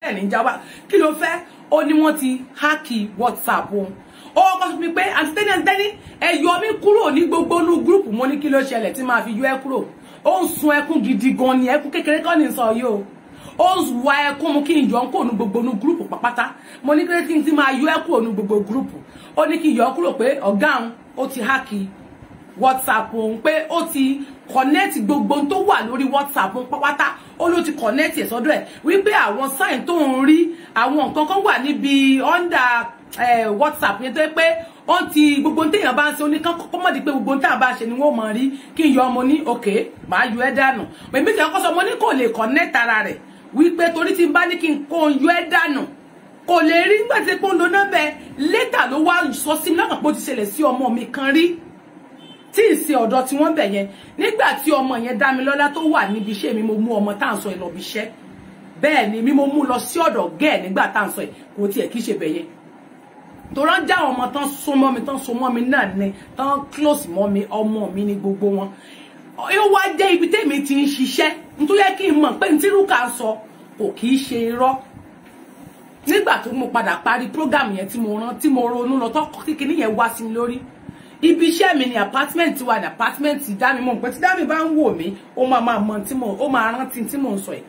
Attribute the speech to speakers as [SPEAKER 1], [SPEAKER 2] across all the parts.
[SPEAKER 1] ẹ̀ ní jáwá kí ló fẹ́ ó ní wọ́n ti háàkì whatsapp òun ó kọ́ sọ mi pé àti tẹ́ni àti tẹ́ni ẹ yọ mí kúrò ní gbogbo inú gúrùpù mo ní kí ló ṣẹlẹ̀ tí máa fi yọ ẹ kúrò ó ń sun ẹkún gidi gan ni ẹkún kékeré kọ́ ní sọ yìí o ó ń wa ẹkún mu kí n yọ ń kúrò ní gbogbo inú gúrùpù pàpátá mo ní kí n ti máa yọ ẹ kúrò ní gbogbo gúrùpù ó ní kí n yọ ẹ kúrò pé ọ̀gá òun ó ti háàkì whatsapp òun pé ó ti connect gbogbo tó wà lórí whatsapp òun pápátá ó ló ti connect ẹ̀ sọ́dọ̀ ẹ̀ wípé àwọn sign tó ń rí àwọn nǹkan kan wà níbi under eh, whatsapp yẹn tó yẹ pé wọ́n ti gbogbo téèyàn bá ń ṣe oníkan kọ́kọ́ mọ̀ di pé gbogbo téèyàn bá ń ṣe ni wọ́n mọ̀ rí kí n yọ ọmọ ní òkè màá yọ ẹ́ dànù èmi tí wọ́n kọ́ sọ mo ní kò lè connect ara rẹ̀ wípé torí tí n bá ní kí n kó yọ ẹ́ dànù kò lè rí nígbà tí pé ń lo nọ́mbẹ̀ létà ló wá sọ sí mi lọ́kàn pé ó ti ṣẹlẹ̀ sí ọmọ mi kan rí tí ì ṣe ọ̀dọ̀ tí wọ́n bẹ̀ yẹn nígbà tí ọmọ yẹn dá mi lọ́lá tó wà níbi iṣẹ́ mi mo mú ọmọ tá à ń sọ ẹ̀ lọ bí iṣẹ́ bẹ́ẹ̀ ni mi mo mú lọ sí ọ̀dọ̀ gẹ́ẹ̀ nígbà tá à ń sọ ẹ̀ kò tiẹ̀ kí ṣe bẹ̀ yẹn torọ́ já àwọn ọmọ tán so mọ́ mi tán so mọ́ mi náà ni tán close mọ́ mi ọmọ mi ni gbogbo wọn ó wá jẹ́ ibi tèmi ti ń ṣiṣẹ́ nítorí kí n mọ̀ pé ní tí Rúkà sọ kò kì í ṣe irọ́ nígbà tó mo padà parí program yẹn tí mo rán tí mo ronú lọ tó kíkiní yẹn wá sí mi lórí ibi iṣẹ́ mi ni apartment wà ní apartment dámi mọ̀ pé tí dámi bá ń wò mí ó máa máa mọ tí mo ó máa rántí tí mo ń sọ ẹ̀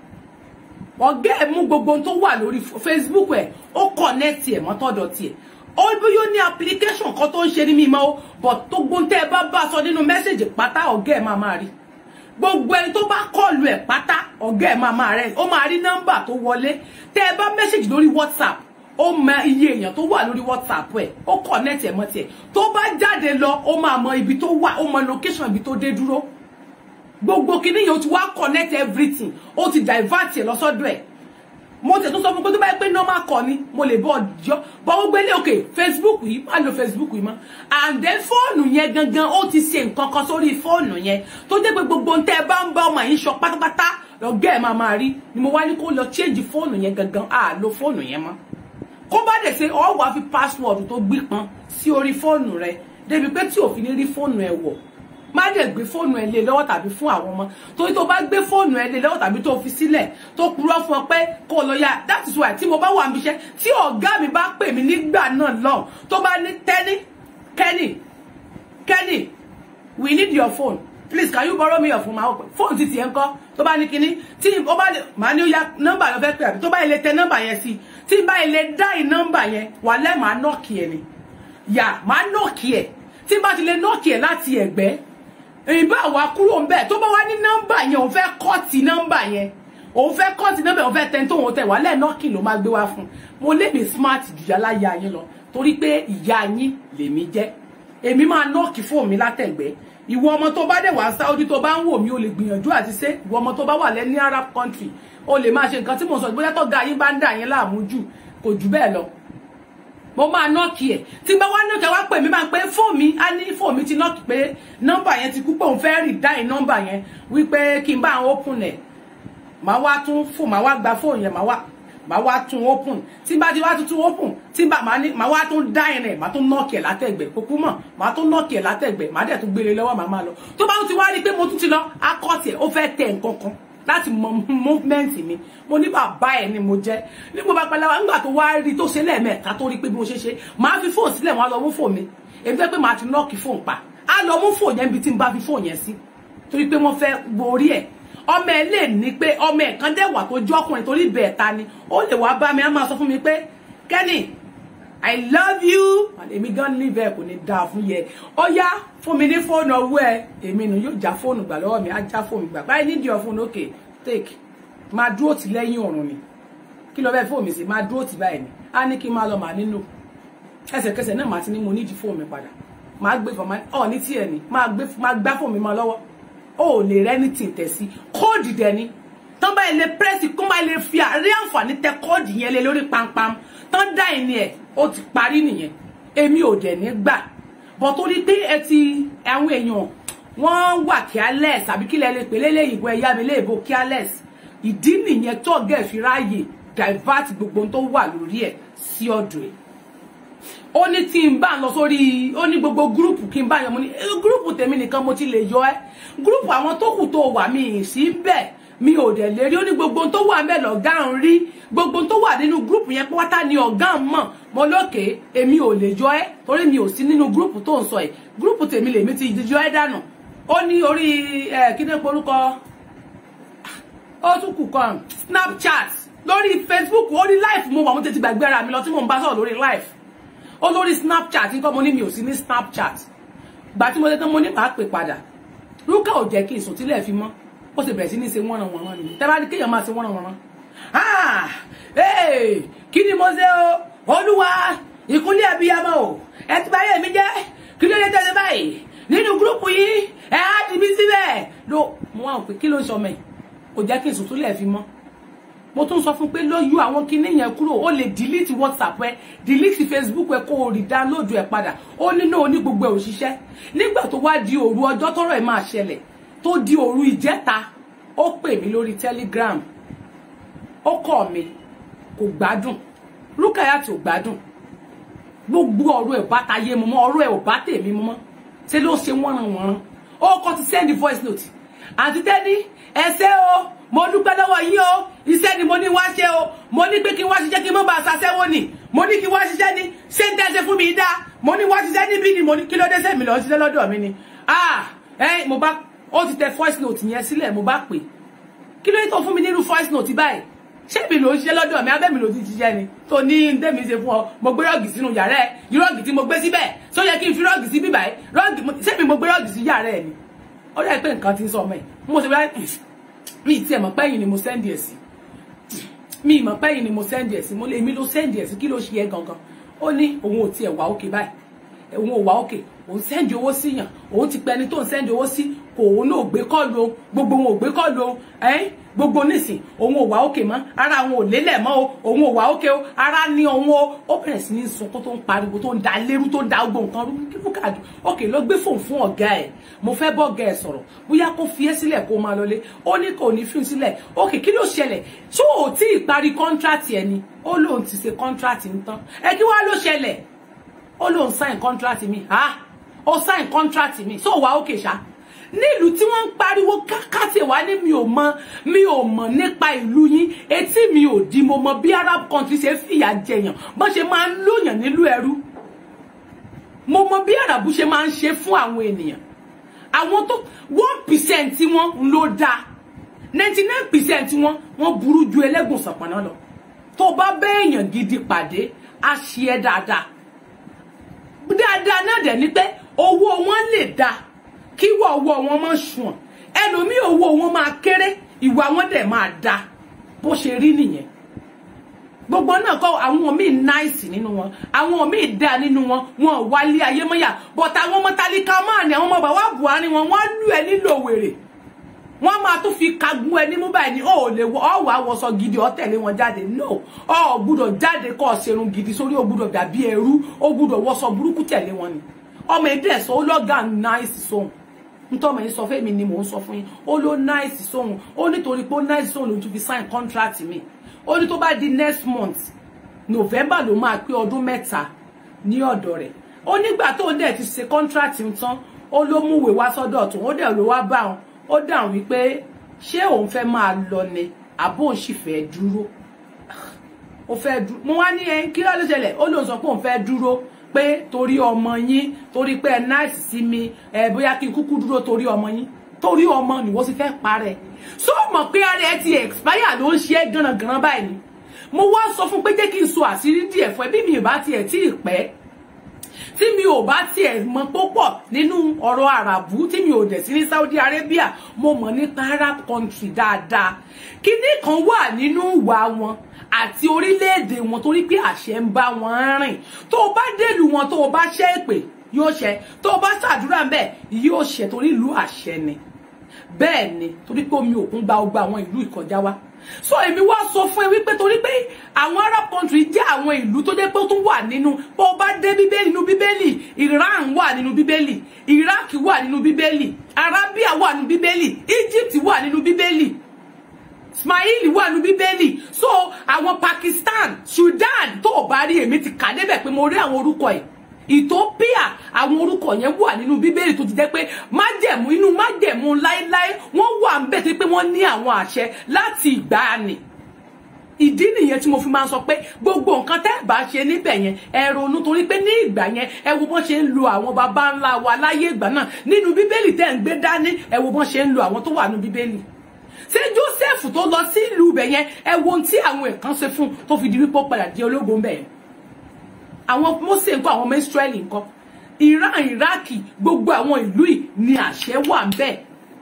[SPEAKER 1] ọ̀gá ẹ̀ mú gbogbo ohun tó wà lórí Facebook ẹ̀ ó connect ẹ̀ mọ́tọ́dọ̀ tiẹ̀ ó bí yóò ní application kan tó ń ṣe ní mímọ́ ó but tó gbóhùn tẹ́ ẹ bá bá sọ nínú mẹ́sẹ̀gì pátá ọ̀gá ẹ̀ máa máa rí gbogbo ẹni tó bá kọlù ẹ̀ pátá ọ̀gá ẹ̀ máa máa rẹ̀ ó máa rí nọ́mbà tó wọlé tẹ́ ẹ bá mẹ́sẹ̀gì lórí WhatsApp ó mọ iye èèyàn tó wà lórí whatsapp ẹ ó connect ẹ mọ tiẹ̀ tó bá jáde lọ ó máa mọ ibi tó wà ó mọ location ibi tó dé dúró gbogbo kinní yẹn ó ti wá connect everything ó ti divert ẹ lọ́sọ́dọ̀ ẹ̀ mo tẹ̀ tó sọ fún pé tó bá yẹ pé normal kọ ni mo lè bọ́ ọjọ́ bọ́ ó gbélé òkè facebook yìí má lo facebook yìí mọ́ and then fóònù yẹn gangan ó ti ṣe nǹkan kan sórí fóònù yẹn tó jẹ́ pé gbogbo ohun tẹ́ ẹ bá ń bá ọmọ yìí sọ pátápátá lọ́gẹ́ ẹ̀ máa máa rí ni mo wá ní kó lọ change fóònù yẹn gangan à lo fóònù yẹn mọ́ kó bá dẹ̀ ṣe ọ wàá fi password tó gbípọn sí orí fóònù rẹ débi pé tí òfin ní rí fóònù ẹ wọ̀ má dẹ̀ gbé fóònù ẹ lé lọ́wọ́ tàbí fún àwọn ọmọ torí tó bá gbé fóònù ẹ lé lọ́wọ́ tàbí tó fi sílẹ̀ tó purọ́ fún ọ pé kó lọ ya that is why tí mo bá wà níbi iṣẹ́ tí ọ̀gá mi bá pè mí nígbà náà lọ́hùn tó bá ní tẹ́ní kẹ́nì kẹ́nì we need your phone please can you borrow me your phone máa wọ pé fóònù ti tiẹ̀ ń kọ́ tó bá ní kinní tí ó bá máa ní ó ya nọ́mbà lọ fẹ́ pè àbí tó bá ilé tẹ nọ́mbà yẹn sí tí bá ilé dá ì nọ́mbà yẹn wà lẹ́ máa nọ́ọ̀kì ẹ̀ ni yà máa nọ́ọ̀kì ẹ̀ tí bá ti lè nọ́ọ̀kì ẹ̀ láti ẹ̀gbẹ́ ìbá wa kúrò ń bẹ̀ tó bá wá ní nọ́mbà yẹn òun fẹ́ kọ́ọ̀tì nọ́mbà yẹn òun fẹ́ kọ́ọ̀tì nọ́mbà òun fẹ́ tẹ́ tó òun tẹ̀ wà lẹ́ nọ́ọ̀kì ló máa gbé wá fún mo lè mi smart jù yálà ya yín lọ torí pé ìyá yín lèmi jẹ́ èmi máa nọ́ọ̀kì fóònù mi látẹ̀gbẹ́ ìwọ ọmọ tó bá dẹ̀ wá Saudi tó bá ń wò mí o lè gbìyànjú àti ṣe ìwọ ọmọ tó bá wà lẹ́ní Arab country o lè máa ṣe nǹkan tí mo sọ bóyá tó ga yín bá ń dà yín láàmú jù kò jù bẹ́ẹ̀ lọ mo máa nọ́ọ̀kì ẹ̀ tí bá wá nọ́ọ̀kì wá pè mí máa pé fóònù mi á ní fóònù mi ti nọ́ọ̀kì pé nọ́mbà yẹn ti kú pé òun fẹ́ rì dáì nọ́mbà yẹn wípé kí n bá àwọn open ẹ̀ máa wá tún fóònù máa wá gba fóònù yẹn máa wá máa wá tún open tí bá ti wá tún open tí bá máa ní máa wá tún dáì rẹ̀ máa tún nọ́ọ̀kì ẹ̀ látẹ̀gbẹ́ kókó mọ̀ máa tún nọ́ọ̀kì ẹ̀ látẹ̀gbẹ́ máa dẹ̀ tún gbélé lọ́wọ́ máa máa lọ tó bá tún ti wá rí pé mo tún ti lọ akọ́tì ẹ̀ ó fẹ́ tẹ̀ nǹkan kan láti mọ movement mi mo ní bàbá ẹ ni mo jẹ ní mo bá pẹlẹ wa nígbà tó wá rí tó ṣe lẹ́ẹ̀mẹ́ta tó rí pé bí mo ṣe ṣe máa fi fóònù sílẹ̀ wọn á lọ mú fóònù mi èmi fẹ́ pé màá ti nọ́ọ̀kì fóònù pa á lọ mú fóònù yẹn bí tí n bá fi fóònù yẹn sí torí pé wọ́n fẹ́ borí ẹ̀ ọmọ ẹ lè ní pé ọmọ ẹ kan dẹ̀ wà tó jọ́ ọkùnrin torí bẹ́ẹ̀ ta ni ó lè wá bá mi á máa sọ fún mi pé Kenny I love you èmi gan ní bẹ́ẹ̀ kò ní dáa fún yẹ ó yá fún mi ní fóònù ọwọ́ ẹ èmi nù yóò já fóònù gbà lọ́wọ́ mi á já fóònù gbà báyìí nídìí ọ fóònù òkè take máa dúró tì lẹ́yìn ọ̀run ni kí ló fẹ́ fóònù mi sí máa dúró tì báyìí ni á ní kí n máa lọ màá nínú ẹsẹ̀kẹsẹ̀ náà màá ti ní mo nídìí fóònù mi padà máa gbé fọmọ ọ ní tiẹ̀ ni máa gbé máa gbá fóònù mi máa lọ́wọ́ ó ò lè rẹ́ni tì tẹ̀ sí kóòdì dẹ̀ ni tán bá ilé pírẹ́sì kó máa lè fi àrí àǹfààní tẹ kóòdì yẹn lé lórí pampam tán dá ìní ẹ̀ ó ti parí nìyẹn èmi ò dẹ̀ ní gbà bọ̀ torí pé ẹ ti àwọn èèyàn wọ́n wà careless àbí kílẹ̀ lè pè lélẹ́yìnbó ẹ̀yá mi léèbó careless ìdí nìyẹn tọ́gẹ̀ fi ráàyè divert gbogbo tó wà lórí ẹ̀ sí ọ̀dọ̀ ẹ̀ ó ní tí n bá lọ sórí ó ní gbogbo gúrùpù kí n bá yan mo ní gúrùpù tèmi nìkan mo ti lè yọ ẹ́ gúrùpù àwọn tó kù tó wà mí sí bẹ́ẹ̀ mi ò dẹ̀ lè rí ó ní gbogbo ohun tó wà ń bẹ̀ lọ́gá ń rí gbogbo ohun tó wà nínú gúrùpù yẹn pátá ni ọ̀gá ń mọ̀ mo lókè èmi ò lè jọ ẹ́ torí mi ò sí nínú gúrùpù tó ń sọ ẹ̀ gúrùpù tèmi lèmi ti jọ ẹ́ dànù ó ní orí ẹ̀ kí ní porúkọ ó tún kù kan snapchat lórí facebook ó ní live mo wà mo tètè gbàgbé ara mi lọ tí mo ń bá sọ̀rọ̀ lórí live ó lórí snapchat nǹkan mo ní mi ò sí ní snapchat gbà tí mo tẹ́ tán mo ní màá pè padà rúkà ò jẹ́ kí ìsùn tílẹ̀ fi mọ́ ó sì bẹ̀rẹ̀ sí ní ṣe wọ́nran wọ̀nran nìyí tẹ́ bá ní kéèyàn máa ṣe wọ́nran wọ̀nran ah ee kí ni mo ṣe o olúwa ìkúnlẹ̀ abiyamọ o ẹ ti báyé mi jẹ́ kí ló dé tẹ́lẹ̀ báyìí nínú gúrúùpù yìí ẹ á di mí síbẹ̀ ló mo wá pé kí ló ń sọ mẹ́ kò jẹ́ kí ìsùn tílẹ̀ fi mọ́ mo tún sọ fún pé ló yọ àwọn kinní yẹn kúrò ó lè delete whatsapp ẹ delete facebook ẹ kó o rí download ẹ padà ó nínú oní gbogbo ẹ òṣìṣẹ́ nígbà tó wá di òru ọjọ́ tọ́rọ̀ ẹ máa ṣẹlẹ̀ tó di òru ìjẹta ó pè mí lórí telegram ó kọ mi kò gbádùn Rukayat ò gbádùn gbogbo ọ̀rọ̀ ẹ bá tayé mu mọ́ ọ̀rọ̀ ẹ ò bá tèmi mu mọ́ ṣé ló ṣe wọ́nranwọ̀nran ó kọ́ ti send voice note àti tẹ́ni ẹsẹ́ o mo dúpẹ́ lọ́wọ́ yín o iṣẹ́ ni mo ní wá ṣe o mo ní pé kí wá ṣiṣẹ́ kí mo bá ṣaṣẹ́wó ni mo ní kí wá ṣiṣẹ́ ni ṣé ń tẹ́ṣe fún mi dá mo ní wá ṣiṣẹ́ níbí ni mo ní kí ló dé sẹ́mi lọ ṣiṣẹ́ lọ́dọ̀ mi ni ah ẹ mo bá ó ti tẹ voice note yẹn sílẹ̀ mo bá pè kí ló dé tó fún mi nínú voice note báyìí ṣé mi ló ń ṣiṣẹ́ lọ́dọ̀ mi abẹ́ mi ló ti ṣiṣẹ́ ni tó ní ndémi ṣe fún ọ mo gbé rọ́ọ̀gì sínú yàrá ẹ yí rọ́ọ̀gì tí mo gbé síbẹ̀ tó yẹ kí n fi rọ́ọ̀gì sí bíbáyìí rọ́ọ̀gì ṣé mi mo gbé rọ́ọ̀gì sí yàrá ẹ ni ó dẹ́ pé nǹkan ti ń sọ ọmọ ẹ̀ mo ṣe báyìí mi ti ẹ̀ mọ̀ pẹ́yìn ni mo sẹ́ndì ẹ̀ sí mi mọ̀ pẹ́yìn ni mo sẹ́ndì ẹ̀ sí mo lè mi ló sẹ́ndì ẹ̀ sí kí ló ṣe ẹ́ gangan ó ní òun ò tiẹ̀ wà òkè báyìí òun ò wà òkè òun sẹ́ndì owó sí yàn òun ti pẹni tó ń sẹ́ndì owó sí kò òun náà gbé kọ́ọ̀lù o gbogbo wọn ò gbé kọ́ọ̀lù o ẹ́n gbogbo nísìn òun ò wà òkè mọ́ ara òun ò lélẹ̀ mọ́ o òun ò wà òkè o ara ní òun o ó bẹ̀rẹ̀ sí ní sunkún tó ń pariwo tó ń da lérú tó ń da gbogbo nǹkan rú kí ló kàdù òkè ló gbé fóun fún ọ̀gá ẹ̀ mo fẹ́ bọ́ ọ̀gá ẹ̀ sọ̀rọ̀ bóyá kó fi ẹ́ sílẹ̀ kó máa lọlé ó ní kò ní fi sílẹ̀ òkè kí ló ṣẹlẹ̀ tó ò tí ì parí kọ́ńtrátì ẹ̀ ni ó lóun ti ṣe kọ́ńtrátì ń tán ẹ kí wá ló ṣẹlẹ̀ ó lóun sign kọ́ńtrátì mi ha ó sign kọ́ńtrátì mi so wà òkè ṣá nílùú tí wọ́n ń pariwo kákàtì wá ní mi ò mọ mi ò mọ̀ nípa ìlú yín etí mi ò di mo mọ bí arab country ṣe fìyà jẹyàn bọ́n ṣe máa ń lóyàn nílùú ẹrú mo mọ bí arabu ṣe máa ń ṣe fún àwọn ènìyàn àwọn tó one percent tí wọ́n ló dáa ninety nine percent wọn wọ́n burú ju ẹlẹ́gùn sọ̀pọ̀nà lọ tó bá bẹ́ẹ̀yàn gidi pàdé á ṣe é dáadáa dáadáa náà dẹ̀ ni pé owó wọn lè dáa kí wọ ọwọ́ wọn máa ṣùn ẹlòmíì owó wọn máa kéré ìwà wọn dẹ̀ máa da bó ṣe rí nìyẹn gbogbo náà kọ́ àwọn míì náìsì nínú wọn àwọn míì dá nínú wọn wọn wálé ayé mọ́yà bọ̀tà àwọn ọmọ tálíkà máa ní àwọn ọmọ bàbá Buhari wọn wọ́n lù ẹ́ nílò wèrè wọ́n máa tún fi kagun ẹ ní mú báyìí ní ó lè wọ ọ wà wọṣọ gidi ọ tẹ̀lé wọn jáde no ọ gbúdọ̀ jáde kọ́ ọ ṣerun gidi sórí ó gbúdọ̀ dàbí ẹrú ó gbúdọ̀ wọṣọ burúkú tẹ̀lé wọn ni ọmọ èdè ẹ̀sọ́ ó lọ́gà náìsì sóhun ntọ́mọ̀ yìí sọ fún mi ni mò ń sọ fún yín ó ló náìsì sóhun ó nítorí pé ó náìsì sóhun ló tún fi sign contract mi ó ní tó bá di next month november ló máa pé ọdún mẹ́ta ní ọ̀dọ̀ rẹ̀ ó nígbà tó dẹ̀ ti ṣe contract ń tán ó ló múwèé wá sọ́dọ̀ tó ó dẹ̀ ló wá bá wọn ó dáhùn wípé ṣé òun fẹ́ máa lọ ni àbó òun sì fẹ́ dúró ó fẹ́ dúró mo wá ní ẹ kí ló ló ṣẹlẹ̀ ó lóun sọ pé òun fẹ́ dúró pé torí ọmọ yín torí pé ẹ náìsì sí mi ẹ bóyá kí n kúkú dúró torí ọmọ yín torí ọmọ ni wọ́n sì fẹ́ parẹ́ so mọ̀ pé ara ẹ ti expire ló ń ṣe é gànàgànà báyìí ni mo wá sọ fún pé jẹ́ kí n sọ àṣírí díẹ̀ fún ẹ bí mi ì bá tiẹ̀ tí ì pẹ́ tí mi ò bá tiẹ̀ mọ̀ púpọ̀ nínú ọ̀rọ̀ àràbù tí mi ò dẹ̀ sí ní Saudi Arabia mo mọ̀ nípa Arab country dáadáa kíní kan wà nínú ìwà wọn àti orílẹ̀-èdè wọn torí pé àṣẹ ń bá wọn rìn tó o bá dèlù wọn tó o bá ṣẹ́ èpè yóò ṣẹ tó o bá ṣàdúrà ń bẹ̀ yóò ṣẹ torí ìlú àṣẹ ni bẹ́ẹ̀ ni torí pé omi òkun gba ọgbà àwọn ìlú ìkọjá wa so èmi wá sọ fún ẹ wípé torí pé àwọn arab country jẹ́ àwọn ìlú tó jẹ́ pé ó tún wà nínú bó o bá dé bíbélì nínú bíbélì iran wà nínú bíbélì iraq wà nínú bíbélì arabia wà nínú bíbélì egypt wà nínú bíbélì ismaili wà nínú bíbélì so àwọn pakistan sudan tó o bá rí èmi ti kà débẹ̀ pé mo rí àwọn orúkọ ẹ̀ ethiopia àwọn orúkọ yẹn wà nínú bíbélì tó ti jẹ́ pé májẹ̀mú inú májẹ̀mú láéláé wọ́n wà ń bẹ̀ tó pé wọ́n ní àwọn àṣẹ láti ìgbàanì ìdí nìyẹn tí mo fi máa ń sọ pé gbogbo nǹkan tẹ́ ẹ̀ bá ṣe níbẹ̀ yẹn ẹ ronú torí pé ní ìgbà yẹn ẹ wo bọ́n ṣe ń lo àwọn baba ńlá wa láyé ìgbà náà nínú bíbélì tẹ́ ń gbé dání ẹ wo bọ́n ṣe ń lo àwọn tó wà nínú bíbélì ṣé Joseph tó lọ sí ìlú ibẹ̀ yẹn ẹ wo ohun tí àwọn ẹ̀kan ṣe fún tó fi di wípé ó padà di ológun bẹ̀ yẹn àwọn Mósè ńkọ́ àwọn ọmọ Ísírẹ́lì ńkọ́ Iran Iraki gbogbo àwọn ìlú yìí ni àṣẹ wà ń bẹ́ẹ̀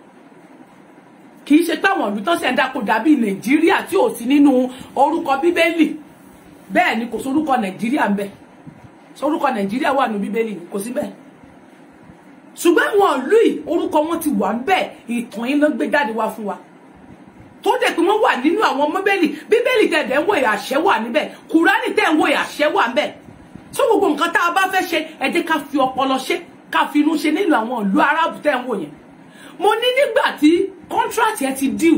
[SPEAKER 1] kì í ṣe pé àwọn ìlú tán ṣe ń dáko dàbí nàìjíríà tí ò sí nínú orúkọ bíbélì bẹ́ẹ̀ ni kò sórúkọ nàìjíríà ń bẹ sórúkọ nàìjíríà wà nínú bíbélì kò sí bẹ́ẹ̀ ṣùgbọ́n àwọn ìlú yìí orúkọ wọn ti wà ń bẹ ìtàn yín ló gbé jáde wá fún wa tó dẹ̀ pé wọ́n wà nínú àwọn bíbélì bíbélì tẹ̀dẹ̀ ń wò àṣẹ wà níbẹ̀ kùránì tẹ̀ ń wò àṣẹ wà níbẹ̀ tó gbogbo nǹkan tá a bá fẹ́ ṣe ẹ jẹ́ ká fi ọpọlọ ṣe ká fi inú ṣe nínú àwọn ìlú arábù tẹ̀ ń wò yẹn mo ní nígbà tí contract yẹn ti deal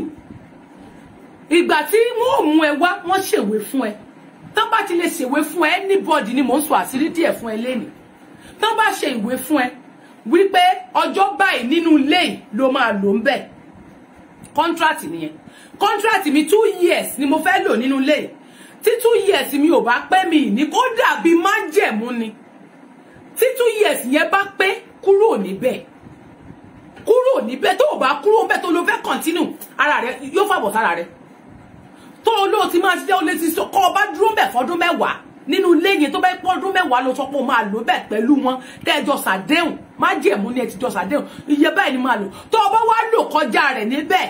[SPEAKER 1] ìgbà tí wọn ò mú ẹ wá wọn ṣèwé fún ẹ tán bá ti lè ṣèwé fún ẹ anybody ni mò ń sọ àṣírí díẹ̀ fún ẹ lẹ́nu tán bá ṣe ìwé fún ẹ wípé ọjọ́ báyìí nínú ilé yìí ló máa lò ń bẹ̀ contract nìyẹn contract mi two years ni mo fẹ́ lò nínú ilé yìí tí two years mi ò bá pé mi ní kó dàbí májẹ̀mú ni tí two years yẹn bá pé kúrò níbẹ̀ kúrò níbẹ̀ tó o bá kúrò níbẹ̀ tó o lọ fẹ́ continue ara rẹ yóò fàbọ̀ sára rẹ tó o lóò ti máa ṣiṣẹ́ o lè ti sọ kọ́ ọ bá dúró bẹ̀ fọdún mẹ́wàá nínú ilé yẹn tó bá pọ́ ọdún mẹ́wàá ló sọ pé o máa lò bẹ̀ pẹ̀lú wọn tẹ́jọ sàdéhùn má jẹ̀mú ni ẹ ti jọ sàdéhùn iye báyìí ni máa lò tó o bá wá lò kọjá rẹ̀ níbẹ̀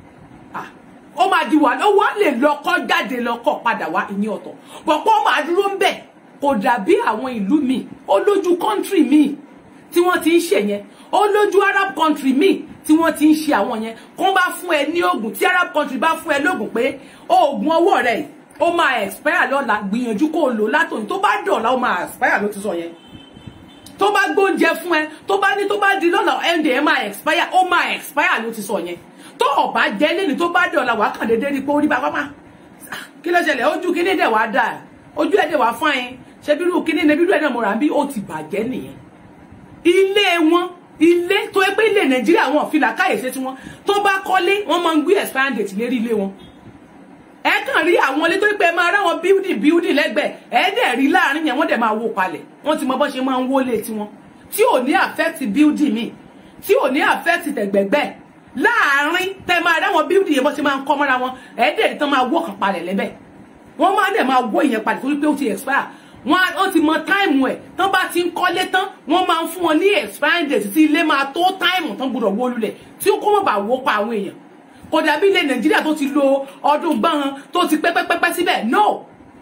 [SPEAKER 1] ó máa di wà ó wá lè lọ kọ́ jáde lọ kọ́ padà wá ìní ọ̀tọ̀ bọ̀pọ̀ máa dúró ń bẹ̀ kò dàbí àwọn ìlú míì ó lójú kọ́ńtírì míì tí wọ́n ti ń ṣe yẹn ó lójú arab country míì tí wọ́n ti ń ṣe àwọn yẹn kó bá fún ẹ ní oògùn tí arab country bá fún ẹ lóògùn pé oògùn ọwọ́ rẹ ó máa expire lọ́la gbìyànjú kó o lò látòyìn tó bá dọ̀la ó máa expire ló ti sọ yẹn tó bá gbóúnjẹ fún ẹ tó bá ní tó bá di lọ́la ẹ̀ǹdẹ̀ ẹ máa expire ó máa expire ló ti sọ yẹn tó o bá jẹ́ lẹ́ni tó bá dọ̀la wàá kàn déédéé rí pé ó rí bàbá máa kí ló ṣẹlẹ̀ ojú kíní dẹ̀ wá dáa ojú ẹ̀ dẹ̀ wá fún ẹ ṣe bírú kíní ní bírú ẹ̀ náà mo rà bí ó ti bàjẹ́ nìyẹn ilé wọn ilé tó yẹ pé ilé nàìjíríà wọn fi làkàyè ṣe tiwọn tó bá kọ́lé wọn máa ń gbé expire date lérí ilé wọn ẹ kàn rí àwọn ilé tó yẹ pé máa ráwọn building building lẹ́gbẹ̀ẹ́ ẹ dẹ̀ rí láàrin yẹn wọ́n dẹ̀ máa wó palẹ̀ wọ́n ti mọ bọ́n ṣe máa ń wólé tiwọn tí ò ní affect building mi tí ò ní affect tẹ̀gbẹ̀gbẹ̀ láàrin tẹ máa ráwọn building yẹn bọ́n ṣe máa ń kọ́ mọ́ra wọn ẹ dẹ̀ rí tán máa wó kàn palẹ̀ lẹ́bẹ̀ wọ́n máa dẹ̀ máa wó ìyẹn palẹ̀ torí pé ó ti expire wọn ó ti mọ táìmù ẹ tán bá ti ń kọ́lé tán wọ́n máa ń fún wọn ní expiring date tí ilé máa tó táìmù tán gbọ́dọ̀ wó lulẹ̀ tí ó kó mọ̀ bá wó pa àwọn èèyàn kò dàbí ilé nàìjíríà tó ti lo ọdún gbọ́n tó ti pẹ́pẹ́pẹ́pẹ́ síbẹ̀ no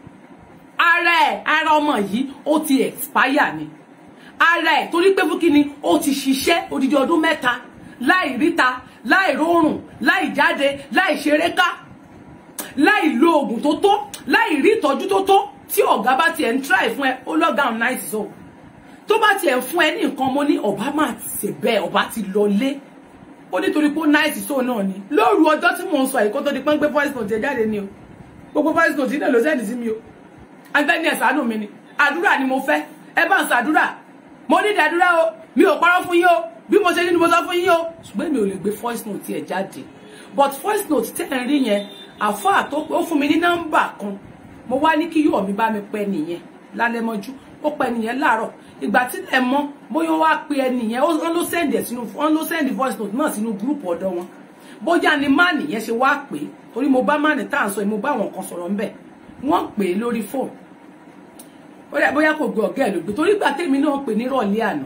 [SPEAKER 1] ara ẹ̀ ara ọmọ yìí ó ti expire ni ara ẹ̀ torí pé fún kíni ó ti ṣiṣẹ́ odidi ọdún mẹ́ta láì ríta láì rórùn láì jáde láì ṣeré ká láì lo oògùn tó tó láì rí ìtọ́jú tó tó tí ọ̀gá bá tiẹ̀ ń try fún ẹ ó lọ́gàún náà so tó bá tiẹ̀ ń fún ẹ ní nǹkan mo ní ọba máa ti ṣe bẹ́ẹ̀ ọba ti lọ lé ó nítorí pé ó náìsì so náà ni lóru ọjọ́ tí mò ń sọ yìí kó tó di pọ́n gbé voice note jáde ni o gbogbo voice note náà ló sẹ́ni sí mi o agbẹ́ni ẹ̀ ṣàánú mi ni àdúrà ni mo fẹ́ ẹ bá ń ṣàdúrà mo ní ìdádúrà o mi ò parọ́ fún yín o bí mo ṣe ní ni mo sọ fún yín o ṣùgbọ́n mi ò lè gbé voice note ẹ̀ jáde but voice note tẹ́ ẹ̀ ń rí yẹn àfáà tó ó fún mi ní nọ́mbà kan mo wá ní kí yóò mi bá mi pẹ nìyẹn lálẹ́ mọ́jú ó pẹ nìyẹn láàárọ̀ ìgbà tí ẹ mọ̀ bóyá wá pe ẹ nìyẹn wọ́n ló send ẹ sínú wọ́n ló send voice note náà sínú group ọ̀dọ̀ wọn bóyá ni má nìyẹn ṣe wá pé torí mo bá má ní tá à ń sọ mo bá àwọn kan sọ̀rọ̀ ńbẹ̀ wọ́n pè é lórí fóònù bóyá kò gbé ọ̀gá ẹ̀ ló gbé torí gbà tèmi náà pè nírọ̀lẹ́ àná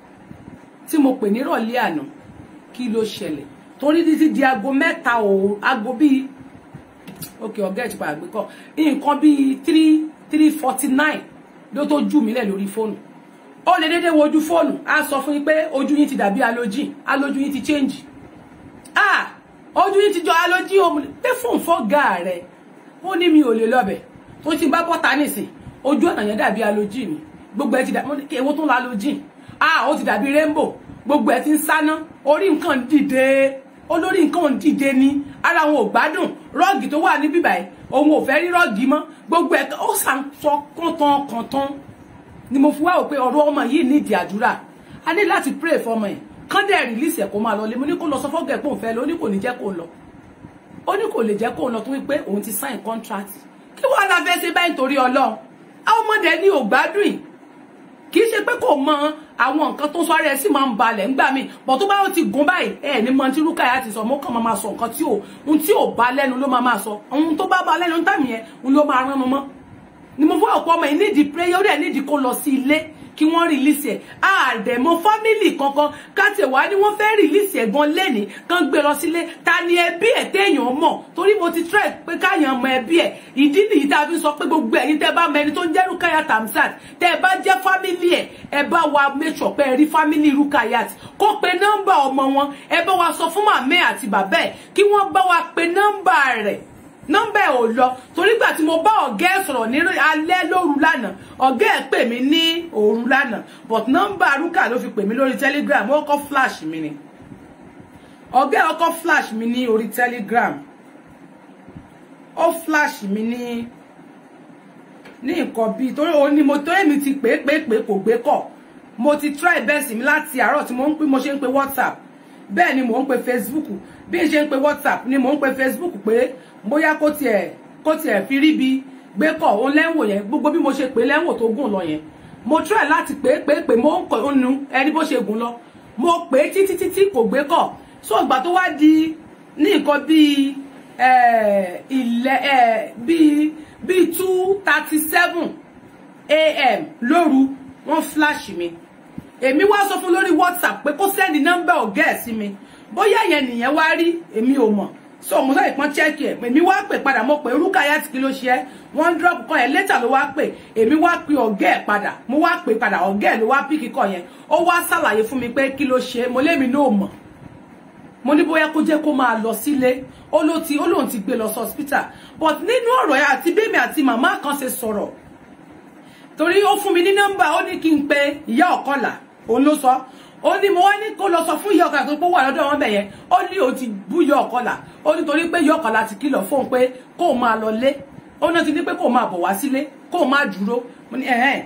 [SPEAKER 1] tí mo pè nírọ̀lẹ́ àná kí ló ṣẹlẹ̀ torí títí di aago mẹ́ta òru aago bíi ok ọgá ẹ ti padà gbé kọ nǹkan bíi three three forty nine ló tó jù mílẹ̀ lórí fóònù ó lè dédé wojú fóònù á sọ fún yín pé ojú yín ti dàbí alójì alójú yín ti change ah ojú yín ti jọ alójì òun pé fóònù fọ́gà rẹ̀ ó ní mi ò lè lọ́bẹ̀ tó ti bá bọ́ta nìsín ojú ọ̀nà yẹn dàbí alójì mi gbogbo ẹ ti dàbí èwo tó ń la alójì ah ó ti dàbí rainbow gbogbo ẹ ti ń sáná orí nǹkan dìde olórí nǹkan ò dìde ni ara wọn ò gbádùn rọ́ọ̀gì tó wà ní bíbáyìí òun ò fẹ́ rí rọ́ọ̀gì mọ́ gbogbo ẹ̀ ó sàn sọ kọ́ntàn kọ́ntàn ni mo fi wá wò pé ọ̀rọ̀ ọmọ yìí nídìí àdúrà a ní láti pray for ọmọ yẹn kán dẹ̀ release ẹ̀ kó máa lọ lé mo ní kó lọ sọ fọ́gẹ̀ pé òun fẹ́ lọ ó ní kò ní jẹ́ kó lọ ó ní kò lè jẹ́ kó lọ tó wípé òun ti sign contract kí wọ́n la fẹ́ ṣe báyìí nítorí ọlọ́run àwọn ọmọdé ní ò gbádùn yìí kì í ṣe pé kò mọ àwọn nǹkan tó sọ́rẹ́ sí máa ń balẹ̀ ńgbà míì bọ̀ tó bá ó ti gùn báyìí ẹ ní mọ tí Rúkàyà ti sọ mo kàn máa máa sọ nǹkan tí ò ohun tí ò bá lẹ́nu ló máa máa sọ ohun tó bá bá lẹ́nu tàmí yẹn òun ló máa rán mu mọ́ ni mo fọ́ ọ̀pọ̀ ọmọ yìí nídìí prayer ó dẹ̀ nídìí kó lọ sí ilé kí wọ́n release ẹ̀ àdẹ̀mọ́ fámìlì kankan káti wá ní wọ́n fẹ́ release ẹ̀ gan lẹ́ni kan gbé lọ sílé ta ni ẹbí ẹ̀ téèyàn mọ̀ torí mo ti try pé káyàn mọ ẹbí ẹ̀ ìdí nìyí tá a fi sọ pé gbogbo ẹ̀yin tẹ́ bá mọ ẹni tó ń jẹ́ Rukayat Hamzat tẹ́ ẹ bá jẹ́ fámìlì ẹ̀ ẹ bá wa make sure pé ẹ rí fámìlì Rukayat kó pe nọ́mbà ọmọ wọn ẹ bá wa sọ fún màmá àti bàbá ẹ̀ kí wọ́n bá wa pe nọ́mbà rẹ̀ nọ́mbà ẹ̀ ò lọ torí gbà tí mo bá ọ̀gá ẹ̀ sọ̀rọ̀ ní alẹ́ lóru lánàá ọ̀gá ẹ̀ pè mí ní òru lánàá but nọ́mbà Rúkà ló fi pè mí lórí telegram ó kọ́ flash mi ni ọ̀gá ẹ̀ ọkọ̀ flash mi ní orí telegram ó flash mi ní ní nǹkan bíi torí òun ni mo tó èmi ti pè é pè é pè é kò gbé kọ̀ mo ti try bẹ́ẹ̀ sí mi láti àárọ̀ tí mo ń pè mo ṣe ń pe whatsapp bẹ́ẹ̀ ni mò ń pe facebook bí n ṣe ń pe whatsapp ni mò ń pe facebook pé bóyá kó tiẹ̀ kó tiẹ̀ fi rí bi gbé kọ̀ òun lẹ́wò yẹn gbogbo bí mo ṣe pè lẹ́wò tó gùn lọ yẹn mo try láti pè é pè é pè mo ń kọ̀ nu ẹni bó ṣe gùn lọ mo pè é títí títí kò gbé kọ̀ so ìgbà tó wá di ní nǹkan bíi ilẹ̀ bíi bíi two thirty seven a.m. lóru wọ́n flash mi èmi wá sọ fún lórí whatsapp pé kó sẹ́ndì nọ́mbà ọ̀gá ẹ̀ sí mi bóyá yẹn nìyẹn wá rí èmi ò mọ̀ so mo sáré pọ́n chẹ́ẹ̀kì ẹ̀ èmi wá pè padà mo pè Rukayat kí ló ṣe ẹ́ wọ́n drop kan ẹ̀ létà ló wá pè èmi wá pe ọ̀gá ẹ̀ padà mo wá pè padà ọ̀gá ẹ̀ ló wá píkì kọ yẹn ó wá ṣàlàyé fún mi pé kí ló ṣe mo lémi náà mọ̀ mo ní bóyá kó jẹ́ kó máa lọ sílé ó ló ti ó lóun ti gbé lọ sí hospital but nínú ọ̀rọ̀ yẹn àti bẹ́ẹ̀mi àti màmá kan ṣe sọ̀rọ̀ torí ó fún mi ní nọ́mbà ó ní kí n pe ìyá ọ̀kọ́là òun ló sọ ó ní mo wá ní kó lọ sọ fún ìyá ọ̀kọ́là tó pọ̀ wà lọ́dọ̀ wọn bẹ̀ yẹn ó ní ó ti bú ìyá ọ̀kọ́là ó ní torí pé ìyá ọ̀kọ́là ti kìlọ̀ fóun pé kó máa lọ lé ó náà ti ní pé kó máa bọ̀ wá sílé kó máa dúró mo ní ẹ̀hẹ́n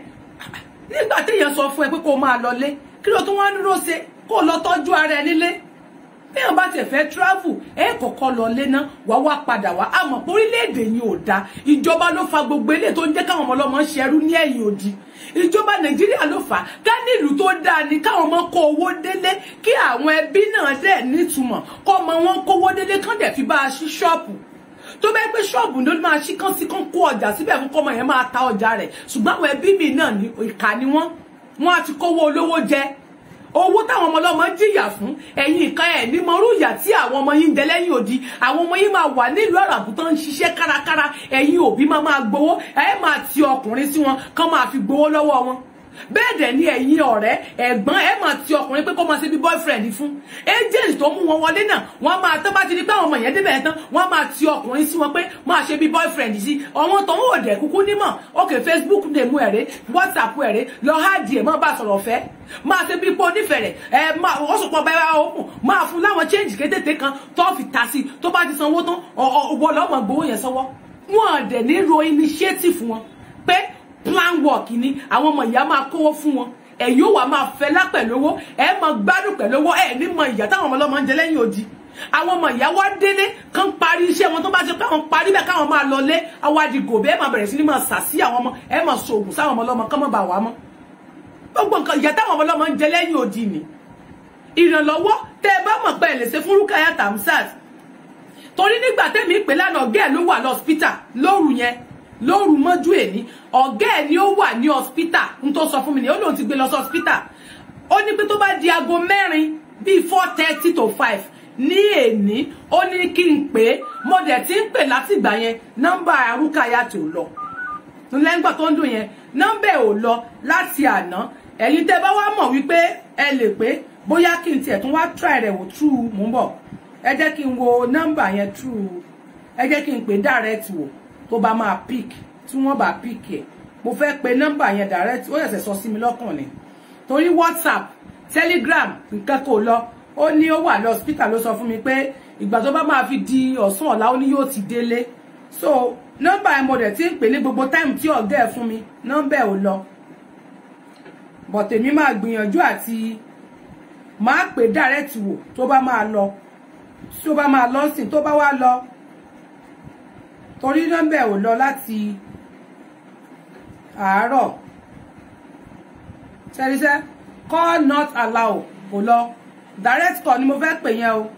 [SPEAKER 1] nígbà téèyàn sọ fún ẹ pé kó máa lọ lé kí ló tún wá dúró ṣe kó lọ tọ́jú ara ẹ nílé bí wọn bá tẹ̀ fẹ́ travel ẹ kọ́kọ́ lọ lé náà wá wá padà wá àmọ́ orílẹ̀-èdè yìí ò dáa ìjọba ló fa gbogbo eléyìí tó ń jẹ́ káwọn ọmọ ọlọ́mọ ń ṣerú ní ẹ̀yìn òdì ìjọba nàìjíríà ló fà á ká nílùú tó dáa ni káwọn ọmọ kó owó délé kí àwọn ẹbí náà dẹ̀ nítumọ̀ kọ́ ọmọ wọn kówó délé kán dẹ̀ fi bá a ṣí ṣọ́ọ̀pù tó bẹ́ẹ̀ pé ṣọ́ọ̀bù ló máa ṣí kán sí kán kó ọjà síbẹ̀ fún kọ́mọ yẹn máa ta ọjà rẹ̀ ṣùgbọ́n àwọn ẹbí mi náà ní ìkà ni wọ́n wọ́n á ti kówó olówó jẹ owó táwọn ọmọ ọlọ́mọ jìyà fún ẹ̀yin nǹkan ẹ̀ ní mọ̀rú ìyà tí àwọn ọmọ yín ń jẹ lẹ́yìn òdi àwọn ọmọ yín máa wà nílùú àràbù tó ń ṣiṣẹ́ kárakára ẹ̀yin òbí máa máa gbowó ẹ̀ máa ti ọkùnrin sí wọn kán máa fi gbowó lọ́wọ́ wọn bẹ́ẹ̀ dẹ̀ ni ẹ̀yin ọ̀rẹ́ ẹ̀gbọ́n ẹ̀ máa ti ọkùnrin pé kó máa ṣe bí boyfriend fún agent tó mú wọn wọlé náà wọ́n máa tán bá ti di pé àwọn ọmọ yẹn débẹ̀ tán wọ́n máa ti ọkùnrin sí wọn pé máa ṣe bí boyfriend sí ọ̀wọ́n tó ń wò dẹ̀ kúkú nímọ̀ ok facebook lè mú ẹ̀rẹ́ whatsapp ẹ̀rẹ́ lọ háàdì ẹ̀ máa bá sọ̀rọ̀ fẹ́ máa ṣe bí pé onífẹ̀rẹ̀ ẹ máa ó sọ pọ̀ báyà ó máa fún láwọn change kétété kan tó fi ta sí tó bá ti sanwó tán ọ̀wọ́ lọ́mọ gbowó yẹn sọ́wọ́ wọn dẹ̀ ní ro initiative wọn pé plan work ni àwọn ọmọ ìyá máa kówó fún wọn ẹ̀yin ó wà máa fẹ́ lápẹ̀lú owó ẹ̀ máa gbádùn pẹ̀lú owó ẹ̀ ní mọ ìyá táwọn ọmọ ọlọ́mọ ń jẹ lẹ́yìn odi àwọn ọmọ ìyá wá délé kán parí iṣẹ́ wọn tó bá ṣe káwọn parí bẹ́ẹ̀ káwọn máa lọlé àwọn àdìgò bẹ́ẹ̀ máa bẹ̀rẹ̀ sí ní máa sà sí àwọn ọmọ ẹ̀ máa ṣoògùn sáwọn ọmọ ọlọ́mọ kán mọ́ bà wá mọ́ gbogbo nǹkan ìyá táwọn ọmọ ọlọ́mọ ń jẹ lẹ́yìn odi ni ìrànlọ́wọ́ tẹ́ ẹ bá mọ̀ pé ẹ lè ṣe fún Rukayat Hamzat torí nígbà tẹ́mi ìpè lánàá ọ̀gá ẹ̀ ló wà lọ́spítà lóru yẹn lóru mọ́jú èní ọ̀gá ẹ̀ ni ó wà ní hospital n tó sọ fún mi ni ó lóun ti gbé lọ sí hospital ó ní pé tó bá di aago mẹ́rin bíi four thirty to five ní èní ó ní kí n pè é mo dẹ̀ ti ń pè látìgbà yẹn nọ́mbà Rukayat ò lọ lẹ́ngbà tó ń dùn yẹn nọ́mbà ẹ̀ ò lọ láti àná ẹ̀yin tẹ́ bá wá mọ̀ wípé ẹ lè pé bóyá kí n tiẹ̀ tún wá try rẹ̀ wò true mú bọ̀ ẹ jẹ́ kí n wo nọ́mbà yẹn true ẹ jẹ́ kí n pè direct wò tó bá máa pick tí wọ́n bá pick ẹ̀ mo fẹ́ pe nọ́mbà yẹn direct ó yẹ̀sẹ̀ sọ sí mi lọ́kàn ni torí whatsapp telegram nǹkan kò lọ ó ní ó wà lọ hospital ló sọ fún mi pé ìgbà tó bá máa fi di ọ̀sán ọ̀la ó ní yóò ti délé so nọ́mbà ẹ̀ mo dẹ̀ ti ń pè ní gbogbo time tí ọ̀gá ẹ̀ fún mi nọ́mbà ẹ̀ ò lọ but èmi máa gbìyànjú àti máa pè direct wò tó bá máa lọ tó bá máa lọ sìn tó bá wá lọ torí nọ́mbà ò lọ láti àárọ̀ ṣẹ́ríṣẹ́ call not allow kò lọ direct call ni mo fẹ́ pè yẹn o.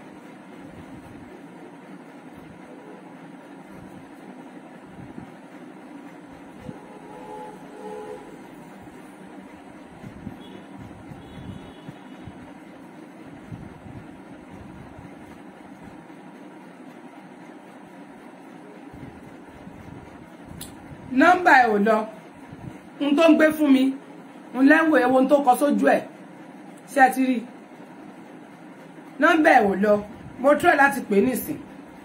[SPEAKER 1] nọ́mbà ẹ̀ ò lọ n tó ń gbé fún mi n lẹ́wọ̀ ewo tó kọ sójú ẹ̀ ṣé ẹ ti rí nọ́mbà ẹ̀ ò lọ mo try láti pè é nìsín.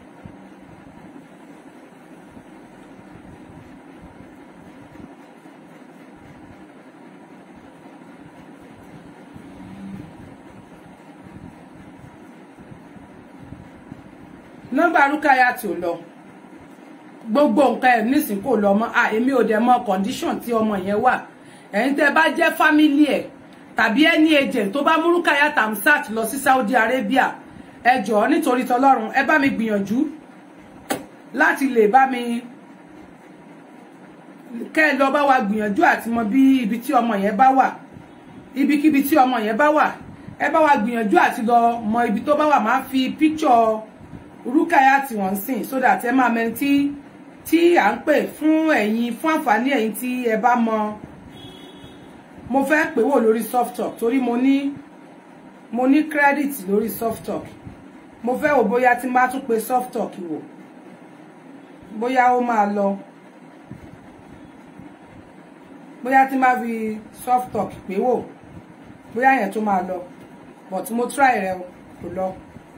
[SPEAKER 1] nọ́mbà Rúkáyà tí ò lọ gbogbo nǹkan ẹ̀ nísìn kò lọ mọ́ à èmi ò dẹ̀ mọ condition tí ọmọ yẹn wà ẹ̀yin tẹ́ bá jẹ́ family ẹ̀ tàbí any agent tó bá mú Rukayat Hamzat lọ sí Saudi Arabia ẹ jọ̀ọ́ nítorí tọlọ́run ẹ bá mi gbìyànjú láti lè bá mi kẹ́ ẹ lọ bá wa gbìyànjú àti mọ bí ibi tí ọmọ yẹn bá wà ibikíbi tí ọmọ yẹn bá wà ẹ bá wa gbìyànjú àti lọ mọ ibi tó bá wà máa fi picture Rukayat tí wọ́n ń sìn so that ẹ máa mẹ́ni tí tí à ń pè fún ẹ̀yin fún àǹfààní ẹ̀yin tí ẹ bá mọ mo fẹ́ pè wò lórí soft talk torí mo ní mo ní credit lórí soft talk mo fẹ́ wò bóyá tí n bá tún pe soft talk wò bóyá ó máa lọ bóyá tí n bá fi soft talk pè wò bóyá yẹn tó máa lọ but mo try rẹ o kò lọ.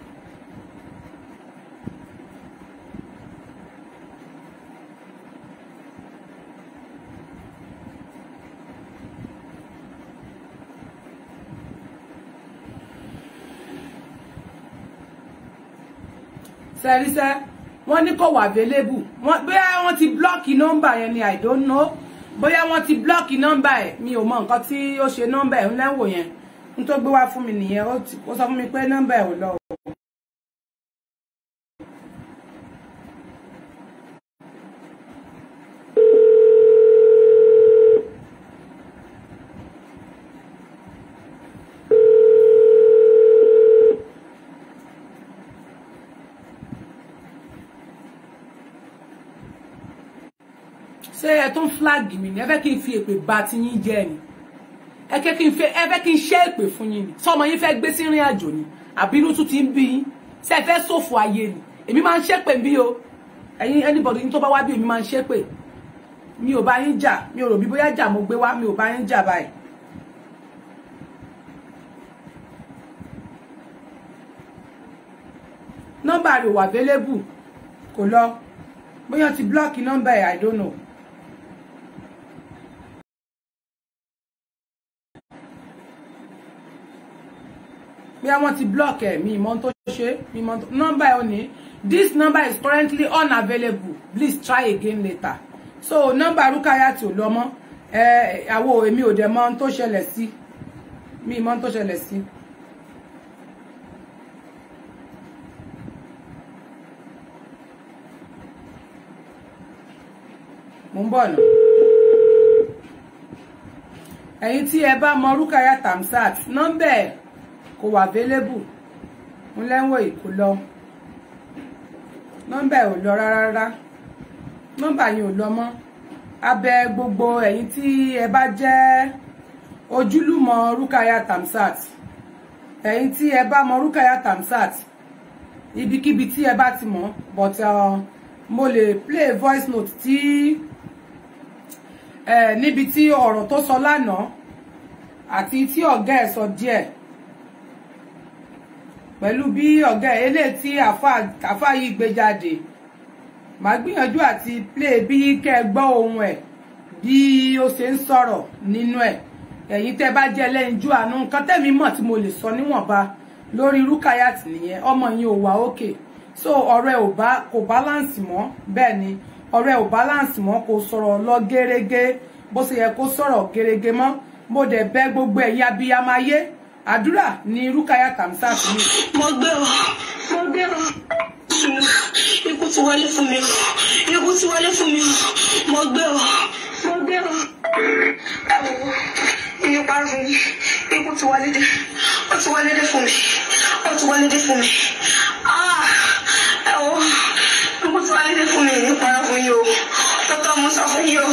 [SPEAKER 1] sẹ́ríṣẹ́ wọ́n ní kò wà available wọ́n bóyá wọ́n ti blọ́ọ̀kì nọ́mbà yẹn ni i don't know bóyá wọ́n ti blọ́ọ̀kì nọ́mbà ẹ̀ mi ò mọ nǹkan tí ó ṣe nọ́mbà ẹ̀ ńlẹ́wò yẹn n tó gbé wá fún mi nìyẹn ó sọ fún mi pé nọ́mbà ẹ̀ ò lọ. ṣé ẹ tún flag mi ni ẹ fẹ́ kí n fi èpè bà ti yín jẹ́ ni ẹ fẹ́ kí n fẹ́ ẹ fẹ́ kí n ṣe èpè fún yín ni sọmọ yín fẹ́ gbé sí ìrìn àjò ni àbínú tún ti ń bí yín ṣé ẹ fẹ́ ṣòfò ayé ni èmi máa ń ṣépè bí o ẹ̀yin anybody yín tó bá wá bí èmi máa ń ṣépè mi ò bá yín jà mi ò rò bí bóyá jà mo gbé wá mi ò bá yín jà báyìí. nọ́mbà rẹ̀ wà available kò lọ bóyá ti blọ́ọ̀kì nọ́mbà ẹ̀ i don't know. bí wọ́n ti block ẹ̀ mi ìmọ̀ tó ṣe mi ìmọ̀ nọ́mbà ẹ̀ ò ní this number is currently unavailable please try again later so nọ́mbà Rukayat ò lọ mọ́ ẹ àwo èmi ò dẹ̀ mọ̀ ohun tó ṣẹlẹ̀ sí mi ìmọ̀ ohun tó ṣẹlẹ̀ sí. mo ń bọ̀ nà ẹ̀yin tí ẹ bá mọ Rukayat Hamzat nọ́mbà ẹ̀ kò wà available ń lẹ́wọ̀n èkó lọ nọ́mbà ẹ̀ ò lọ rárá nọ́mbà yẹn ò lọ mọ́ abẹ gbogbo ẹ̀yin tí ẹ bá jẹ́ ojúlùmọ̀ Rukayat Hamzat ẹ̀yin tí ẹ bá mọ Rukayat Hamzat ibikíbi tí ẹ bá ti mọ̀ but uh, mo lè play voice note tí uh, níbi tí ọ̀rọ̀ tó sọ lánàá àti tí ọ̀gá ẹ̀ sọ díẹ̀ pẹ̀lú bí ọ̀gá ẹ̀ eléyìí tí àfáà yìí gbé jáde màá gbìyànjú àti play bí kẹ́ ẹ gbọ́ ohun ẹ̀ bí ó ṣe ń sọ̀rọ̀ nínú ẹ̀ ẹ̀yin tẹ́ bá jẹ́ lẹ́yinjú àánú nǹkan tẹ́mi mọ̀ tí mo lè sọ níwọ̀nba lórí Rukayat nìyẹn ọmọ yẹn ò wá òkè so ọ̀rọ̀ ẹ̀ ò bá kò balance mọ́ bẹ́ẹ̀ ni ọ̀rọ̀ ẹ̀ ò balance mọ́ kò sọ̀rọ̀ lọ gẹ́rẹ́gẹ́ bó ṣe yẹ kó sọ̀rọ̀ gẹ́rẹ́gẹ́ mọ́ mo dẹ̀ bẹ̀ gbogbo ẹ̀yin abiyamọ ayé àdúrà ní Rukayat Hamzat ní.
[SPEAKER 2] mo gbé o mo gbé o ikú ti wọlé fún mi o ikú ti wọlé fún mi o mo gbé o mo gbé o ẹ wò ó iye parọ́ fún mi ikú ti wọlé dé ó ti wọlé dé fún mi ó ti wọlé dé fún mi ah ẹ wò ó ikú ti wọlé dé fún mi ní parọ́ fún yìí o tọ́tọ́ mo sọ fún yìí o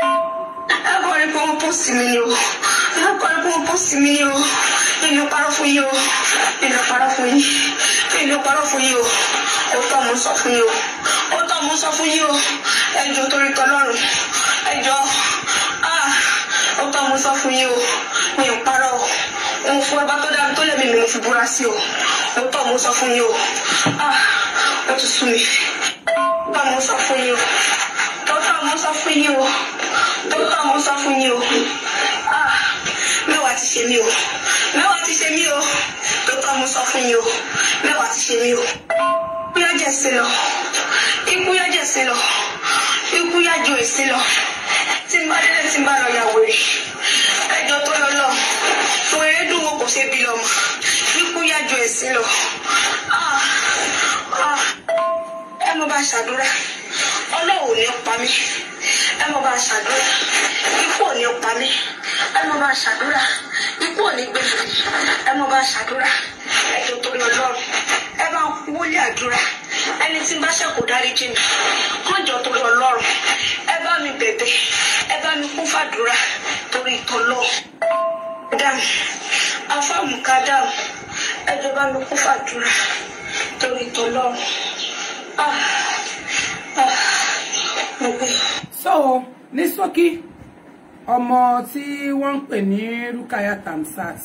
[SPEAKER 2] ẹ kọ́ rí pé wọ́n pọ́sì mi ni o ẹ kọ́ rí pé wọ́n pọ́sì mi ni o inú parọ́ fún yìí o inú parọ́ fún yìí inú parọ́ fún yìí o ó tọ́ mo sọ fún yìí o ó tọ́ mo sọ fún yìí o ẹjọ́ torí tọlọ́run ẹjọ́ ah ó tọ́ mo sọ fún yìí o mi ò parọ́ o òun fún ọba tó dáa tó lẹ́mìí mi mo fi búra sí o ó tọ́ mo sọ fún yìí o ah ó ti sú mi ó tọ́ mo sọ fún yìí o tó tọ́ mo sọ fún yìí o tó tọ́ mo sọ fún yìí o ah mẹ́wàá ti ṣe mí o mẹ́wàá ti ṣe mí o tó tọ́ mo sọ fún yìí o mẹ́wàá ti ṣe mí o ikú yá jẹ̀ sí lọ ikú yá jẹ̀ sí lọ ikú yá ju èsì lọ tí n bá délé tí n bá lọ yàwó rè ẹjọ́ tó lọ lọ wèrè dùn wo kò ṣe bí lọmọ ikú yá ju èsì lọ ah ah ẹ mo bá ṣàdúrà ọlọ́run ò ní pa mí ẹ mo bá ṣàdúrà ikú ò ní pa mí ẹ mo bá ṣàdúrà ikú ò ní gbé mi ẹ mo bá ṣàdúrà ẹjọ́ tó lọ lọ́rùn ẹ bá wọlé àdúrà ẹni tí ń bá ṣẹ̀kù dáríjì mi kọjọ tó lọ lọ́rùn ẹ bá mi bẹ̀bẹ̀ ẹ bá mi kún fàdúrà torí ìtọ́lọ́ dáhùn afáàmùká dáhùn ẹjọ́ bá mi kún fàdúrà torí ìtọ́lọ́ ah ah mo gbé.
[SPEAKER 1] so ní ṣókí ọmọ tí wọ́n ń pè ní Rukayat Hamzat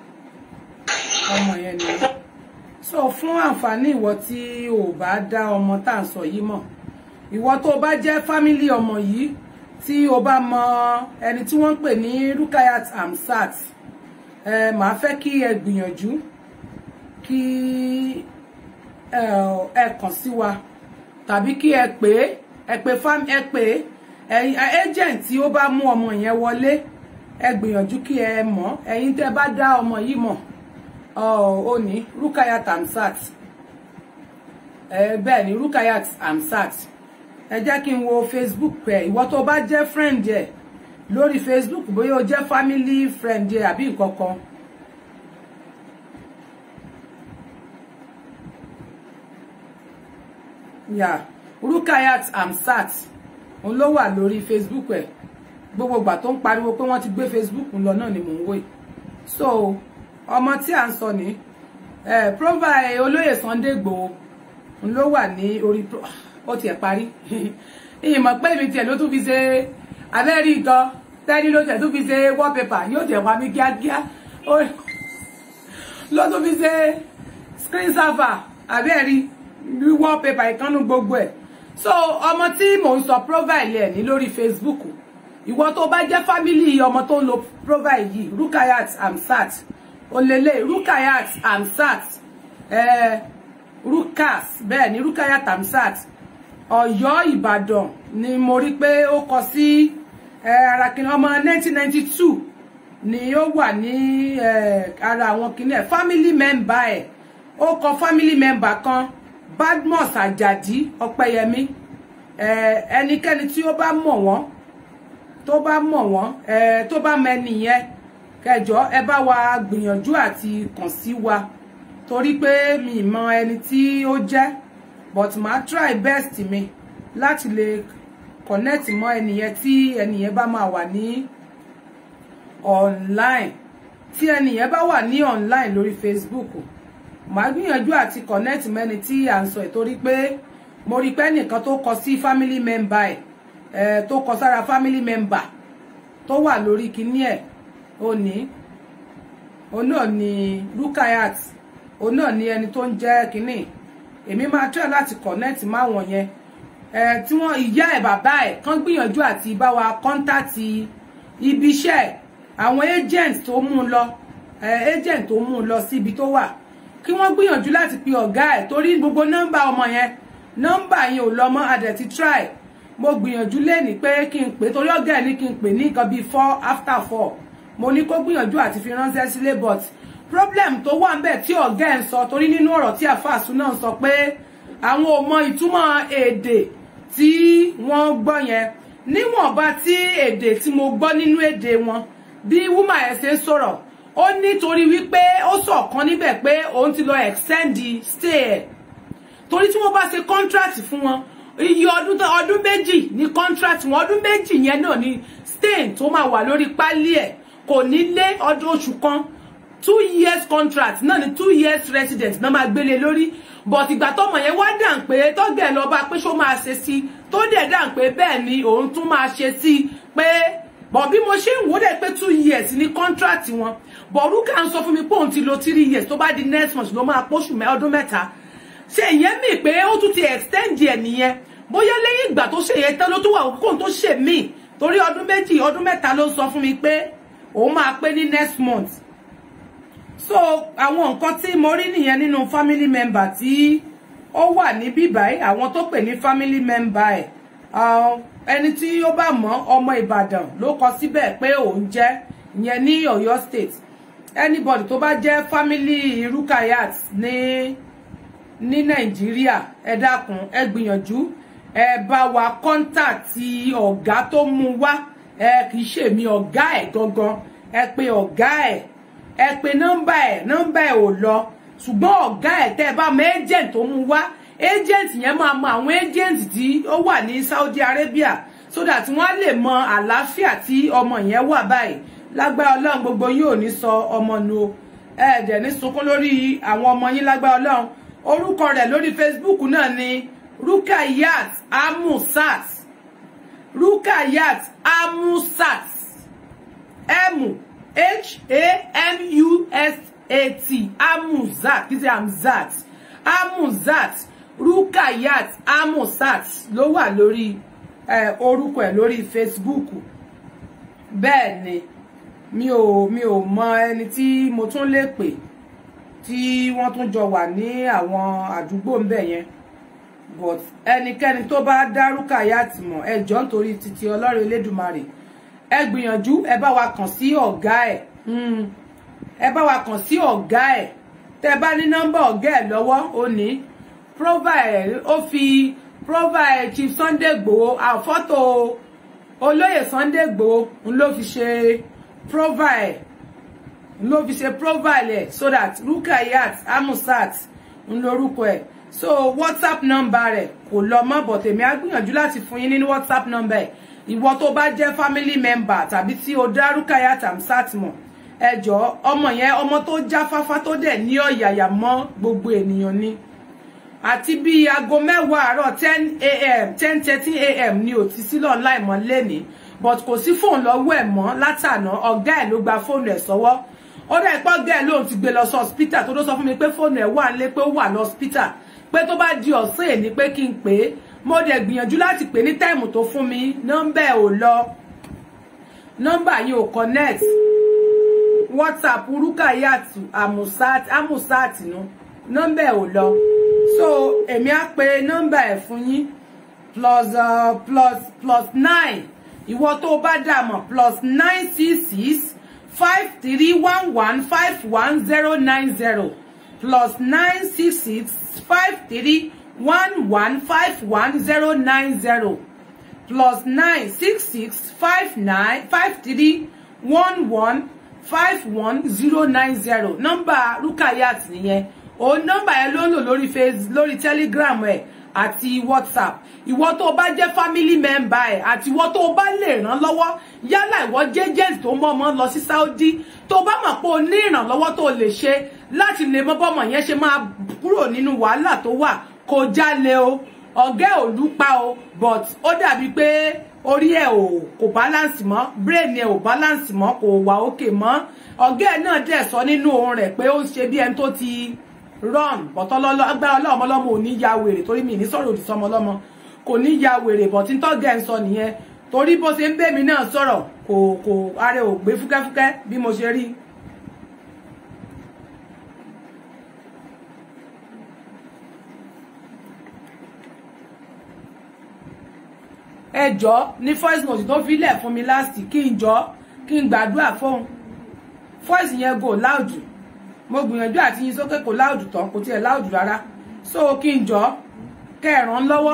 [SPEAKER 1] ọmọ yẹn ni so fún àǹfààní ìwọ tí ò bá dá ọmọ tá à ń sọ yìí mọ̀ ìwọ tó bá jẹ́ fámílì ọmọ yìí tí o bá mọ ẹni tí wọ́n ń pè ní Rukayat Hamzat ẹ màá fẹ́ kí ẹ gbìyànjú kí ẹ ẹ kàn sí wa tàbí kí ẹ pè é ẹ pè fam ẹ pè é ẹ̀yin agent tí ó bá mú ọmọ yẹn wọlé ẹ gbìyànjú kí ẹ mọ̀ ẹ̀yin tẹ́ bá dá ọmọ yìí mọ̀ ó ní Rukayat Hamzat ẹ bẹ́ẹ̀ ni Rukayat Hamzat ẹ jẹ́ kí n wo Facebook ẹ ìwọ tó bá jẹ́ friend ẹ lórí Facebook bóyá o jẹ́ family friend ẹ àbí nǹkan kan. Yeah. Rukayat Hamzat òun ló wà lórí Facebook ẹ gbogbo ìgbà tó ń pariwo pé wọ́n ti gbé Facebook lọ náà ni mò ń wò yìí so ọmọ tí à ń sọ ní ẹ profile olóyè Sunday Igboho òun ló wà ní orí ó tiẹ̀ parí ìmọ̀ pé ibi tiẹ̀ ló tún fi ṣe abẹ́rí gan tẹ́ni ló tiẹ̀ tún fi ṣe wallpaper yóò tiẹ̀ wá mí kíákíá ló tún fi ṣe screen saver abẹ́rí wallpaper ìkànnù gbogbo ẹ̀ so ọmọ tí mò ń sọ profile ẹ̀ ní lórí Facebook ìwọ tó bá jẹ́ family ọmọ tó ń lo profile yìí Rukayat Hamzat olele Rukayat Hamzat eh, Rukas bẹ́ẹ̀ ni Rukayat Hamzat Ọ̀yọ́ Ìbàdàn ni mo rí pé ó kọ sí ara kìnìún ọmọ 1992 ni ó wà ní ara àwọn kìnìún ẹ̀ family member ẹ̀ ó kọ family member kan Badmus Ajadi Ọpẹ́yẹmí ẹnikẹ́ni tí ó bá mọ̀ wọ́n tó bá mọ̀ wọ́n tó bá mẹ́ni yẹn kẹjọ ẹ bá wa gbìyànjú àti kàn sí wa torí pé mi mọ ẹni tí ó jẹ́ but màá try best mi láti lè connect mọ́ ẹni yẹn tí ẹni yẹn bá máa wà ní online tí ẹni yẹn bá wà ní online lórí Facebook màá gbìyànjú àti connect mẹ́ni tí à ń sọ ẹ̀ torí pé mo rí pé nìkan tó kọ sí family member ẹ̀ tó kọ sára family member tó wà lórí kinní ẹ̀ ó ní òun náà ni Rukayat òun náà ni ẹni tó ń jẹ́ kinní èmi máa try láti connect máwọn yẹn ẹ tí wọ́n ìyá ẹ̀ bàbá ẹ̀ kàn gbìyànjú àti bá wa contact ibi iṣẹ́ àwọn agent tó mú un lọ agent tó mú un lọ síbi tó wà kí wọ́n gbìyànjú láti pe ọ̀gá ẹ̀ torí gbogbo nọ́mbà ọmọ yẹn nọ́mbà yẹn ò lọ mọ́ adẹ̀ ti try mo gbìyànjú lẹ́ni pé kí n pè torí ọ̀gá ẹ̀ ní kí n pè ní nǹkan bíi four after four mo ní kó gbìyànjú àti fi ránṣẹ́ sílé but problem tó wà ńbẹ̀ tí ọ̀gá ẹ̀ ń sọ torí nínú ọ̀rọ̀ tí àfàsù náà sọ pé àwọn ò mọ ìtumọ̀ èdè tí wọ́n gbọ́ yẹn níwọ̀nba tí èdè tí mo gbọ́ nínú èdè wọn bí wúmà ẹ̀ ṣe ń sọ̀rọ̀ ó nítorí wípé ó sọ̀kan níbẹ̀ pé òun ti lọ extend stay ẹ̀ torí tí wọ́n bá ṣe contract fún wọn iye ọdún tó ọdún méjì ní contract wọn ọdún méjì yẹn náà ni stain tó máa wà lórí pálí ẹ̀ kò ní lé ọdún oṣù kan two years contract náà ni two years resident náà máa gbélé lórí but ìgbà tọmọ yẹn wá dàn pé tọgẹ lọ bá pé ṣó máa ṣe sí tó dẹ̀ dàn pé bẹ́ẹ̀ ni òun tún máa ṣe sí pé bọ̀ bí mo ṣe ń wò dẹ̀ pé two years ní contract wọn bọ̀rúkà ń sọ fún mi pé òun ti lo three years tó bá di next month ló máa póṣù ọdún mẹ́ta ṣe ìyẹn mì pé ó tún ti extend ẹ̀ nìyẹn bóyá lẹ́yìn ìgbà tó ṣe yẹn tán ló tún wà kókó tó ṣe míì torí ọdún méjì ọdún mẹ́ta ló sọ fún mi pé òun máa pé ní next month so àwọn nǹkan tí mo rí nìyẹn nínú family member tí ó wà níbí báyìí àwọn tó pè ní family member ẹ̀ ẹni tí ó bá mọ̀ ọmọ Ìbàdàn ló kọ síbẹ̀ pé òun jẹ́ ìyẹn ní Ọ̀yọ́ state anybody tó bá jẹ́ family Rukayat ní ní Nàìjíríà ẹ dákun ẹ gbìyànjú ẹ bá wa kọ́ńtàtì ọ̀gá tó mú wá ẹ kì í ṣèmi ọ̀gá ẹ̀ gangan ẹ pe ọ̀gá ẹ̀ ẹ pe nọ́mbà ẹ̀ nọ́mbà ẹ̀ ò lọ ṣùgbọ́n ọ̀gá ẹ̀ tẹ́ ẹ bá mọ agent tó mú wá agent yẹn máa mọ àwọn agent tí ó wà ní Saudi Arabia so that wọ́n á lè mọ àlàáfíà tí ọmọ yẹn wà báyìí lágbára Ọlọ́run gbogbo yín ò ní sọ ọmọ nu o ẹ dẹ̀ ní sunkún lórí àwọn ọmọ yín lágbára Ọlọ́run orúkọ rẹ̀ lórí Facebook náà ni Rukayat Amusat Rukayat Amusat M H A M U S A T Amuzat kì í ṣe Amzat Amuzat Rukayat Amusat ló wà lórí orúkọ ẹ̀ lórí Facebook bẹ́ẹ̀ ni mi ò mi ò mọ ẹni tí mo tún lè pè tí wọ́n tún jọ wà ní àwọn àdúgbò ń bẹ̀ yẹn but ẹnikẹ́ni tó bá dá Rukayat mọ̀ ẹ jọ̀ọ́ nítorí títí Ọlọ́run Elédùmarè ẹ gbìyànjú ẹ bá wa kàn sí ọ̀gá ẹ̀ ẹ bá wa kàn sí ọ̀gá ẹ̀ tẹ́ bá ní nọ́mbà ọ̀gá ẹ̀ lọ́wọ́ ó ní profile ó fi profile Chief Sunday Igboho àfọ́tò olóyè Sunday Igboho ń ló fi ṣe profile ń ló fi ṣe profile ẹ̀ so that Rukayat Amusat ń lórúkọ ẹ̀ so WhatsApp number rẹ̀ kò lọ mọ́ bọ̀ tèmi á gbìyànjú láti fún yín nínú WhatsApp number ẹ̀ ìwọ tó bá jẹ́ family member tàbí tí o dá Rukayat Amsat mọ̀ ẹ jọ̀ọ́ ọmọ yẹn ọmọ tó jáfáfá tó dẹ̀ ní ọ̀yàyà mọ́ gbogbo ènìyàn ni àti bí aago mẹ́wàá àárọ̀ ten a.m. ten thirty a.m. ni ò ti sílọ̀ online mọ́ lẹ́nìí but kò sí fóònù lọ́wọ́ ẹ̀ mọ́ látàná ọ̀gá ẹ̀ ló gba fóònù ẹ̀ sọ́wọ́ ó dẹ̀ pọ́ ọ̀gá ẹ̀ lóun ti gbé lọ sí hospital tó ló sọ fún mi pé fóònù ẹ̀ wà nílé pé ó wà lọ hospital pé tó bá di ọ̀sán èní pé kí n pè é mo dẹ̀ gbìyànjú láti pè ní táìmù tó fún mi nọ́mbà ẹ̀ ò lọ nọ́mbà yìí ò connect whatsapp Rukayat Amusat Amusat nu nọ́mbà ẹ̀ ò lọ so èmi á pe nọ́mbà ẹ̀ fún yín plus uh, plus plus nine ìwọ tó bá dà mọ̀ plus nine six six five three one one five one zero nine zero plus nine six six five three one one five one zero nine zero plus nine six six five nine five three one one five one zero nine zero nọ́mbà Rukayat nìyẹn òun nọ́mbà yẹn ló ń lò lórí face lórí telegram ẹ àti whatsapp ìwọ tó o bá jẹ́ family member ẹ àti ìwọ tó o bá lè ràn lọ́wọ́ yálà ìwọ jẹ́ agent tó mọ ọmọ lọ sí saudi tó o bá mọ̀ pé o ní ìrànlọ́wọ́ tó o lè ṣe láti lè mọ bọ́mọ yẹn ṣe máa kúrò nínú wàhálà tó wà kó jálẹ̀ o ọ̀gá ẹ̀ ò lúpa o but ó dàbí pé orí ẹ̀ ò kò balance mọ́ brain ẹ̀ ò balance mọ́ kò wà òkè mọ́ ọ̀gá ẹ̀ náà dẹ̀ sọ nínú ohun rẹ̀ pé ó ń ṣe bí ẹni tó ti run bọ̀tọ́ lọ́lọ́ agbára ọlọ́mọ ọlọ́mọ ò ní ya wèrè torí mi ní sọ̀rọ̀ òdì sọmọ ọlọ́mọ kò ní ya wèrè bọ̀ tí tọ́gẹ̀ ń sọ nìyẹn torí bó ṣe ń bẹ́ mi náà sọ̀rọ̀ kò kò ara ò gbé fúkẹ́fúkẹ́ bí mo ṣe rí. ẹ jọ ní first note tó fi lẹ̀ fún mi last kí n jọ kí n gbàdúrà fóun voice yẹn go loud mo gbìyànjú àti yín sókè kò loud tán kò tiẹ̀ loud rárá so kí n jọ kẹràn lọ́wọ́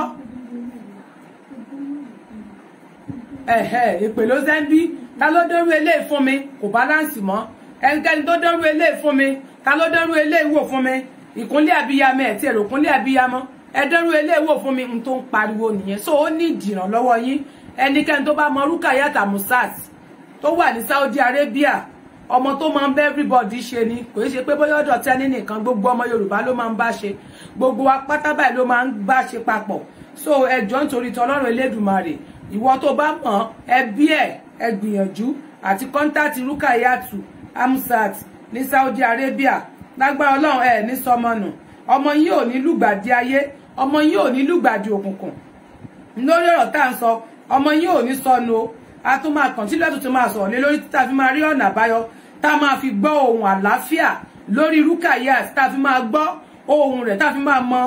[SPEAKER 1] ẹ̀hẹ̀ ìpè ló ṣe ń bí ta ló dẹ́rù eléyìí fún mi kò balance mọ́ ẹnikẹ́ni tó dẹ́rù eléyìí fún mi ta ló dẹ́rù eléyìí wò fún mi ìkúnlẹ̀ abiyamọ ẹ̀ tí èrò kúnlẹ̀ abiyamọ ẹ dẹ́rù eléyìí wò fún mi n tó ń pariwo nìyẹn so ó ní ìdìrànlọ́wọ́ yín ẹnikẹ́ni tó bá mọ Rukayat Amusat tó wà ní Saudi Arabia ọmọ tó máa ń bẹ́ everybody ṣe ni kò í ṣe pé bóyá ọ̀dọ̀ tẹ́ni nìkan gbogbo ọmọ Yorùbá ló máa ń bá ṣe gbogbo wa pátá báyìí ló máa ń bá ṣe papọ̀ so ẹjọ́ nítorí tọlọ́run Elédùmarè ìwọ tó bá mọ̀ ẹbí ẹ̀ ẹ gbìyànjú àti kọ́ńtàtì Rukayat Amusat ní Saudi Arabia lágbára Ọlọ́run ẹ̀ ní sọmọnù ọmọ yìí ò ní lùgbàdì ayé ọmọ yìí ò ní lùgbàdì òkùnkùn lórí ọ̀rọ̀ tá à ń sọ ọmọ yìí ò ní sọnù o a tún máa kàn tí lẹ́tù tó máa sọ̀rọ̀ lé lórí tá a fi máa rí ọ̀nà àbáyọ tá a máa fi gbọ́ ohun àlàáfíà lórí Rukayat tá a fi máa gbọ́ ohun rẹ̀ tá a fi máa mọ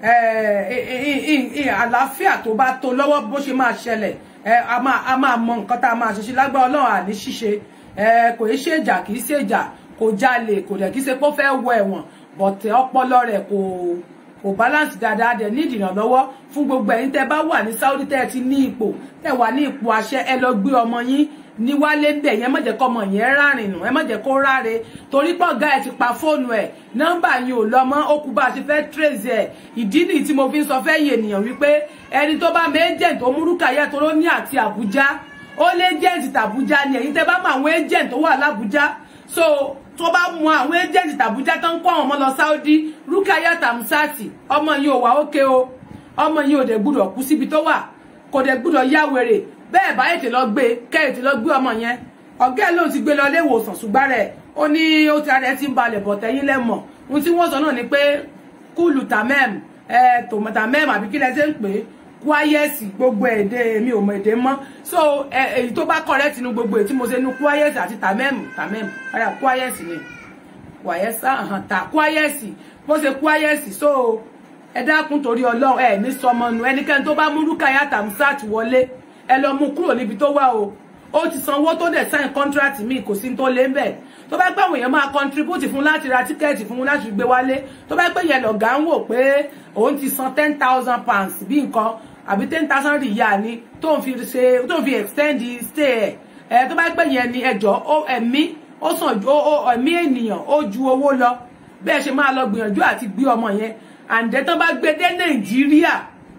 [SPEAKER 1] àlàáfíà tó bá tó lọ́wọ́ bó ṣe máa ṣẹlẹ̀ a máa mọ nǹkan tá a máa ṣe ṣe lágbára Ọlọ́run àní ṣíṣe kò í ṣèjà kì í ṣèjà kò jalè kò dẹ̀ kí ṣe pé ó fẹ́ wọ ẹ̀wọ̀n bọ̀tẹ̀ ọpọlọ rẹ̀ kò kò balance dáadáa dẹ̀ ní ìdìrànlọ́wọ́ fún gbogbo ẹ̀yin tẹ́ bá wà ní Saudi tẹ́ ẹ ti ní ipò tẹ́ wà ní ipò àṣẹ ẹ lọ gbé ọmọ yín ní wálé bẹ̀ yẹn má jẹ́ kọ́ ọmọ yẹn rárìn nù ẹ má jẹ́ kó ráre torí pọ̀ ọ̀gá ẹ̀ ti pa fóònù ẹ̀ nọ́mbà yín ò lọ mọ́ ó kú bá a ṣe fẹ́ trace ẹ̀ ìdí nìyí tí mo fi ń sọ fẹ́ yé ènìyàn wípé ẹni tó bá mẹ agent tó mú Rukayat tó ló ní àti Àbújá ó lé agent tàbújá ni ẹ̀yin tẹ́ bá mọ àwọn agent tó wà lábújá so tó bá mú àwọn agent tàbújá tó ń kó àwọn ọmọ lọ Saudi Rukayat Amusat ọmọ yìí ò wá ókè o ọmọ yìí ò dẹ̀ gbúdọ̀ kú síbi tó wà kò dẹ̀ gbúdọ̀ yá wèrè bẹ́ẹ̀ bá ètè lọ gbé kẹ́ẹ̀tì lọ gbé ọmọ yẹn ọ̀gá ẹ̀ ló ti gbé lọ ilé ìwòsàn ṣùgbọ́n rẹ̀ ó ní ó ti ara ẹ̀ ti ń balẹ̀ bọ̀ tẹ́yìn lẹ́mọ̀ ohun tí wọ́n sọ náà ni pé kúlù tamẹ́m ẹ̀ tòmọ̀tàmẹ́m àbí kí lẹ ṣe ń pè é kwayesi gbogbo èdè mi ò mọ èdè mọ́ so èyí tó bá correct nu gbogbo èyí tí mo ṣe nu kwayesi àti tamẹ́m tamẹ́m ara kwayesi ni kwayesa hàn ta kwayesi bó ṣe kwayesi so ẹ dákun torí Ọlọ́run ẹ ní sọmọ nu ẹnikẹ́ni tó bá mú Rukayat Amusat wọlé ẹ lọ mú kúrò níbi tó wà o ó ti sanwó tó dẹ̀ sign contract mi kò sí tó lé ń bẹ̀ tó bá pẹ́ àwọn èèyàn máa contribute fún láti ra tíkẹ́ẹ̀tì fún láti gbé wálé tó bá pẹ́ yẹn lọ̀gá ń wò pé òun ti san ten thousand pounds bí nǹkan àbí ten thousand rìyà ni tó ń fi ṣe tó ń fi extend stay ẹ̀ ẹ̀ tó bá pẹ́ yẹn ni ẹjọ́ ẹ̀mí ó sàn ju ẹ̀mí ènìyàn ó ju owó lọ bẹ́ẹ̀ ṣe máa lọ gbìyànjú àti gbé ọmọ yẹn àǹdẹ́ tó bá gbé dé Nàìjíríà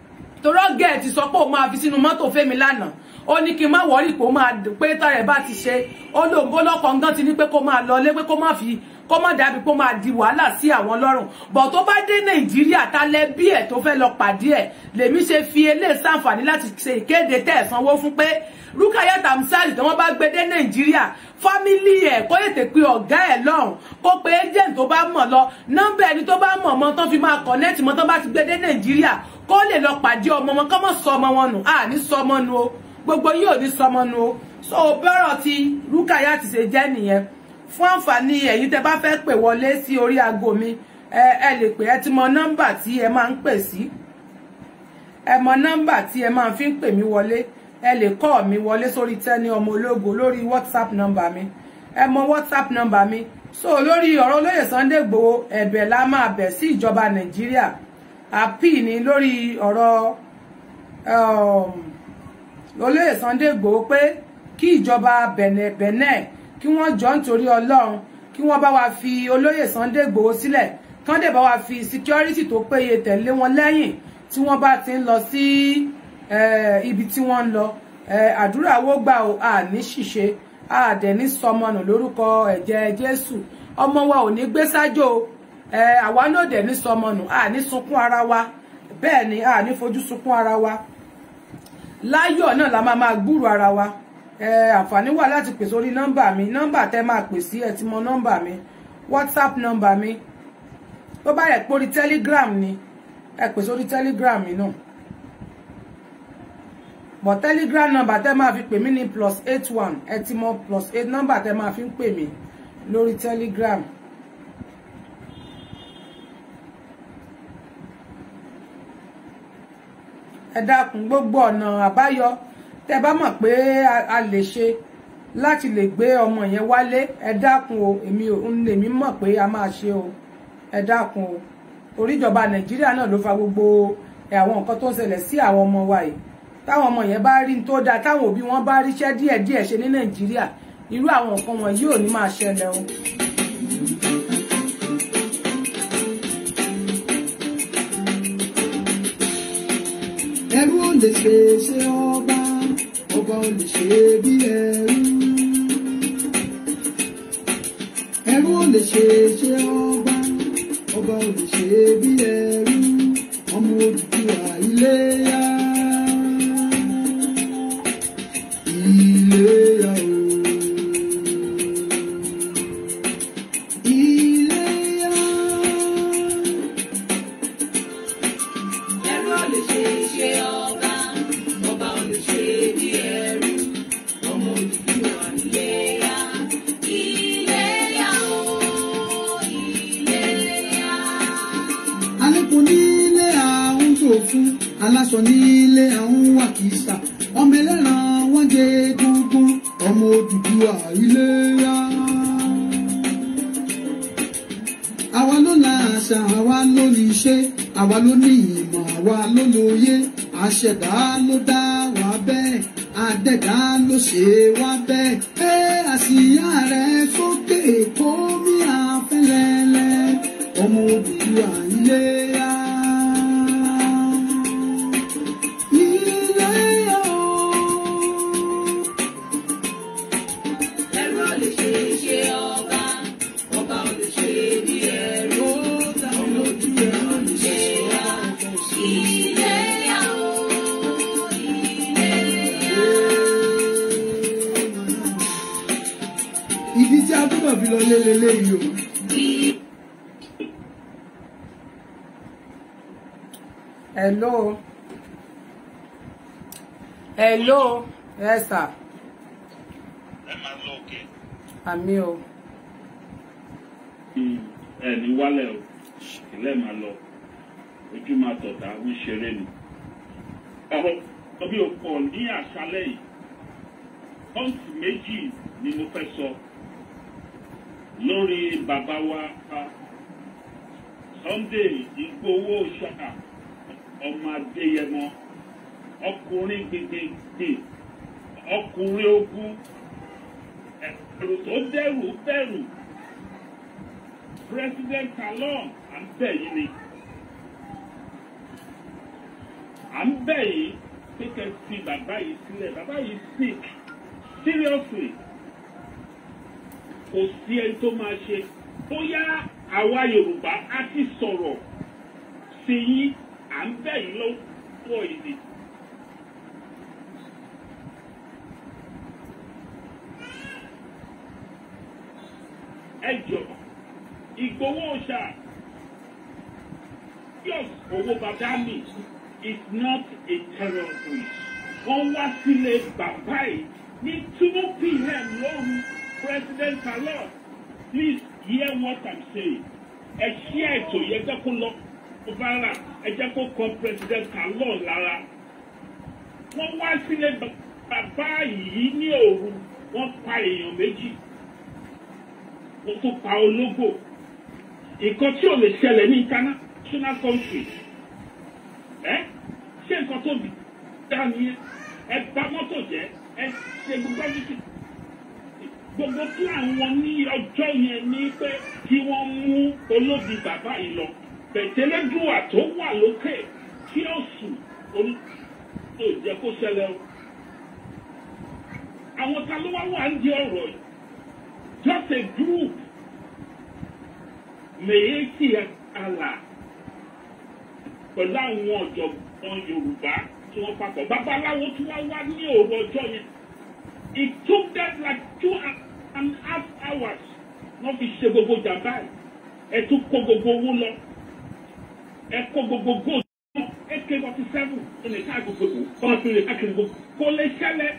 [SPEAKER 1] torọ́ gẹ̀ẹ́ ti sọ pé òun máa fi sínú mọ́tò fẹ́mi lánàá ó ní kí n má wọ́rí pé ó máa pé tọ́rẹ̀ bá ti ṣe ó lóun bó lọ́kọ̀ ngán ti ní pé kó máa lọlé pé kó má fi kó má dàbí kó máa di wàhálà sí àwọn lọ́rùn bọ̀ tó bá dé nàìjíríà ta lẹ bí ẹ̀ tó fẹ́ lọ pàdé ẹ̀ lèmi ṣe fi eléyìí sàǹfààní láti ṣe ìkéde tẹ́ ẹ̀ sanwó fún pé Rukayat Amusat tí wọ́n bá gbé dé nàìjíríà fámílì ẹ̀ kó ètè pé ọ̀gá ẹ̀ lọ́hùn kó pe agent tó bá mọ̀ lọ nọ́mbà ẹni tó bá mọ̀ mọ́ tán fi máa connect mọ́ tán bá ti gbé dé nàìjíríà kó lè lọ pàdé ọmọ wọn kọ́ mọ̀ sọ ọmọ wọn nù à ní sọ ọmọ nu o gbogbo yóò ní sọ ọmọ nu o so bọ́rọ̀ ti Rukayat ṣe jẹ́ nìyẹn fún àǹfààní ẹ̀yin tẹ́ bá fẹ́ pè wọlé sí orí aago mi ẹ ẹ lè pè ẹ ti mọ nọ́mbà tí ẹ máa ń pè sí ẹ mọ nọ́mbà tí ẹ máa fi ń pè mí wọlé ẹ lè kọ́ mi wọlé sórí Tenny ọmọ ológo lórí whatsapp nọ́mbà mi ẹ mọ whatsapp nọ́mbà mi so lórí ọ̀rọ̀ olóyè Sunday Igboho ẹ̀bẹ̀ la máa bẹ̀ sí ìjọba Nàìjíríà àpì ní lórí ọ̀rọ̀ olóyè Sunday Igboho pé kí ìjọba bẹ̀nẹ̀ bẹ̀nẹ̀ kí wọ́n jọ nítorí ọlọ́run kí wọ́n bá wa fi olóyè Sunday Igboho sílẹ̀ kán dẹ̀ bá wa fi security tó péye tẹ̀lé wọn lẹ́yìn tí wọ́n bá ti ń lọ sí ibi tí wọ́n ń lọ àdúrà wo gbà ó àní ṣìṣe àdẹ̀ ní sọmọnù lórúkọ ẹ̀jẹ̀ Jésù ọmọ wa ò ní gbé sájò àwa náà dẹ̀ ní sọmọnù àní sunkún ara wa bẹ́ẹ̀ ni àní fojú sunkún ara wa láyọ̀ náà la máa máa gbúrò ara wa àǹfààní wà láti pè sórí nọ́mbà mi nọ́mbà tẹ́ máa pè sí ẹ ti mọ nọ́mbà mi whatsapp nọ́mbà mi tó bá yẹ pé orí telegram ni ẹ pè sórí telegram mi náà but telegram nọ́mbà tẹ́ máa fi pè mí ní plus eight one ẹ ti mọ plus eight nọ́mbà tẹ́ máa fi ń pè mí lórí telegram. ẹ dákun gbogbo ọ̀nà àbáyọ tẹ bá mọ̀ pé a lè ṣe láti lè gbé ọmọ yẹn wálé ẹ dákun o èmi ò ń lèmi mọ̀ pé a máa ṣe o ẹ dákun o oríjọba nàìjíríà náà ló fa gbogbo àwọn nǹkan tó ń ṣẹlẹ̀ sí àwọn ọmọ wa yìí táwọn ọmọ yẹn bá rí tó dáa táwọn òbí wọn bá ríṣẹ́ díẹ̀díẹ̀ ṣe ní nàìjíríà irú àwọn nǹkan wọn yóò ní máa ṣẹlẹ̀ o.
[SPEAKER 3] ẹrú ò lè ṣe ṣe ọba ọba ò lè ṣe bí ẹrú ẹrú ò lè ṣe ṣe ọba ọba ò lè ṣe bí ẹrú ọmọ Odùduwà Iléyá Iléyá o Iléyá.
[SPEAKER 2] ẹrú ò lè ṣe ṣe ọba ọba ò lè ṣe bí ẹrú ọmọ Odùduwà Iléyá Iléyá o Iléyá.
[SPEAKER 3] alẹ́kùn nílé àwọn ṣòfin aláṣọ nílé àwọn wàkìsà ọmọ ẹlẹ́ran wọ́n jẹ egungun ọmọ Odùduwà Iléyá. àwa ló la àṣà àwa ló ní iṣẹ́ àwa ló ní ìmọ̀ àwa ló lóye àṣẹ̀dá ló dá wa bẹ́ẹ̀ àdẹ̀dá ló ṣe wá bẹ́ẹ̀ ẹ àsìyá rẹ̀ sókè kó mi àfẹ́lẹ́lẹ́ ọmọ Odùduwà Iléyá. Iléyá o.
[SPEAKER 2] ẹrú ò lè ṣe ṣe ọba ọba ò lè ṣe bí ẹrú ọmọ Odùduwà Iléyá Iléyá o Iléyá.
[SPEAKER 3] ìdí tí a túbọ̀ fi lọ lélẹ̀ yìí o.
[SPEAKER 1] hello hello yes sir
[SPEAKER 4] ẹ máa lọ òkè
[SPEAKER 1] àmì o
[SPEAKER 4] ẹ ní wálẹ̀ o ìlẹ̀ máa lọ ojú máa tọ̀tà ń ṣeré ni. ọ̀rọ̀ ọbí òpó ní àṣálẹ̀ yìí pọ́ǹtì méjì ni mo fẹ́ sọ lórí bàbá wa Sunday Ìgbòho ṣáà ọmọ Adéyẹmọ ọkùnrin gbẹgbẹgbẹ ọkùnrin ogun ẹ̀rù tó dẹ́rù bẹ̀rù president Talon à ń bẹ̀ yín ni à ń bẹ̀ yín pé kẹ́ fi bàbá yìí sílẹ̀ bàbá yìí sick seriously kò sí ẹni tó máa ṣe bóyá àwa Yorùbá á ti sọ̀rọ̀ sí yín à ń bẹ̀ yín lọ́wọ́ yìí ni. ẹ jọ Ìgbòho ṣá yes owó bàbá mi is not a terrorist wọ́n wá sílé bàbá yìí ní two pm lóru president Talon please hear what i'm saying ẹ ṣí ètò yẹn jẹ́ kó lọ viral ẹ jẹ́ kó kọ president Talon lára wọ́n wá sílé bàbá yìí ní òru wọ́n pa èèyàn méjì wọ́n tún pa ológbò nǹkan tí ò lè ṣẹlẹ̀ ní international country ẹ ṣé nǹkan tó bì dá nìyẹn ẹ bà mọ́tò jẹ́ ẹ ṣe gbogbo ẹbí gbogbo plan wọn ní ọjọ́ yẹn ní pé kí wọ́n mú olóbi bàbá yìí lọ pẹ̀tẹ́lẹ́dùwà tó wà lókè kí ó sùn olú tó jẹ́ kó ṣẹlẹ̀ o àwọn ta ló wá wà ń di ọ̀rọ̀ yìí just a group mèyéèkì àlà pẹ̀lú àwọn ọ̀jọ̀gbọ́n Yorùbá tí wọ́n papọ̀ babaláwo tí wọ́n wá ní òru ọjọ́ yẹn it took them like two and a half hours wọ́n fi ṣe gbogbo jàmbá ẹ̀ ẹ̀ tún kó gbogbo owó lọ ẹ̀ kó gbogbo gold ak forty seven ẹ̀ lè ká gbogbo kọ́ńtà fi lè káàkiri gbogbo kò lè ṣẹlẹ̀.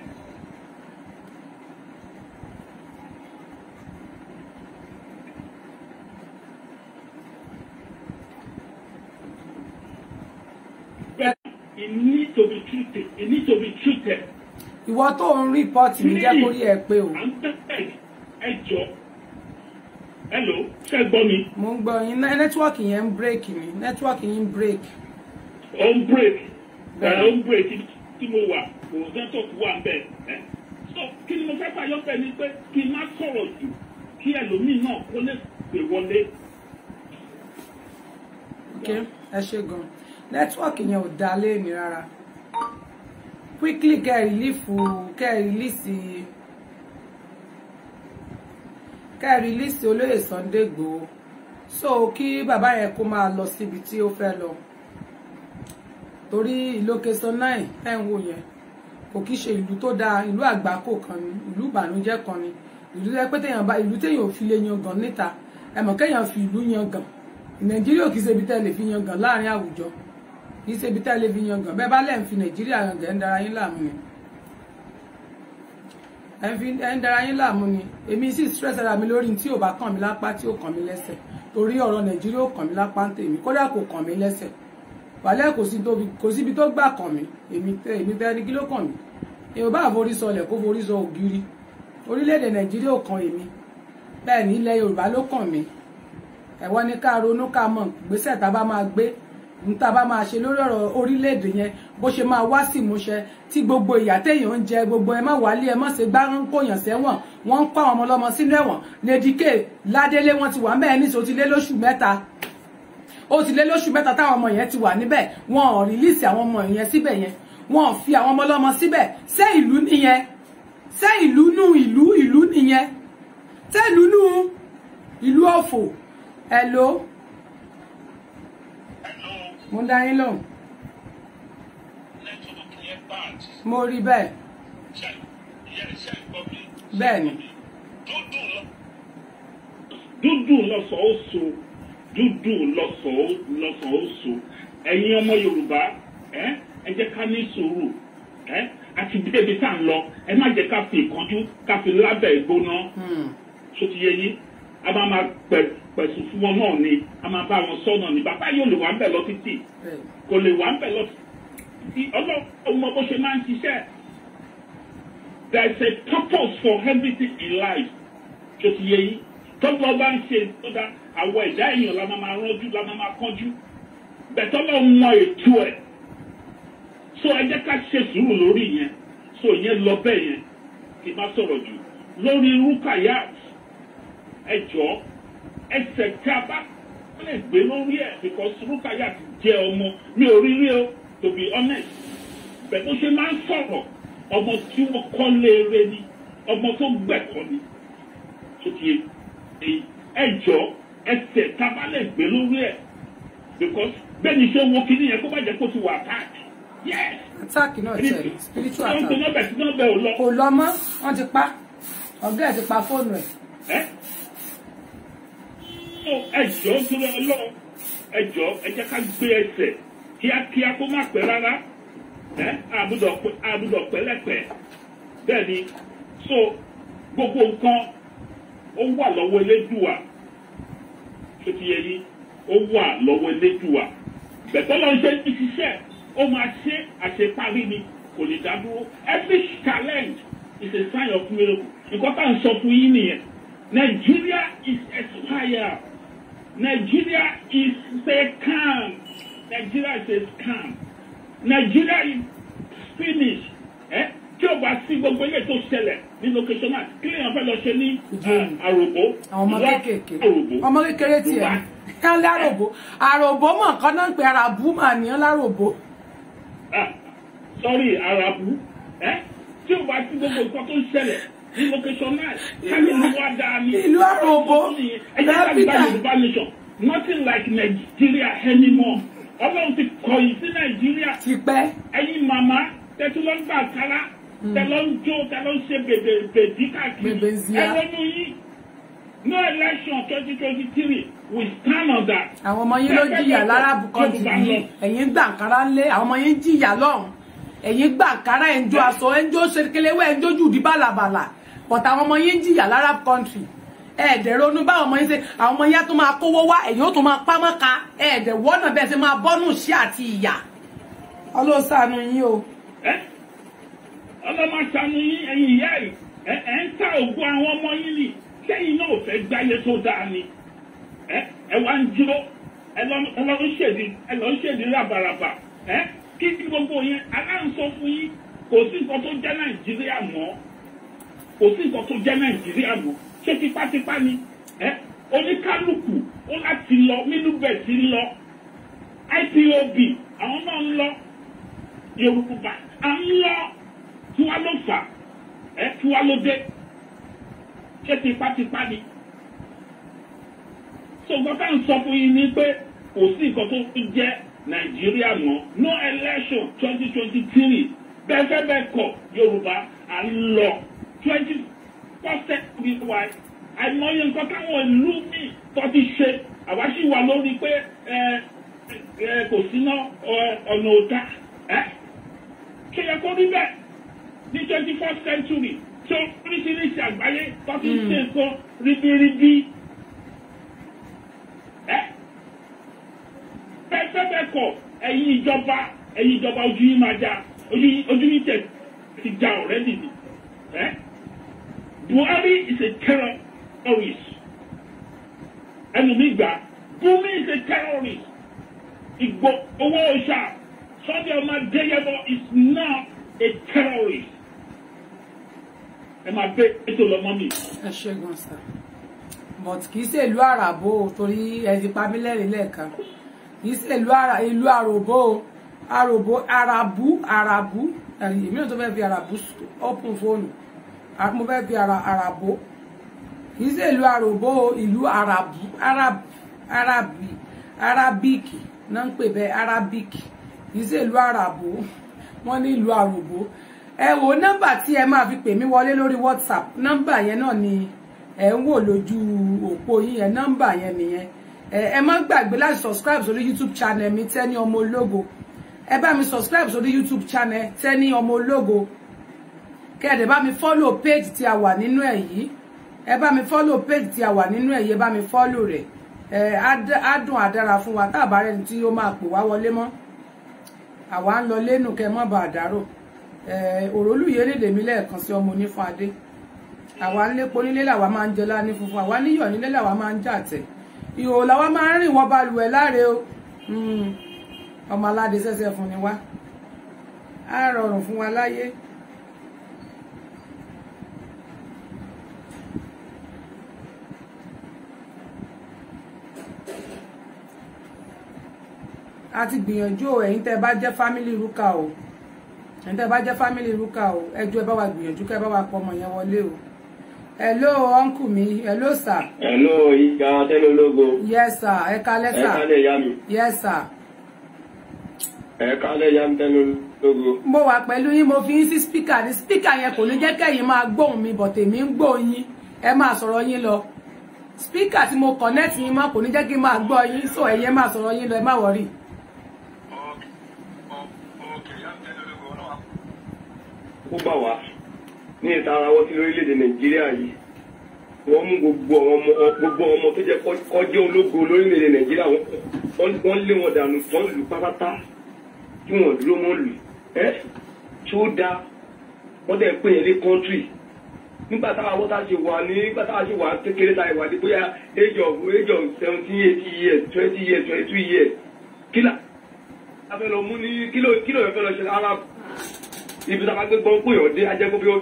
[SPEAKER 4] But it need to be treated. It need to be treated.
[SPEAKER 1] ìwọ tó ń rìpọ́ọ̀tì mi jẹ́ kórí ẹ pé o
[SPEAKER 4] à ń bẹ̀ ẹ jọ hello ṣe gbọ́ mi
[SPEAKER 1] mo ń gbọ́ yín Nẹ́- nẹ́tíwọ́ọ̀kì yẹn ń bírèkì mi nẹ́tíwọ́ọ̀kì yín ń bírèkì
[SPEAKER 4] ó ń break ẹ
[SPEAKER 1] Bẹ́ẹ̀.
[SPEAKER 4] ó ń break tí mo wà kò network wà bẹ́ẹ̀ ẹ so kí ni mo fẹ́ fàyọ bẹ́ẹ̀ ni pé kí n má sọ̀rọ̀ jù kí ẹlòmíì náà kó lè pè wọlé
[SPEAKER 1] ok ẹ ṣe gan nẹ́tíwọ́ọ̀kì yẹn ò dá léèmí rárá quickly kẹ́ ẹ rìlífù kẹ́ ẹ rìlíìsì kẹ́ ẹ rìlíìsì olóyè Sunday Igboho so kí bàbá yẹn kó máa lọ síbi tí ó fẹ́ lọ torí ìlókèsọ náà ẹ̀ ń wò yẹn kò kí ṣe ìlú tó dáa ìlú àgbákò kan ni ìlú ìbànújẹ́ kan ni ìlú tó yẹ pé téèyàn bá ìlú téèyàn ò fi lè yan gàn níta ẹ mọ̀ kéèyàn fi ìlú yan gàn nàìjíríà kì í ṣe ibi tẹ́ lè fi yan gàn láàrin àwùjọ kì í ṣe ibi tẹ́ lè fi yan gàn bẹ́ẹ̀ bá lẹ́ ń fi nàìjíríà yan gàn ẹ̀ ń dara yín láàmú ni ẹ̀ ń fi ẹ̀ ń dara yín láàmú ni èmi sì stress ara mi lórí tí ò bá kàn mí lápá tí ò kàn mí lẹ́sẹ̀ torí ọ̀rọ̀ nàìjíríà ò kàn mí lápá ń tèmi kódà kò kàn mí lẹ́sẹ̀ wàlẹ́ kò sí tó fi- kò síbi tó gbà kàn mí èmi tẹ èmi tẹ ẹni kí ló kàn mí èèyàn bá forí sọlẹ̀ kó forí sọ ògiri orílẹ̀-èdè nàìjíríà ò kàn èmi bẹ́ẹ̀ ní ilẹ̀ yorùbá ló kàn mí ẹ̀wọ́n ní ká ronú ká mọ̀ gbèsè tá a bá máa gbé ní tá a bá máa ṣe lórí ọ̀rọ̀ orílẹ̀-èdè yẹn bó ṣe máa wá sí ìmúṣẹ tí gbogbo ìyà téèyàn ń jẹ gbogbo ẹ má wálé ẹ má ṣe gbá ń kóyàn sẹ́wọ̀n wọ́n ń kọ́ àwọn ọmọ ọlọ́mọ sínú ẹ̀wọ̀n lédìkè ládélé wọ́n ti wà mẹ́ẹ̀ ní sọ ti lé lóṣù mẹ́ta ó ti lé lóṣù mẹ́ta táwọn ọmọ yẹn ti wà níbẹ̀ wọn ò rìlíìsì àwọn ọmọ yẹn síbẹ̀ yẹn wọn ò fi àwọn ọmọ ọlọ́mọ síbẹ̀ ṣé ìlú nìyẹn ṣé ìlú nù ìlú ìlú nìyẹn ṣé ìlú nù ìlú ọ̀fọ̀ hello mo ń dá yín lóhùn mo rí bẹ́ẹ̀ bẹ́ẹ̀ ni
[SPEAKER 4] dúdú lọ́sàn ó so dúdú lọ́sàn ó lọ́sàn ó so ẹ̀yin ọmọ yorùbá ẹ ẹ jẹ́ ká ní sùúrù ẹ àti débi tá à ń lọ ẹ má jẹ́ ká fi ìkánjú ká fi lábẹ́ ìgbóná
[SPEAKER 1] Hmm.
[SPEAKER 4] tó ti yé yín a máa máa pẹ̀- pẹ̀sùn fún wọn náà ni a máa bá wọn sọ náà ni bàbá yóò lè wà ń bẹ̀ lọ títì
[SPEAKER 1] bẹ́ẹ̀
[SPEAKER 4] kò lè wà ń bẹ̀ lọ títí ọlọ́run mọ bó ṣe máa ń ṣiṣẹ́ there is a purpose for everything in life tó ti yé yín tọ́gbọ́n bá ń ṣe tó dá àwọn ẹ̀dá èèyàn la máa máa rọ́jú la máa máa kánjú bẹ̀tọ́ lọ́ọ́ mọ ètò ẹ̀ so ẹ jẹ́ ká ṣe sùúrù lórí yẹn so ìyẹn lọ bẹ́ẹ̀ yẹn kí n má sọ̀rọ̀ jù lórí rúkàyà ẹ jọ ẹsẹ̀ tí a bá lè gbé lórí ẹ̀ because rúkàyà ti jẹ́ ọmọ mi ò rí rí o to be honest bẹ́ẹ̀ bó ṣe máa ń sọ̀rọ̀ ọmọ tí wọ́n kọ́ léere ni ọmọ tó gbẹ̀kọ́ ni tó ti yé èyí ẹ jọ ẹsẹ̀ tí a bá lè gbé lórí ẹ̀ because bẹ́ẹ̀ ni ṣé wo kíní yẹn kó má jẹ́ kó ti wà attack yes
[SPEAKER 1] attack náà tẹ̀ ní spiritual
[SPEAKER 4] wọ́n ń
[SPEAKER 1] attack
[SPEAKER 4] gbé nọ́bẹ̀ tí nọ́bẹ̀ ò lọ.
[SPEAKER 1] kò lọ mọ́ wọ́n ti pa ọ̀gá ẹ̀ ti pa fóònù ẹ̀
[SPEAKER 4] ẹ so ẹjọ dúró Ọlọ́run ẹjọ ẹ jẹ́ ká gbé ẹsẹ̀ kíákíá kó má pẹ́ rárá ẹ àbúdọ àbúdọ pẹ̀lẹ́pẹ̀ bẹ́ẹ̀ ni so gbogbo nǹkan ó wà lọ́wọ́ elédùà tó ti yẹ yín ó wà lọ́wọ́ elédùà bẹ̀tọ́ lọ́n ṣe ń ṣiṣẹ́ ó máa ṣe àṣeparí ni kò lè dá dúró every challenge is a sign of miracle nǹkan tá à ń sọ fún yín nìyẹn Nigeria is expired Nigeria is a scam Nigeria is a scam Nigeria is finished ẹ tí o bá sí gbogbo ilé tó ṣẹlẹ̀ ní location náà kí lèèyàn fẹ́ lọ ṣe ní
[SPEAKER 1] Ìjẹun.
[SPEAKER 4] àròbó
[SPEAKER 1] àwọn ọmọ
[SPEAKER 4] ìlú
[SPEAKER 1] kéékèèké
[SPEAKER 4] àròbó
[SPEAKER 1] ọmọ kékeré tiẹ̀
[SPEAKER 4] Wà.
[SPEAKER 1] ká láròbó àròbó mọ̀ nǹkan náà ń pe ara bú mà ní láròbó
[SPEAKER 4] Ah, sorry arabu ẹ tí o bá sí gbogbo nǹkan tó ń ṣẹlẹ̀ ní location náà káyọ̀ ló wá dáa ní.
[SPEAKER 1] ìlú àròbó
[SPEAKER 4] ẹ jẹ́ ká gba
[SPEAKER 1] dókítà
[SPEAKER 4] Yorùbá nation nothing like Nigeria anymore Ọlọ́run ti kọ̀yìn sí Nàìjíríà
[SPEAKER 1] ti pẹ́
[SPEAKER 4] ẹ̀yin màmá tẹ́tí ló ń gbà kára tẹ́ ló ń jó tẹ́ ló ń ṣe bèbè bèbí káàkiri
[SPEAKER 1] Bèbè zia.
[SPEAKER 4] ẹ lọ́nu yìí no election twenty twenty three we stand on that.
[SPEAKER 1] àwọn ọmọ yín ló jìyà láràbù kan ti bí ẹ̀yin gbàǹkárá ńlé àwọn ọmọ yín jìyà lọ́hùn ẹ̀yin gbàǹkárá ẹ̀ ń jó aṣọ ẹ̀ ń jó ṣerékelewé ẹ̀ ń jó jùdí bàlàbàlà but àwọn ọmọ yín jìyà láràbù country ẹ̀ẹ́dẹ̀ ronú báwọn ọmọ yín ṣe àwọn ọmọ yín á tún máa kówó wá ẹ̀yin ó tún máa pámọ́ ka ẹ̀ẹ́dẹ̀ wọ́nà bẹ́ẹ̀ ṣe máa bọ́nù sí àti ìyà ọlọ́sàánú yín o
[SPEAKER 4] ẹ ọlọ́mọ aṣàánú yín ẹ̀yin ìyá yìí ẹ ẹ ń ta ògùn àwọn ọmọ yín ni sẹ́yìn náà ò fẹ́ gbáyé tó dáa ni ẹ ẹ wá ń dúró ẹ lọ ẹ lọ ń ṣèdí ẹ lọ ń ṣèdí ràbàràbà ẹ kí kí gbogbo yẹn aláǹsọ fún yín kò sí nǹkan tó jẹ́ nàìjíríà mọ́ kò sí nǹkan tó jẹ́ nàìjíríà mọ́ ṣé tipátipá ni ẹ oníkálukú ó láti lọ nínú bẹ̀ sí lọ ipob àwọn náà ń lọ yorùbá à ń lọ tí wàá ló fà ẹ tí wàá ló dé ṣé tipátipá ni so nǹkan tá à ń sọ fún yín ni pé kò sí nǹkan tó ń jẹ́ nàìjíríà mọ́ no election twenty twenty three bẹ́ẹ̀ fẹ́ bẹ́ẹ̀ kọ̀ yorùbá à ń lọ twenty percent wíwá àìmọye nǹkan táwọn ìlú míì tó ti ṣe àwa sì wà lórí pé ẹ ẹ kò síná ọ̀nà òdà ẹ ṣe yẹ kó rí bẹ́ẹ̀ ní twenty first century tí oríṣiríṣi àgbáyé tó ti ṣe nǹkan ribiribi ẹ bẹ́ẹ̀ fẹ́ bẹ́ẹ̀ kọ̀ ẹ̀yin ìjọba ẹ̀yin ìjọba ojú yín máa já ojú yín tẹ̀ ti já ọ̀rẹ́dì ni ẹ Buhari is a terrorist ẹnu mi gbà Gumi is a terrorist Igbo owó ọ̀ṣà Sunday ọmọ Adéyẹmọ is not a terrorist ẹ máa gbé ètò lọmọ mi.
[SPEAKER 1] ẹ ṣe gan sa but kì í ṣe ìlú àràbò o, torí ẹ ti pa mí lẹ́rìn lẹ́ẹ̀kan kì í ṣe ìlú àrà ìlú àròbó o àròbó àràbù àràbù èmi náà tó fẹ́ fi àràbù open fóònù mo fẹ́ fi àràbò kì í ṣe ìlú àròbó o ìlú àràbù àràbù àràbì àràbíkì náà ń pè bẹ́ẹ̀ àràbíkì kì í ṣe ìlú àràbò wọ́n ní ìlú àròbó ẹ wo nọ́mbà tí ẹ máa fi pè mí wọlé lórí whatsapp nọ́mbà yẹn náà ni ẹ ń wò lójú òpó yín yẹn nọ́mbà yẹn nìyẹn ẹ má gbàgbé láti subscribe sórí youtube channel mi Tenny ọmọ ológo ẹ bá mi subscribe sórí youtube channel Tenny ọmọ ológo kẹ́ẹ̀dẹ̀ bá mi follow page tí a wà nínú ẹ̀ yìí ẹ bá mi follow page tí a wà nínú ẹ̀ yìí ẹ bá mi follow rẹ̀ ẹ á dùn àdára fún wa tá a bá rẹ̀ ní tí ó máa pè wá wọlé mọ́ àwa ń lọ lẹ́nu kẹ́ mọ́ bá àdárò òrólùyé lédè mi lẹ́ẹ̀kan sí ọmọ onífún adé àwa ń lépo nílé làwa máa ń jẹ láni funfun àwa níyọ̀ nílé làwa máa ń jà tẹ̀ ìhò làwa máa ń rìn wọ́n balùwẹ̀ láre o ọmọ aládé sẹ́sẹ́ fún ni wá á rọrùn fún wa láyé. a ti gbìyànjú o ẹ̀yin tẹ́ bá jẹ́ family ruka o ẹ̀yin tẹ́ bá jẹ́ family ruka o ẹjọ́ ẹ bá wa gbìyànjú kẹ́ ẹ bá wa pọ̀ ọmọ yẹn wọlé o hello uncle mi hello sir.
[SPEAKER 5] hello ìgbà Tenny ológo.
[SPEAKER 1] yes sir ẹ kálẹ́ sir.
[SPEAKER 5] ẹ kálẹ̀ ìyá mi.
[SPEAKER 1] yes sir.
[SPEAKER 5] ẹ kálẹ̀ ìyá mi Tenny ológo.
[SPEAKER 1] mo wà pẹ̀lú yín mo fi yín sí spíkà ní spíkà yẹn kò ní jẹ́ kẹ́yìn máa gbóhùn mi bọ̀ tèmi ń gbóhùn yín ẹ máa sọ̀rọ̀ yín lọ spíkà tí mo connect yín mọ́ kò ní jẹ́ kí n máa gbọ́ yín so ẹ̀yin ẹ máa sọ̀rọ̀ yín lọ ẹ má wọ̀rì.
[SPEAKER 5] ó bà wá ní ìta ara wọn sí lórílẹ̀‐èdè nàìjíríà yìí wọ́n mú gbogbo ọmọ gbogbo ọmọ tó jẹ́ kọjá ológo lórílẹ̀‐èdè nàìjíríà wọ́n lé wọn dànù wọ́n lù pápátá tí wọ́n dúró mọ́ lù ẹ́ tí ó dáa wọ́n dẹ̀ pè é ní kọ́ńtírì nígbà táwa wọ́n tá a ṣe wà ní nígbà táwa ṣe wà kékeré tá a wà ní bóyá age of age of seventeen eighty years twenty years twenty two years kílà a fẹ́ lọ mú ní kílò kílò yẹn fẹ́ lọ ṣe ara ibi tá a bá gbé gbọ́n pé ọ̀dẹ́ ajẹ́kọ́ bí ó.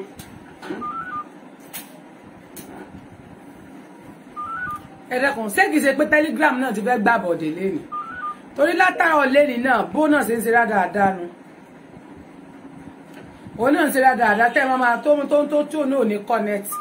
[SPEAKER 1] ẹ̀rẹ́kùn ṣé kìí ṣe pé telegram náà ti fẹ́ gbà bọ̀dé lẹ́nu torí látàrọ̀ lẹ́nu náà bó náà ṣe ń ṣe dáadáa nu òun náà ń ṣe dáadáa tẹ́ ẹ máa tó tó tó tó náà ní connect.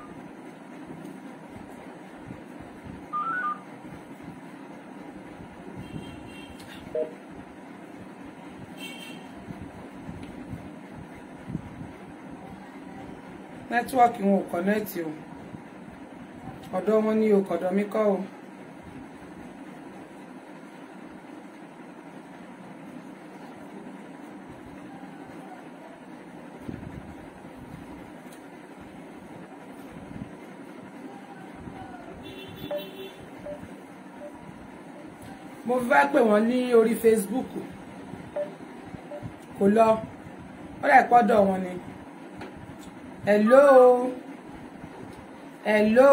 [SPEAKER 1] nẹ́tíwọ́ọ̀kì wọn ò kọ́nẹ́ẹ̀tì o ọ̀dọ̀ wọn ní o kọ̀dọ̀ mi kọ́ o. mo fi bá pè wọ́n ní orí Facebook kò lọ ó dà pọ́dọ̀ wọn ni. hello hello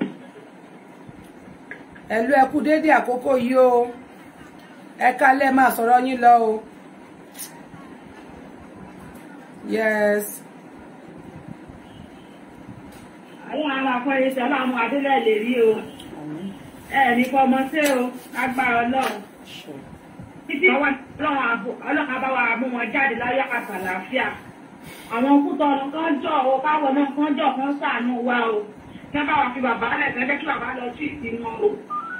[SPEAKER 1] hello ẹ kú déédéé àkókò yìí o ẹ kálẹ̀ máa sọ̀rọ̀ yín lọ o yes
[SPEAKER 6] àwọn àlàfo ẹsẹ ọlọ́run adélẹ lè rí o ẹ ní fọmọ sí o agbára ọlọ́run títí ọwọ́ ọlọ́run àbò ọlọ́run àbáwá mú wọn jáde láyé àtàlàáfíà àwọn òkúta ọ̀nà kan jọ o káwọn náà kan jọ kan ṣàánú wa o kí wọ́n bá wà fi bàbá lẹ̀ kẹ́jẹ́ kí bàbá lọ sí ìsìn wọn o.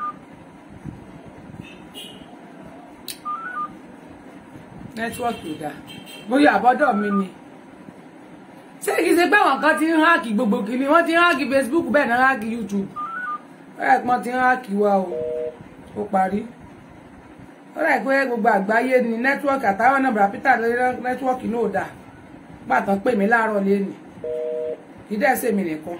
[SPEAKER 1] nẹ́tíwọ́ọ̀kì ò dáa bóyá àbọ́dọ̀ mi ni ṣé kìí ṣe pé àwọn kan ti ń háàkì gbogbo kìíní wọ́n ti ń háàkì Facebook bẹ́ẹ̀ náà háàkì YouTube bẹ́ẹ̀ pọ́n ti ń háàkì wa o ó parí ó rà pé gbogbo àgbáyé ni nẹ́tíwọ́ọ̀kì àtàwọn náà bàbá Peter lórí nẹ́tíwọ́ọ̀kì náà ò dáa pàtàn pè mí láàárọ̀ lẹ́nu ìdẹ́sẹ̀ mi nìkan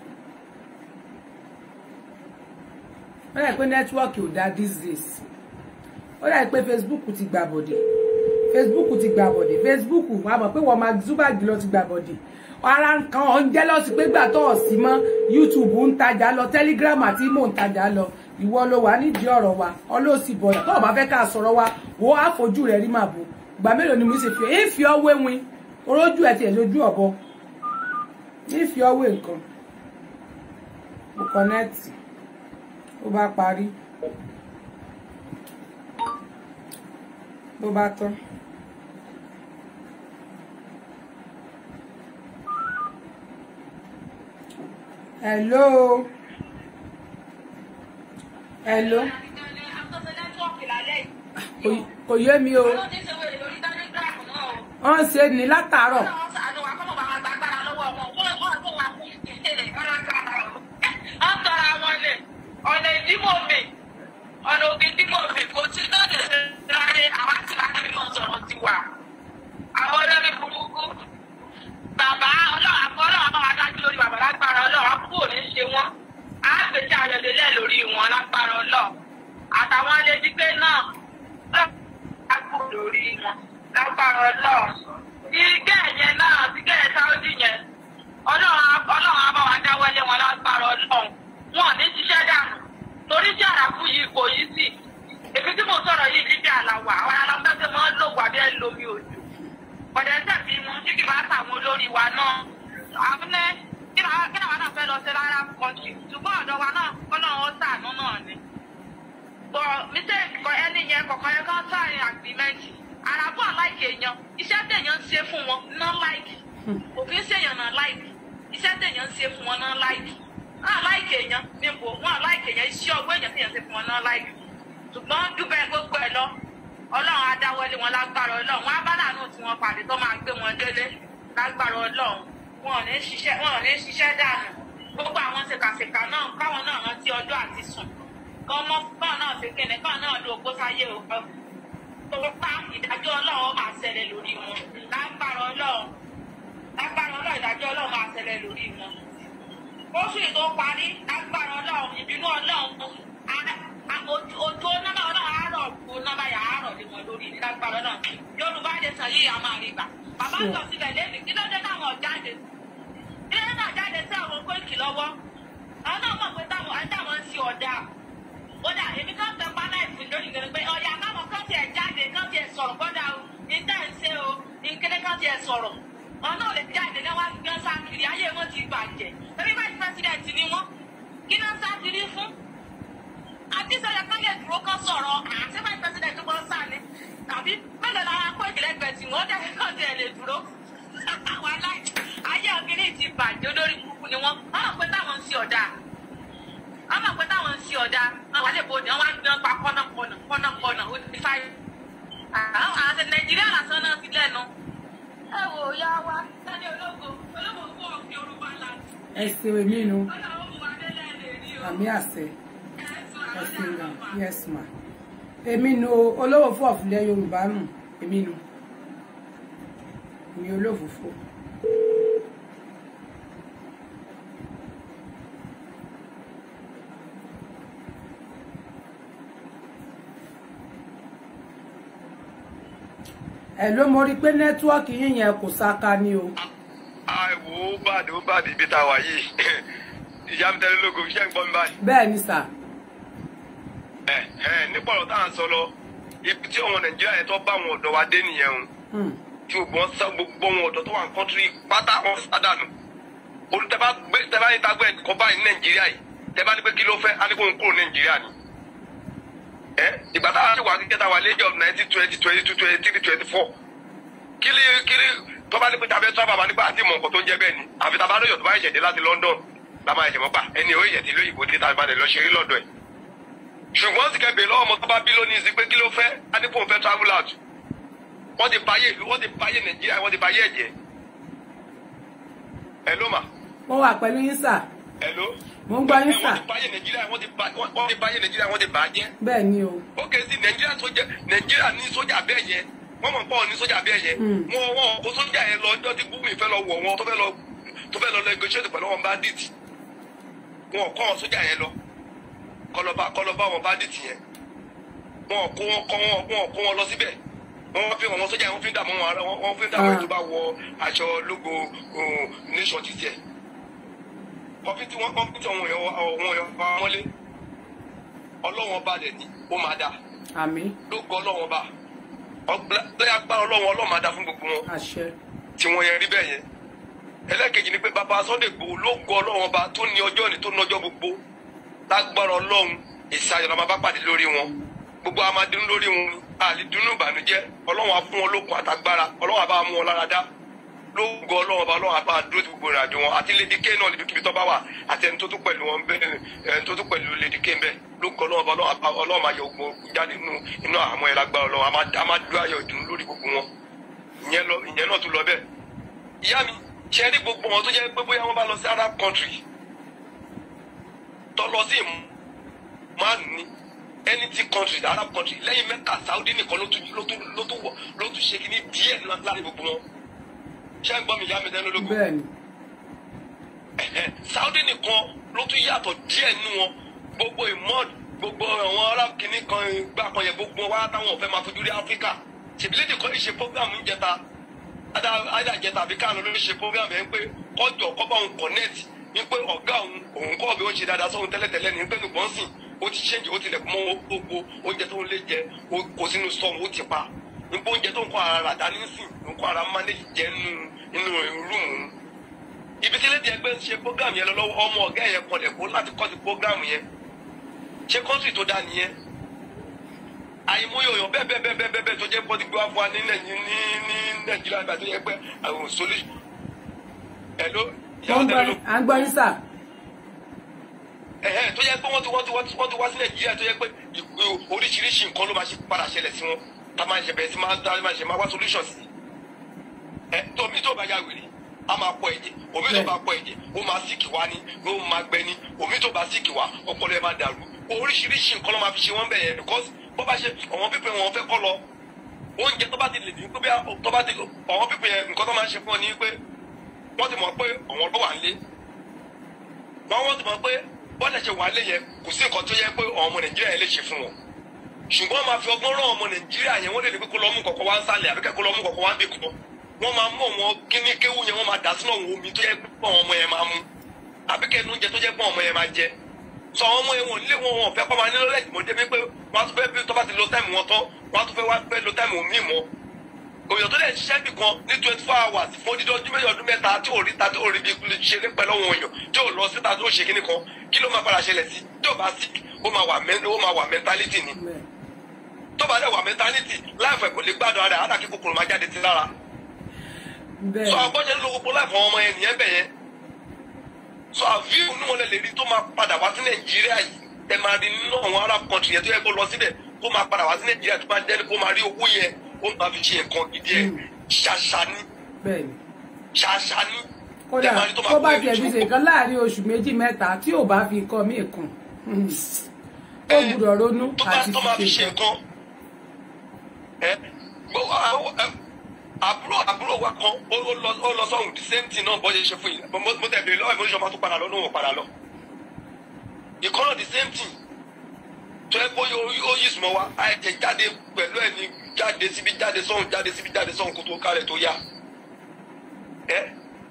[SPEAKER 1] ó rà pé nẹ́tíwọ́ọ̀kì ò dáa these days ó rà pé Facebook ti gbà bọ̀dẹ̀ facebook ti gbà bọ̀dẹ̀ facebook wà mọ̀ pé wọ́n máa Zuckerberg lọ ti gbà bọ̀dẹ̀ ara nǹkan ọ̀ ń jẹ́ lọ́sí pé gbà tó ọ̀sí mọ́ youtube ń tajà lọ telegram àti imo ń tajà lọ ìwọ ló wà nídìí ọ̀rọ̀ wa ọlọ́sì bọ̀dà tó o bá fẹ́ ká sọ̀rọ̀ wa wo àfojú rẹ̀ rí màbò ìgbà mélòó ni mo ṣe fi èyí fi ọwọ́ ewin orójú ẹ̀ tiẹ̀ lójú ọ̀bọ ní fi ọwọ́ nǹkan mo kọ́nẹ́ẹ̀tì ó bá parí ló bá tán. hello hello Kò- kò yé mi o wọ́n ń ṣe ní látàárọ̀
[SPEAKER 2] ọ̀nà ìdímọ̀ mi ọ̀nà òbí ìdímọ̀ mi kò tí náà lè ṣe ráyé àwọn àti láti rí wọn sọ̀rọ̀ ti wà àwọn olórí burúkú bàbá ọlọ́run àbọ̀ ọlọ́run àbọ̀ wá dájú lórí bàbá lágbára ọlọ́run àbúrò ò ní ṣe wọ́n á gbèsè ayọ̀dẹ̀lẹ̀ lórí wọn lágbára ọlọ́run àtàwọn alẹ́dígbé náà lágbára lórí wọn lágbára ọlọ́run ìgẹ́ yẹn náà ìgẹ́ sáúdì yẹn ọlọ́run á- ọlọ́run àbọ̀ wá dáwọ́lé wọn lágbára ọlọ́run wọn ò ní ṣiṣẹ́ dànù torí tí àràkù yìí kò yí sí èmi tí mo sọ̀rọ̀ yìí níbi àlàwà àwọn alámọ́tẹ́ máa ń lò wà bí ẹ lómi òjò ọ̀dẹ̀ tẹ̀sí mu tí kì bá tàwọn olórí wa náà àbúlé kí làwọn kí làwọn náà fẹ́ lọ sí rárá kọ́ńtì ṣùgbọ́n ọ̀dọ̀ wa náà kọ́nà ó sàánú náà ni. bọ̀ mistake kọ ẹni yẹn kọ̀ọ̀kan yẹn kán sáàrin agreement àràbọ̀ láìkì èèyàn iṣẹ́ tẹ̀yàn ń ṣe fún wọn náà láìkì òfin ṣèyàn náà láìkì iṣẹ́ tẹ̀yàn ń ṣe fún wọn náà láìkì náà láìkì èèyàn níbo wọn láìkì èèyàn iṣẹ́ ọgbọ́n èèyàn tẹ̀yàn ṣe fún wọn náà láìkì ṣùgbọ́n dúpẹ́ gbogbo ẹ̀ lọ ọlọ́run á dáwọ́lé wọn lágbára ọlọ́run wọn á bá láàánú tí wọ́n pàdé tó máa gbé wọn délé lágbára ọlọ́run wọn ò ní ṣiṣẹ́ wọn ò ní ṣiṣẹ́ dànù gbogbo àwọn ṣèkàṣèkà náà káwọn náà rántí ọjọ́ àti sùn kọ́ mọ́ kọ́ náà ṣe kéde kọ́ náà lo ògbó sáyé o tó pa ìdájọ́ ọlọ́run máa ṣẹlẹ̀ lórí wọn lágbára ọlọ́run lágbára ọlọ́run ìdájọ́ ọlọ́run máa ṣẹlẹ̀ lórí wọn oṣù tó parí lágbára ọlọ́run ìbínú ọlọ́run á- á- ojú ojú nọ́mbà ọlọ́run àárọ̀ kó nọ́mbà yà àárọ̀ lé wọn lórí lágbára ọlọ́run yorùbá lè sàn yìí àmọ́ àrígbà bàbá sọ síbẹ̀ lẹ́nu kí ló dé táwọn jáde kí ló dé táwọn jáde sí àwọn kóìkì lọ́wọ́ àwọn náà mọ̀ pé táwọn àtàwọn ń ṣe ọ̀dà kódà èmi kan tẹ pa náà ìfún lórí ìgbẹ́ni pé ọ̀yà káwọn kan tiẹ̀ jáde kan tiẹ̀ sọ̀rọ̀ kódà o ìtẹ́ ń ṣe o ìkéde kan tiẹ̀ sọ̀rọ̀ ọ̀nà ò lè jáde náà wá gbọ́n sákiri ayé wọn ti bàjẹ́ torí vice president ni wọ́n kí náà sákiri fún àti sọ̀rọ̀ kan lè dúró kan sọ̀rọ̀ àti vice president tó gbọ́n sáà ni tàbí mélòó la kó ìkìlẹ̀ gbẹ̀ tí wọ́n dẹ̀ kàn tiẹ̀ lè dúró àwọn aláì ayé ọ̀gbìn ti bàjẹ́ olórí kúkú ni wọ́n wọ́n mọ̀ pé táwọn ń ṣe ọ̀dà wọ́n mọ̀ pé táwọn ń ṣe ọ̀dà àwọn àlejò òde wọn wá ń gbọ́n pa kọ́nàkọ́nà kọ́nàkọ́nà ó ti fáyé àwọn àti nàìjíríà lásán náà ti lẹ́nu ẹ wò ó yá wa sani ológo ológo fún òfin orúkọ ńlá
[SPEAKER 1] ẹ ṣe èmi nu
[SPEAKER 2] ọlọ́run mú wa délẹ̀ lè rí o
[SPEAKER 1] àmì àṣẹ
[SPEAKER 2] ẹ sọ
[SPEAKER 1] ẹ ṣe
[SPEAKER 2] àwọn
[SPEAKER 1] gan
[SPEAKER 2] náà
[SPEAKER 1] yes ma èmi nu o, olówó fún ọ̀fìlẹ̀ yorùbá nù èmi nu èmi olófòfò. ẹ ló mo rí i pé nẹ́tíwọ́ọ̀kì yín yẹn kò sáka ni o.
[SPEAKER 7] àìwò
[SPEAKER 5] bá dé ó bá dé ibi tá a wà yìí ìyá mi tẹ́lẹ̀ lógo iṣẹ́ ń gbọ́ mi báyìí.
[SPEAKER 1] bẹ́ẹ̀ ni sà
[SPEAKER 5] ẹ ẹ nípa ọ̀rọ̀ tá à ń sọ lọ ibi tí àwọn nàìjíríà yẹn tó bá àwọn ọ̀dọ́ wa dé nìyẹn o
[SPEAKER 1] Hmm.
[SPEAKER 5] tí gbogbo wọn sá gbogbo àwọn ọ̀dọ́ tó wà ní kọ́ńtírì pátá wọn sádànù olùtẹ́bá gbé tẹ́bá ní tagbẹ́ ẹ̀kọ́ báyìí ní nàìjíríà yìí tẹ́bá ní pé kí ló fẹ́ á ní kó ń kúrò ní nàìjíríà ni. ẹ ìgbà táwa ṣe wà kíkẹ́ táwa lẹ́jọ́ of nineteen twenty twenty two twenty three twenty four kílí kílí tọ́ba ní pé tàbí tọ́ba bá nípa àti ìmọ̀ nǹkan tó ń jẹ́ bẹ́ẹ̀ ni àfi tàbá lóyọ̀ tó bá ìṣẹ̀dẹ̀ láti London la máa ṣẹ̀mọ́ pa ẹni ò ìyẹ̀tì lóyìnbó tí tàbí balẹ̀ lọ ṣe rí lọ́dọ̀ ẹ̀ ṣùgbọ́n sì kẹ́ bèèrè lọ́wọ́ ọmọ tó bá bí lónìí sí pé kí ló fẹ́ á ní kó ń fẹ́ travel out wọ́n ti báyé ìlú wọ́n ti báyé Nàìjíríà wọ́n ti báyé ẹ̀jẹ̀ ẹ̀ ló mà
[SPEAKER 1] mo wà pẹ̀lú yín sà
[SPEAKER 5] Hello.
[SPEAKER 1] Mo ń gbọ́ yín,
[SPEAKER 5] Ẹ,
[SPEAKER 1] sà.
[SPEAKER 5] wọ́n ti báyé Nàìjíríà wọ́n ti bá- wọ́n wọ́n ti báyé Nàìjíríà wọ́n ti bà á jẹ́.
[SPEAKER 1] bẹ́ẹ̀ ni o
[SPEAKER 5] ó kè sí Nàìjíríà sójà Nàìjíríà ní sójà bẹ́ẹ̀ yẹn wọ́n mọ̀ pọ̀ ní sójà bẹ́ẹ̀ yẹn.
[SPEAKER 1] Mm.
[SPEAKER 5] wọ́n wọ́n kó sójà yẹn lọ ọjọ́ tí Gumi fẹ́ lọ wọ̀ wọn tó fẹ́ lọ tó fẹ́ lọ negotiate pẹ̀lú wọn bandit. wọn kọ́ wọn sójà yẹn lọ kọlọba kọlọba wọn bandit yẹn. wọn kó wọn kọ́ wọn wọn kó wọn lọ síbẹ̀ wọ́n fi wọn sójà yẹn wọ́n fi ń dààmú wọn ara wọn fi ń dààmú
[SPEAKER 1] Ah.
[SPEAKER 5] ètò bá wọ aṣọ lógo um, nation ti tiẹ̀ kọfí tí wọ́n kọfí tí àwọn èèyàn àwọn èèyàn pa wọ́n lé ọlọ́wọ́n bá dẹ̀ ní ó máa dà
[SPEAKER 1] àmì
[SPEAKER 5] ló gbọ́ ọlọ́wọ́n bá lọ́yà gbá ọlọ́wọ́n ọlọ́wọ́n máa dà fún gbogbo wọn
[SPEAKER 1] àṣẹ
[SPEAKER 5] tí wọ́n yẹn rí bẹ́ẹ̀ yẹn ẹlẹ́kejì ni pé bàbá Sunday Igboho ló gbọ́ ọlọ́wọ́n bá tó ní ọjọ́ ní tó ní ọjọ́ gbogbo lágbára ọlọ́run èsì ayọ̀ la máa bá pàdé lórí wọn gbogbo a máa dunu lórí wọn àlè dunu ìbànújẹ́ ọlọ́wọ́n á fún wọn lókun àtàgbára ọlọ́wọ́n á bá mú wọn lára dá ló gbọ́ ọlọ́wọ́n bá ọlọ́wọ́n á bá dúró ti gbogbo ìrìn àjò wọn àti Lady K náà níbikíbi tó bá wà àti ẹni tó tún pẹ̀lú wọn bẹ́ẹ̀ ẹni tó tún pẹ̀lú Lady K bẹ́ẹ̀ ló gbọ́ ọlọ́wọ́n bá ọlọ́wọ́n á bá- ọlọ́wọ́n máa yọ ogun jáde nínú inú àmọ́ ẹ̀ lágbára ọlọ́wọ́n á máa- á máa dúró ayọ̀ ìdùnnú lórí gbogbo wọn ìyẹn lọ ìyẹn náà tún lọ bẹ́ẹ̀ ìyá mi ṣe rí gbogbo wọn tó jẹ́ pé bóyá wọ́n bá lọ sí Arab country tó lọ sí márùn ní any tí country Arab country lẹ́yìn Mẹ́kà Saudi nìkan ló tún ló tún ló tún wọ ló tún ṣe kíní díẹ̀ láàrin gbogbo wọn ṣé ń gbọ́ mi ìyá mi dẹ́nu lógún
[SPEAKER 1] bẹ́ẹ̀ ni
[SPEAKER 5] Ẹ̀hẹ̀, Saudi nìkan ló tún yàtọ̀ díẹ̀ nínú wọn gbogbo imod gbogbo àwọn arab kìíní kan gbà kan yẹ gbogbo wa táwọn ọ̀fẹ́ máa fojú rí Áfíríkà ṣèbílẹ̀dì kan ìṣe program ń jẹta ádà jẹta àbí káàlọ́ ló ń ṣe program yẹn pé kọjọ kọ́bà òun connect ní pé ọ̀gá òun òun kọ́ bí ó ń ṣe dáadáa sóhun tẹ́lẹ̀tẹ́lẹ̀ ní pé nùgbọ́n sìn ó ti ṣéǹjì ó ti lẹ̀kùn mọ́ gbogbo oúnjẹ tó ń lé jẹ ó kó sínú sọ́ọ̀mù ó ti pa nípa oúnjẹ tó ń kọ́ ara rà dání sìn ń kọ́ ara manage jẹ nínú nínú rúùmù ibi tí lédi ẹgbẹ́ ń ṣe program yẹn lọ́wọ́ ọmọ ọ̀gá yẹn kọlẹ̀ kó láti kọ́ sí program yẹn ṣé kọ́ńtì tó dáa nìyẹn àìmọye òyàn bẹ́ẹ̀ bẹ́ẹ̀ bẹ́ẹ̀ bẹ́ẹ̀ bẹ́ẹ̀ tó jẹ́ pọ́tí gbé wá fún wa ní Nàìjí- ní ní nàìjíríà nígbà tó yẹ pé àwọn solution ẹ̀ ló
[SPEAKER 1] Mo ń gbọ́ yín- à ń gbọ́ yín sà
[SPEAKER 5] ẹ̀hẹ́ tó yẹ pé wọ́n ti wọ́n ti wọ́n ti wọ́n ti wá sí nàìjíríà tó yẹ pé ìpè- oríṣiríṣi nǹkan ló máa ṣe padà ṣẹlẹ̀ sí wọn tá a máa ṣe bẹ̀rẹ̀ sí máa tá a máa ṣe máa wá solution sí ẹ tó omi tó bá yà wèrè a máa pọ̀ ẹ̀jẹ̀ omi tó bá pọ̀ ẹ̀jẹ̀ ó máa síkì wá ní ó máa gbẹ ní omi tó bá síkì wá ọpọlọ ẹ máa dàrú oríṣiríṣi nǹkan ló máa fi ṣe wọ́n bẹ̀ yẹn because bó bá ṣe àwọn pípẹ́ wọn fẹ́ kọ́ lọ oúnjẹ tó bá ti lè ní pé bí tó bá ti àwọn pípẹ́ yẹn nǹkan tó máa ń ṣe fún ọ ní pé wọ́n ti mọ̀ pé àwọn ló wà ń lé wọn wọ́n ti mọ̀ pé bọ́ọ̀lù ṣe wà lé yẹn kò sí nǹkan tó yẹ pé ọmọ nàìjíríà yẹn lè ṣe fún wọn ṣùgbọ́n wọ́n máa fi ọgbọ́n rán ọmọ nàìjíríà yẹn wọ́n lè ní pé kó lọ mú kọ̀kọ́ wá ń sálẹ̀ àbí kẹ́kọ̀ọ́ lọ mú kọ̀kọ́ wá ń bè kọ́ wọ́n máa mú ọmọ kíní kéwú yẹn wọ́n máa dà sínú àwọn omi tó yẹ pé àwọn ọmọ yẹn máa mú àbí kẹ́nu oúnjẹ tó jẹ́ pé ọmọ yẹn máa jẹ sọ àwọn ọmọ yẹn wọn lé wọn wọn fẹ́ kọ́ máa nílò lẹ́yìn mọ́ débi pé wọ́n á tún fẹ́ bí tó bá ti lo táìmù wọn tán wọ́n á tún fẹ́ wá fẹ́ lo táìmù míì mọ́ òyìn tó lè ṣiṣẹ́ bì kan ní twenty four hours fún odidi ọdún méjì ọdún mẹ́ta tí ò rí ta tí ò rí bí ṣeré pẹ̀lú àwọn èèyàn tí ò lọ síta tí ò ṣe kíní kan kí ló máa padà ṣẹlẹ̀ sí tí ò bá sick ó máa wà mẹ́ ó máa wà mentality ni
[SPEAKER 1] bẹ́ẹ̀
[SPEAKER 5] tó bá dẹ̀ wà mentality láìpẹ́ kò lè gbádùn ara àdàkí kòkòrò máa jáde sí lára
[SPEAKER 1] bẹ́ẹ̀
[SPEAKER 5] sọ àgbọ̀jẹ̀ ń lo gbogbo láìpẹ́ ọmọ yẹn nìyẹn bẹ̀ yẹn sọ àfíù ní wọn lè rí tó máa padà wá sí nàìjíríà yìí ẹ máa rí nínú àwọn arab country yẹn tó yẹ kó lọ síbẹ̀ kó máa padà wá sí nàìjíríà tó máa dẹ́ni kó máa rí owó yẹn ó máa fi ṣe nǹkan gidi ẹ̀ ṣàṣà ní
[SPEAKER 1] bẹ́ẹ̀ ni
[SPEAKER 5] ṣàṣà ní.
[SPEAKER 1] kódà
[SPEAKER 5] Ẹ máa rí tó máa
[SPEAKER 1] tó bá
[SPEAKER 5] kó
[SPEAKER 1] tiẹ̀ fi
[SPEAKER 5] ẹni
[SPEAKER 1] ṣe nǹkan láàrin oṣù méjì mẹ́ta tí ò bá fi kọ́ mí kùn ó gbúdọ̀ ronú
[SPEAKER 5] tó bá
[SPEAKER 1] àti
[SPEAKER 5] tó máa fi
[SPEAKER 1] fi
[SPEAKER 5] ṣe
[SPEAKER 1] ṣe nǹkan.
[SPEAKER 5] nǹkan ẹ gbọ́ àwọn ẹ, àbúrò àbúrò wa kan ó ó lọ ó lọ sọ́hùn the same thing náà bọ́ ṣe ṣe fún yìí mo mo tẹ̀ bèrè lọ́wọ́ ìmọ̀ ìṣọ́ máa tún padà lọ lóhùn padà lọ ìkọ́nà the same thing tó yẹ kó ó yí sùnmọ́ wa àìjẹ jáde pẹ̀lú ẹ̀ ní jáde síbi jáde sọ́hùn jáde síbi jáde sọ́hùn kó tó kárẹ̀ tó yá ẹ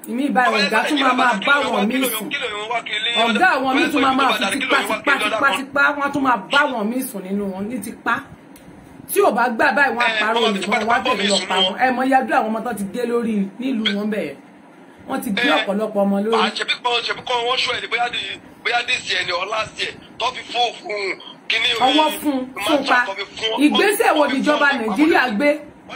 [SPEAKER 1] ìmí ìbáyìí ọ̀gá tún máa máa bá wọn míì sùn ọ̀gá àwọn míì tún máa máa fi tipátipátipá wọn tún máa bá wọn míì sùn nínú wọn ní tipá tí ò bá gbà báyìí wọn àparò òyìnbọn wọn á tẹ̀lé lọ pa wọn ẹ mọ yájú àwọn ọmọ tó ti gé lórí nílùú wọn bẹ̀yẹn wọn ti gé ọ̀pọ̀lọpọ̀ ọmọ lórí.
[SPEAKER 7] àṣẹbí kan ṣẹbí kan wọn ṣọ ẹ ní bóyá di bóyá dé sí ẹni ọlá sí ẹ tó fi fún fún kíní orí
[SPEAKER 1] ọwọ́ fún fún pa ìgbésẹ̀ wo níjọba nàìjíríà gbé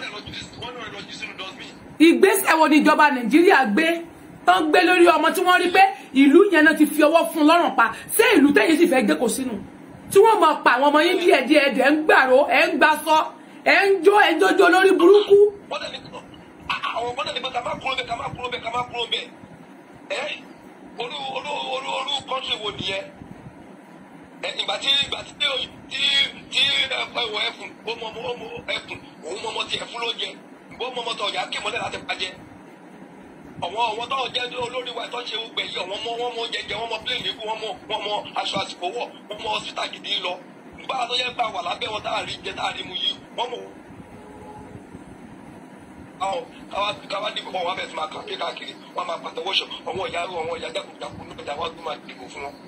[SPEAKER 1] ìgbésẹ̀ wo níjọba nàìjíríà gbé tó ń gbé lórí ọmọ tí wọ́n rí pé ìlú yẹn náà ti fi ọwọ́ fún lọ́rùn pa ṣé ìlú tẹ́yìn sì fẹ́ gbé kò sínú tí wọ́n mọ̀ pa àwọn ọmọ yín díẹ̀ díẹ̀ ẹ̀ ń gbàró ẹ̀ ń gbasọ ẹ̀ ń jó ẹ̀ ń jójó lórí burúkú.
[SPEAKER 7] àwọn ọmọdé ní pé ká má kúrò bẹ́ẹ̀ ká má kúrò bẹ́ẹ̀ ká má kúrò bẹ́ẹ̀ ẹ́ olú olú olú olú kọ́ńtì wo nìyẹn ìgbà tí ìgbà tí tí tí ẹwọ ẹfun ó mọ ọmọ ẹfun òun mọ ọmọ tí ẹfun ló jẹ ìbọn mọ ọmọ tó ọjà kí mọlẹ láti pàjẹ àwọn àwọn tó jẹ olórí wa tó ń ṣe gbẹ yìí àwọn ọmọ wọn mọ jẹjẹ wọn mọ pléènì ikú wọn mọ wọn mọ aṣọ àsìkò wọ wọn mọ hospital gidi lọ nígbà tó yẹ gbà wà lábẹ́ wọn tá a rí jẹ tá a rí mu yìí wọn mọ. àwọn káwá káwá dìbò wọn wá bẹ̀rẹ̀ sí máa kàn kí káàkiri wọn máa pàtẹ́wọ́ ṣọ àwọn ìyá àwọn ìyá jákujàku nígbà tí àwọn gbé máa dìbò fún wọn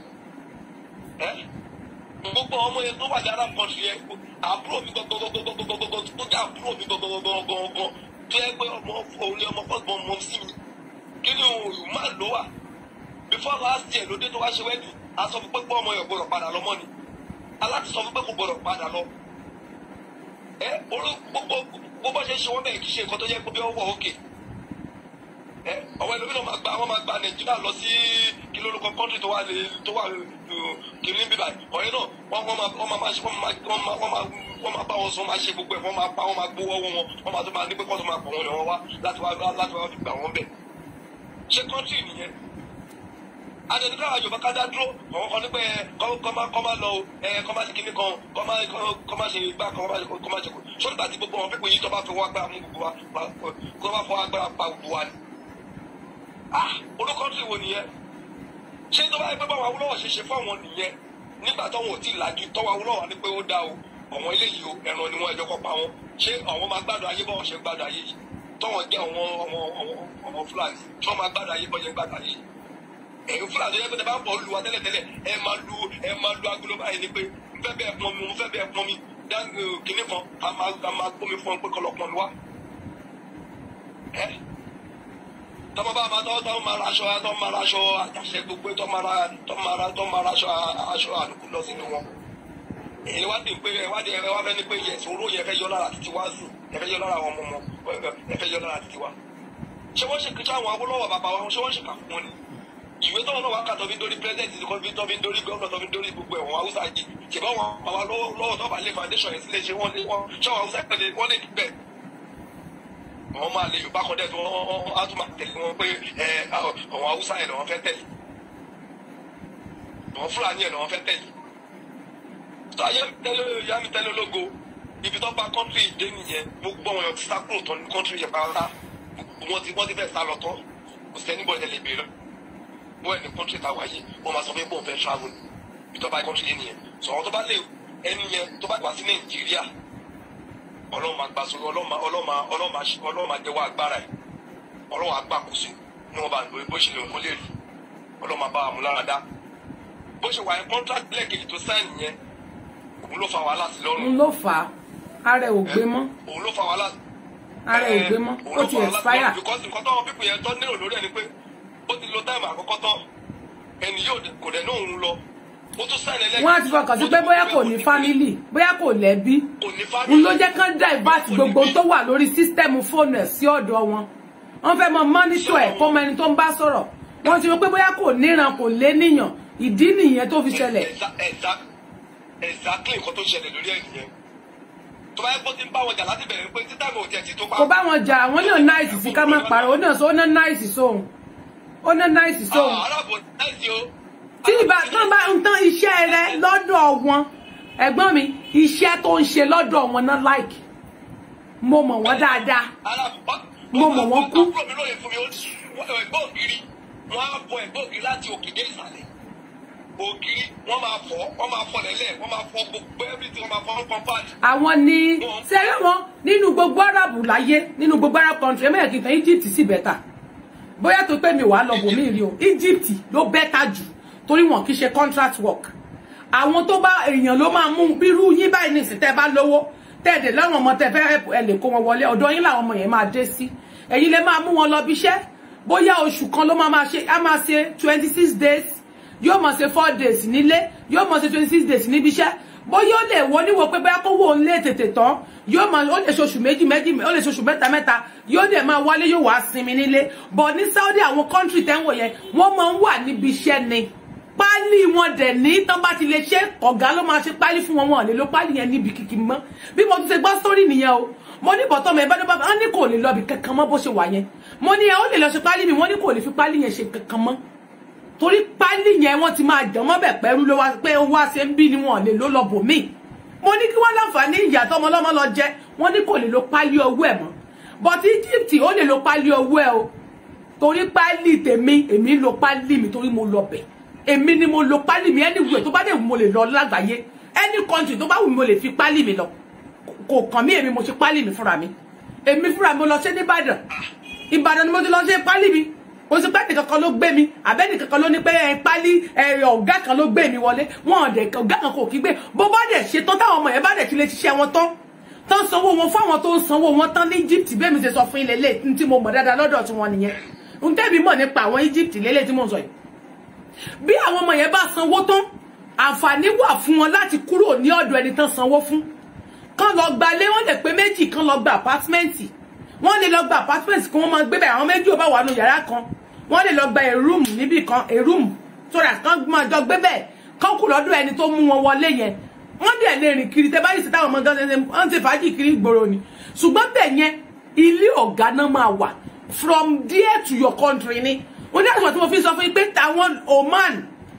[SPEAKER 7] gbogbo ọmọ yẹn tó wà ní arab country yẹn àbúrò mi gbọgbọgbọgbọgbọgbọ tó jẹ àbúrò mi gbọgbọgbọgbọgbọ tó yẹ pé ọmọ òun ni ọmọ fọgbọn mọ sí mi kí ni òun máa lò wà before last year lóde tó wá ṣe wẹ́ẹ̀dì a sọ fún pé pé ọmọ yẹn gbọdọ̀ padà lọ mọ́ ni aláti sọ fún pé kò gbọdọ̀ padà lọ ẹ olú gbogbo gbogbo ṣe ṣe wọ́n bẹ́ẹ̀ kì í ṣe nǹkan tó yẹ pé bí ó wọ̀ òkè ẹ ọ̀wọ́ ẹlòmíràn máa gba wọ́n máa gba nàìjíríà lọ sí kí lórúkọ kọ́ńtì tó wà lè tó wà kìnní bíbá ọ̀rẹ́ náà wọ́n wọ́n máa wọ́n máa ṣe wọ́n máa wọ́n máa wọ́n máa wọ́n máa bá wọn sọ máa ṣe gbogbo ẹ̀ wọ́n máa bá wọn máa gbówó wọn wọ́n máa tó máa ní pé kọ́ tó máa pọ̀ wọn lọ́wọ́ wá láti wá láti wá fi gbà wọ́n bẹ̀. ṣé kọ́ńtì nìyẹn adẹni káwọn yorùbá ká dá dúró àwọn kan ní pé kọ́ máa kọ́ máa lọ ẹ kọ́ máa ṣe kíní kan kọ́ máa kọ́ máa ṣe gbá kan kọ́ máa ṣe kọ́ sọ́dọ̀ àti gbogbo wọn pípé yìí tó bá fi wọ́n agbára mú gbogbo wa kó bá fọ́ agbára pa gbogbo wa ni. ah olùkọ́ tí wo nìyẹn ṣé tó bá yẹ pé báwọn awúlọ́wọ̀ ṣe ṣe fáwọn nìyẹn nígbà táwọn ò tí ì lajú tọ́wọ́ awúlọ́wọ̀ ni pé ó dá o àwọn eléyìí o ẹran ni wọ́n ẹjọ́ kọ́ pa wọn ṣé àwọn máa gbádùn ayé bọ́ọ̀ ṣe gbádùn ayé yìí tọ́wọ́ jẹ́ àwọn ọmọ ọmọ fúlàní tí wọ́n máa gbádùn ayé bọ́ọ̀ ṣe gbádùn ayé yìí ẹ̀yin fúlàní yẹn pé tẹ bá ń bọ̀ lu wa tẹ́lẹ̀tẹ́lẹ̀ ẹ máa lu ẹ máa lu agolo báyìí ni pé n fẹ́ bẹ́ẹ̀ pọn mi mo fẹ́ bẹ́ẹ̀ pọn mi dáńgò kìnnì kan a máa a máa gbómi fún ọ pé kọlọ pọn mi wá. ẹ tọmọ bá máa tọ́ tọ́ máa ra aṣọ tọ́ máa ra aṣọ àtàṣe gbogbo tọ́ máa ra tọ́ máa ra tọ́ máa ra aṣọ aṣọ àlùkù lọ sínú wọn. èyí wá dé pé ẹ wá dé ẹ wá fẹ́ ní pé yẹsùn oró yẹn fẹ́ yọ lára títí wá sùn ẹ fẹ́ yọ lára àwọn ọmọ ọmọ ẹ fẹ́ yọ lára títí wá. ṣé wọ́n ṣe kí sáwọn Awólọ́wọ̀ bàbá wa ṣé wọ́n ṣe kà fún wọn ni ìwé tọ́wọ́ náà wá kà tó fi dórí pírẹ́sẹ̀ntì tó fi tó fi dórí gómìnà tó fi dórí gbogbo ẹ̀wọ̀n haúsá yìí ṣèbá wọn àwa lọ́wọ́ tó bá lé foundation yẹn sílẹ̀ ṣe wọ́n lé wọ́n ṣọ́wọ́n haúsá pẹ̀lẹ́ wọ́n lè gbẹ̀. àwọn máa lè yorùbá kan dẹ̀ tó wọ́n á tún máa tẹ̀lé wọn pé ẹ àwọn haúsá yẹn làwọn fẹ́ tẹ̀lé àwọn fúlàní yẹn làwọn fẹ́ tẹ̀lé. tó ayé tẹ́lẹ̀ yá mi tẹ́lẹ̀ lógo ibi tó bá kọ́ńtì dé nìyẹn gbogbo àwọn èèyàn ti sá kúrò tán ní kọ́ńtì yẹn pátá wọ́n ti wọ́n ti fẹ́ sá lọ tán kò sẹ́ni bọ́ọ̀dẹ̀ lè bèèrè wọ́n ní kọ́ńtì tá a wáyé wọ́n máa sọ pé bọ́ọ̀ fẹ́ travel ìjọba kọ́ńtì yẹn nìyẹn sọ àwọn tó bá lè ẹni yẹn tó bá wá sí nàìjíríà ọlọ́run máa gbà sórí ọlọ́run ọlọ́run máa jẹ́wọ́ agbára ẹ̀ ọlọ́run agbákòóso ní wọ́n bá ń lórí bó ṣe lè kó lè rí ọlọ́run máa bá wa mú lára dá bó ṣe wà ní contract lẹ́ẹ̀kejì tó sáìn yẹn òun ló fa wàhálà sí lọ́rùn.
[SPEAKER 1] òun ló fà á ara ẹ̀ ò gbé mọ́
[SPEAKER 7] òun ló fa wàhálà.
[SPEAKER 1] ara ẹ̀ ò gbé mọ́ ó ti expire.
[SPEAKER 7] because nǹkan táwọn pípọ̀ yẹn tó nílò lórí ẹ̀ ni pé ó ti lo táìmù àkọ́kọ́ tán ẹni yóò kò dẹ̀ náà ń lọ ó tún sáìn ẹlẹ́gbẹ̀ẹ́.
[SPEAKER 1] wọ́n á ti fọkàn sí pé bóyá kò ní fámílì bóyá kò lẹ́bí n ló jẹ́ kán divert gbogbo tó wà lórí sísítẹ́ẹ̀mù fóònù ẹ̀ sí ọ̀dọ̀ wọn wọ́n fẹ́ mọ mọ́nítọ̀ ẹ̀ kó mọ ẹni tó ń bá sọ̀rọ̀ wọ́n ti rò pé bóyá kò níran kò lé níyàn ìdí nìyẹn tó fi ṣẹlẹ̀.
[SPEAKER 7] exactly nǹkan tó ṣẹlẹ̀ lórí ẹ̀ nìyẹn tó bá yẹ kó ti ń bá wọn jà láti bẹ̀rẹ̀ pé títà mi ò tiẹ̀ ti tó bá.
[SPEAKER 1] kò bá wọn jà àwọn náà náìsì sí ká má parọ́ ó náà sọ ó ná náìsì sóhun ó ná náìsì sóhun.
[SPEAKER 7] arábò náìsì o.
[SPEAKER 1] tí ìbá tán bá ń tán iṣẹ́ rẹ lọ́dọ̀ wọn ẹ̀gbọ́n mi iṣẹ́ tó ń ṣe lọ́dọ̀ wọn náà láìkì mo mọ̀ wọ́n dáadáa mo mọ̀ wọ́n kú.
[SPEAKER 7] àbúrò mi lóye fún mi ẹgbẹ́ ògiri wọ́n á bọ ẹgbẹ́ ògiri láti òkè dé ìsàlẹ̀ ògiri wọ́n máa fọ́ wọ́n máa fọ́ lẹ́lẹ̀ wọ́n máa fọ́ gbogbo everything wọ́n máa fọ́ compound.
[SPEAKER 1] àwọn ni sẹ́yìn wọn nínú gbogbo arabu láyé nínú gbogbo arab country ẹ̀mẹ́yẹ̀ kìí tán Egypt sì bẹ̀tà bóyá tó pé mi wà lọ bòmí rí o Egypt ló bẹ́tà jù torí wọn kì í ṣe contract work àwọn tó bá èèyàn ló máa mú bírú yín báyìí nìsín tẹ́ bá lówó tẹ́ẹ̀dẹ̀ láwọn ọmọ tẹ́ fẹ́ ẹ lè kó wọn wọlé ọ̀dọ̀ yín làwọn ọmọ yẹn máa dé sí ẹ̀yin lè máa mú wọn lọ bíṣẹ́ bóyá oṣù kan ló máa máa ṣe á máa ṣe twenty six days yóò máa ṣe four days nílé yóò máa ṣe twenty six days níbi iṣẹ́ bóyá ó lè wọ níwò pé bóyá kówó ń lé tètè tán yóò máa ó lè ṣoṣù méjì méjì ó lè ṣoṣù mẹ́ta mẹ́ta yóò dẹ̀ máa wálé yóò wá sinmi nílé but ní Saudi àwọn country tẹ́ ń wò yẹn wọ́n máa ń wà níbi iṣẹ́ ni pálí wọn dẹ̀ ní tán bá ti lè ṣe ọ̀gá ló máa ṣe pálí fún wọn wọn lè lo pálí yẹn níbi kìkì mọ́ bí mo ti ṣe gbọ́ sórí nìyẹn o mo ní bọ̀tọ́ mi ẹ̀bá dọ́gba wọn ní kò lè lọ bí kankan mọ́ bó ṣe wà yẹn mo ní ẹ ó lè lọ ṣe pálí mi wọ́n ní kò lè fi pálí yẹn ṣe kankan mọ́ torí pálí yẹn wọ́n ti máa jàn mọ́ bẹ̀ pẹ́rú ló wá pé ó wá ṣe ń bí ni wọn lè ló lọ bò mí mo ní kí wọ́n láǹfààní ìyá tọmọ lọ́mọ lọ jẹ wọ́n ní kò lè lo pálí ọwọ́ ẹ̀ mọ́ but Egypt ó lè lo pálí ọwọ́ ẹ̀ o torí pálí tèmi èmi lo pálí mi torí mo lọ bẹ̀ èmi ni mo lo pálí mi anywhere tó bá dẹ̀ mo lè lọ lágbàáyé any country tó bá wù mí mo lè fi pálí mi lọ kò kàn mí èmi mo ṣe pálí mi fúnra mi èmi fúnra mi mo lọ ṣe ní Ìbàdàn Ìbàdàn ni mo ti lọ ṣe pálí mi o sì pé nìkan kan ló gbé mi àbẹ́ nìkan kan ló ní pé ẹ pálí ẹ ọ̀gá kan ló gbé mi wọlé wọn ọ̀dẹ̀ ọ̀gá kan kò kí gbé bó bá dẹ̀ ṣe tán táwọn ọmọ yẹn bá dẹ̀ ti lè ṣiṣẹ́ wọn tán tán sanwó wọn fáwọn tó ń sanwó wọn tán ní Egypt bẹ́ẹ̀ mi ṣe sọ fún ilé ilé tí mo mọ̀ dáadáa lọ́dọ̀ tí wọ́n nìyẹn n tẹ́bi mọ̀ nípa àwọn Egypt lélẹ̀ tí mo sọ yìí bí àwọn ọmọ yẹn bá sanwó tán àǹfààní wà fún wọn láti kúrò ní ọ̀dọ̀ ẹni tán sanwó fún kán lọ gbalé wọn lè pé méjì kán lọ gba apátmẹ́ǹtì wọ́n lè lọ gba apátmẹ́ǹtì kí wọ́n máa gbé bẹ́ẹ̀ àwọn méjì ò bá wà nù yàrá kan wọ́n lè lọ gba a room níbì kan a room sórí àkàn máa jọ gbé bẹ́ẹ̀ kán kù lọ́dọ̀ ẹni tó mú wọn wọlé yẹn wọ́n dẹ̀ lè rìn kiri tẹ́ bá yìí sí táwọn ọmọ gan ṣe ń ṣe fàájì kiri ìgboro ni ṣùgbọ́n bẹ́ẹ̀ yẹn ilé ọ̀gá náà máa wà from there to your country ni wọ́n ní àṣọ tí mo fi sọ fún yín pé táwọn Oman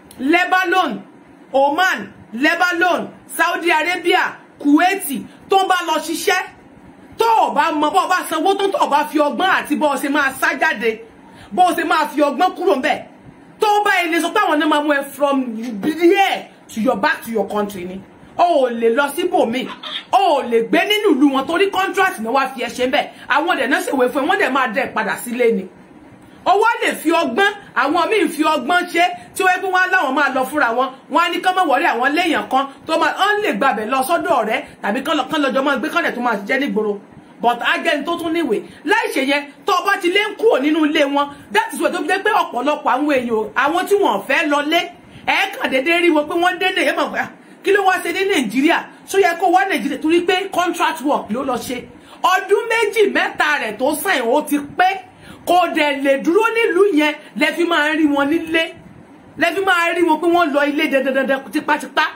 [SPEAKER 1] Lebanon Oman Lebanon Saudi Arabia Kuwaiti tó ń bá lọ ṣiṣẹ́ tó o bá mọ bó o bá sanwó tó tó o bá fi ọgbọ́n àti bó o ṣe máa sá jáde bó o ṣe máa fi ọgbọ́n kúrò ńbẹ̀ tó o bá ilé sọ pé àwọn náà máa mú ẹ from there to your back to your country ni o ò lè lọ síbòmíì o ò lè gbé nínú ìlú wọn torí contract ni wàá fi ẹ ṣe ń bẹ àwọn ọdẹ náà ṣèwé fún ẹ wọn dẹ máa dẹ padà sílé ni ọwọ́ lè fi ọgbọ́n àwọn míì fi ọgbọ́n ṣe tí wọ́n pé wọ́n láwọn máa lọ fúnra wọn wọ́n á ní kán mọ̀ wọ́rí àwọn léèyàn kan tó máa ń lè gbàbẹ̀ lọ sọ́dọ̀ ọ̀rẹ́ tàbí kán lọ́jọ́ máa gbé kánlẹ̀ tó máa jẹ́ nígboro but agẹ́ni tó tún níwèé láì ṣe yẹn tó o bá ti lé ń kúrò nínú ilé wọn that is why tó fi jẹ́ pé ọ̀pọ̀lọpọ̀ àwọn èèyàn àwọn tí wọ́n fẹ́ lọ lé ẹ̀ẹ́kàn déédéé rí wọn pé wọ́n dé lè mọ̀ pé kí ló wá ṣe ní nàìjíríà ṣó yẹ kó wá nàìjíríà torí pé contract work ló lọ ṣe ọdún méjì mẹ́ta rẹ̀ tó sàn ó ti pé kò dẹ̀ lè dúró nílùú yẹn lẹ fi máa rí wọn nílé lẹ fi máa rí wọn pé wọ́n lọ ilé dandandandan tipátipá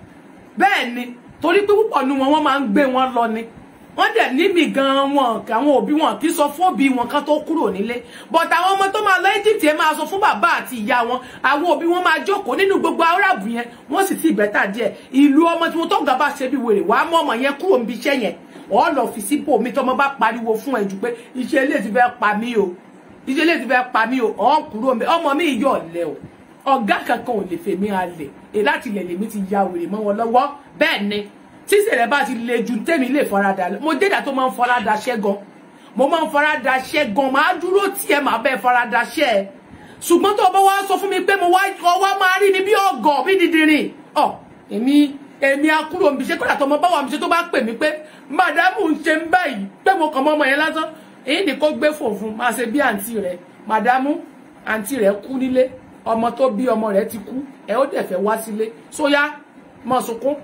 [SPEAKER 1] bẹ́ẹ̀ ni torí pé púpọ̀ nu wọn wọ́n máa ń gbé wọn lọ ni wọ́n dẹ̀ níbi gan wọn àwọn òbí wọn kì í sọ fún òbí wọn kan tó kúrò nílé but àwọn ọmọ tó máa lọ Egypt yẹn máa sọ fún bàbá àti ìyá wọn àwọn òbí wọn máa jókòó nínú gbogbo aráàbù yẹn wọ́n sì ti ìbẹ́tà díẹ̀ ìlú ọmọ tí wọn tó gàba ṣe bí wèrè wàá mú ọmọ yẹn kúrò níbi iṣẹ́ yẹn ọ̀ lọ fi sípò mi tọmọ bá pariwo fún ẹ jù pé iṣẹ́ ilé ti fẹ́ pa mí o iṣẹ́ ilé ti fẹ́ pa mí o ọ̀ kúrò mi ọmọ mi yọ̀ ọ̀lẹ́ o ọ̀gá kankan ò lè fèmí alẹ̀ èyí láti ilẹ̀ lèmi ti ya wèrè mọ́ wọn lọ́wọ́ bẹ́ẹ̀ ni tí ìṣẹ̀lẹ̀ bá ti le ju tèmi lè farada mo jẹ́dà tó máa ń farada ṣẹ́ gan mo máa ń farada ṣẹ́ gan máa dúró tí ẹ máa bẹ́ẹ̀ farada ṣẹ́ ẹ ṣùgbọ́n tó bá wá sọ fún mi pé mo wá ọwọ́ máa rí mi bí ọgọ̀ bí dídìrín ọ èmi èmi akúrò mi ṣe kọ́dà tó mo bá wà mí ṣe tó bá pè mí pé màdámù ń ṣe ń báyìí pé mo kàn mọ́ ọmọ yẹn lásán èyí ni kó gbé fòfun máa ṣe bí àǹtí rẹ màdámù àǹtí rẹ kú nílé ọmọ tó bí ọmọ rẹ ti kú ẹ ó dẹ̀ fẹ́ wá sílé sóyá mọ̀ sunkún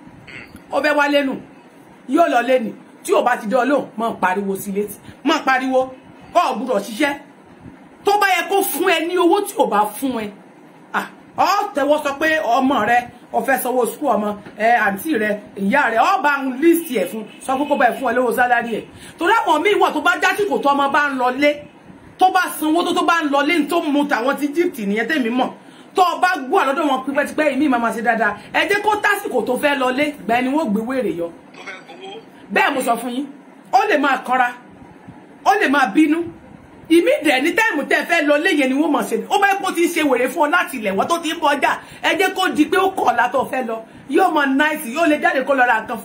[SPEAKER 1] ó fẹ́ wá lẹ́nu yóò lọ lẹ́nu tí ò bá ti dán lóhùn mọ̀ pariwo sí létí mọ̀ pariwo ọ̀ gbúdọ̀ ṣiṣẹ́ tó bá yẹ kó fún ẹ ní owó tí ò bá fún ẹ ọ tẹ́wọ́ sọ pé ọmọ rẹ ó fẹ́ sanwó sukú ọmọ ẹ àǹtí rẹ ìyá rẹ ọ bá ń líìsì ẹ fún sọ pé kó bá ẹ fún ẹ lówó sálárì ẹ torí àwọn míì wọ̀ tó bá jásìkò tó ọmọ bá ń lọ lé tó bá sanwó tó tó bá ń lọ lé tó mú tàwọn ti Egypt nìyẹn tèmi mọ̀ tó bá gbọ́ àlọ́dọ̀ wọn pípẹ́tipẹ́ ìmí máa ṣe dáadáa ẹ jẹ́ kó tásìkò tó fẹ́ lọlé gbà ẹni wọ́n gbé wèrè yọ bẹ́ẹ̀ mo sọ fún yín ó lè máa kanra ó lè máa bínú ìmí dẹ̀ ní táìmù tẹ́ fẹ́ lọlé yẹn ni wọ́n mọ̀ ṣe ó bá yẹ kó ti ń ṣe wèrè fún ọ láti ilẹ̀ wọ́n tó ti ń bọ ọjà ẹ jẹ́ kó di pé ó kọ̀ ọ̀la tó fẹ́ lọ yóò mọ náìtì yóò lè jáde kó lọ ra nǹkan fún ẹ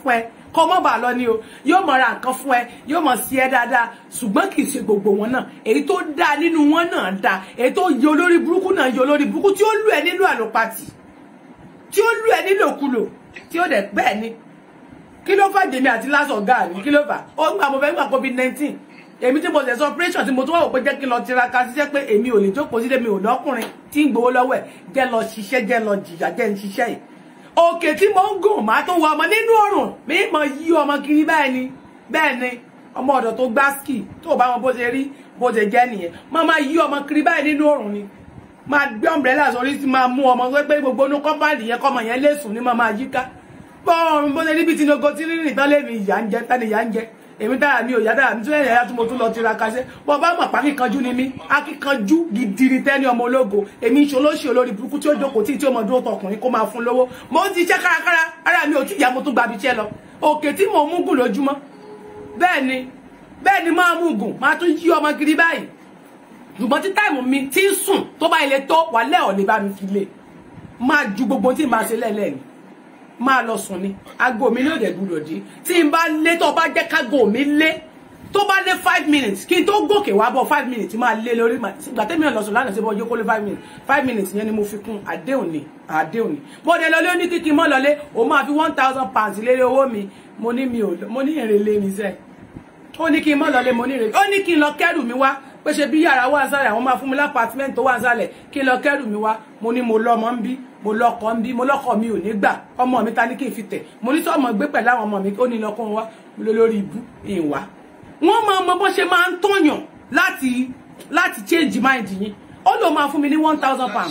[SPEAKER 1] kọ́ mọ́ bà lọ ni o yóò mọ̀ ra nǹkan fún ẹ yóò mọ̀ sí ẹ dáadáa ṣùgbọ́n kì í ṣe gbogbo wọn náà èyí tó dáa nínú wọn náà dáa èyí tó yẹ olórí burúkú náà yẹ olórí burúkú tí ó lù ẹ nínú àlòpàtì tí ó lù ẹ nílòkulò tí ó dẹ̀ bẹ́ẹ̀ ni kí ló fà jèmi àti lásán ọ̀gá mi kí ló fà ó gbà mo fẹ́ gbà covid nineteen èmi tí mo ṣe sọ operation tí mo tún wà wò pé jẹ́ kí n lọ tiraka ṣiṣẹ́ pé èmi ò lè jókòó sílé mi ò lọ́kùnrin tí ń gbowó lọ́wọ́ ẹ̀ jẹ́ lọ ṣiṣẹ́ jẹ́ lọ jìyà jẹ́ ń ṣiṣẹ́ yìí òkè tí mo ń gùn máa tó wọ ọmọ nínú ọrùn mi mọ yí ọmọ kiri bẹ́ẹ̀ ni bẹ́ẹ̀ ni ọmọ ọ̀dọ̀ tó gbá ski tó bá wọn bó ṣe rí bó ṣe jẹ́ nìyẹn máa máa yí ọmọ kiri báyìí nínú ọrùn ni máa gbé umbrella sórí tí máa mú ọmọ pé gbogbo inú kọ́mpáàdì yẹn kọ́mọ yẹn lè sùn ní máa máa yíká bọ́ọ̀rùn bó ṣe níbi tí nogo tí rírìn tán lé mi ìyá ń jẹ tani ìyá ń jẹ èmi dára mi ò yá dára mi tún ẹ̀yà tí mo tún lọ tiraka ṣe bọ́ bá mọ̀ pa kíkanjú ni mí akíkanjú gidi ni tẹ́ni ọmọ ológo èmi ìṣolóṣì olórí burúkú tí ó jókòó tí tí ó mọ dúró tọkùnrin kó máa fún lówó mo ń ṣiṣẹ́ kárakára ara mi ò tí ìyá mo tún gbabi iṣẹ́ lọ òkè tí mo mú gùn lójúmọ́ bẹ́ẹ̀ ni bẹ́ẹ̀ ni máa mú gùn máa tún yí ọmọ gidi báyìí ṣùgbọ́n tí táìmù mi ti ń sùn tó bá ilé tó wà lẹ́ ọ̀lẹ́ bá mi fi lé máa ju gbogbo tí màá ṣe lẹ́lẹ́ ni máa lọ sùn ni aago mi ní òde gbúdọ̀ dí tí n bá lé tó bá jẹ́ kágo mi lé tó bá lé five minutes kí n tó gòkè wá bọ̀ five minutes máa lé lórí ìgbà tẹ́mi náà lọ sùn lánàá sí bọ́ jókòó lé five minutes five minutes yẹn ni mo fi kún àdéhùn ni àdéhùn ni mo dé lọlé ó ní kíkí mọ́ lọlé ó máa fi one thousand pounds lé owó mi mo ní mi ò mo ní ìrèlè mi sẹ́ẹ̀ ó ní kí n mọ́ lọlé mo ní ìrèlè ó ní kí n lọ kẹ́rù mi wá pé ṣe bí yàrá wà sálẹ̀ àwọn máa fún mi lápàtímẹ́ǹtì tó wà sálẹ̀ kí n lọ kẹ́rù mi wá mo ní mo lọ́mọ ń bí mo lọ́kọ ń bí mo lọ́kọ mi ò ní gbà ọmọ mi ta ní kí n fi tẹ̀ mo ní sọ́mọ gbé pẹ̀lú àwọn ọmọ mi ó ní lọ́kọ wọn wá mo lọ lórí ibú ìwà wọ́n máa mọ bó ṣe máa ń tọ̀yàn láti láti change mind yín ó lò máa fún mi ní one thousand pounds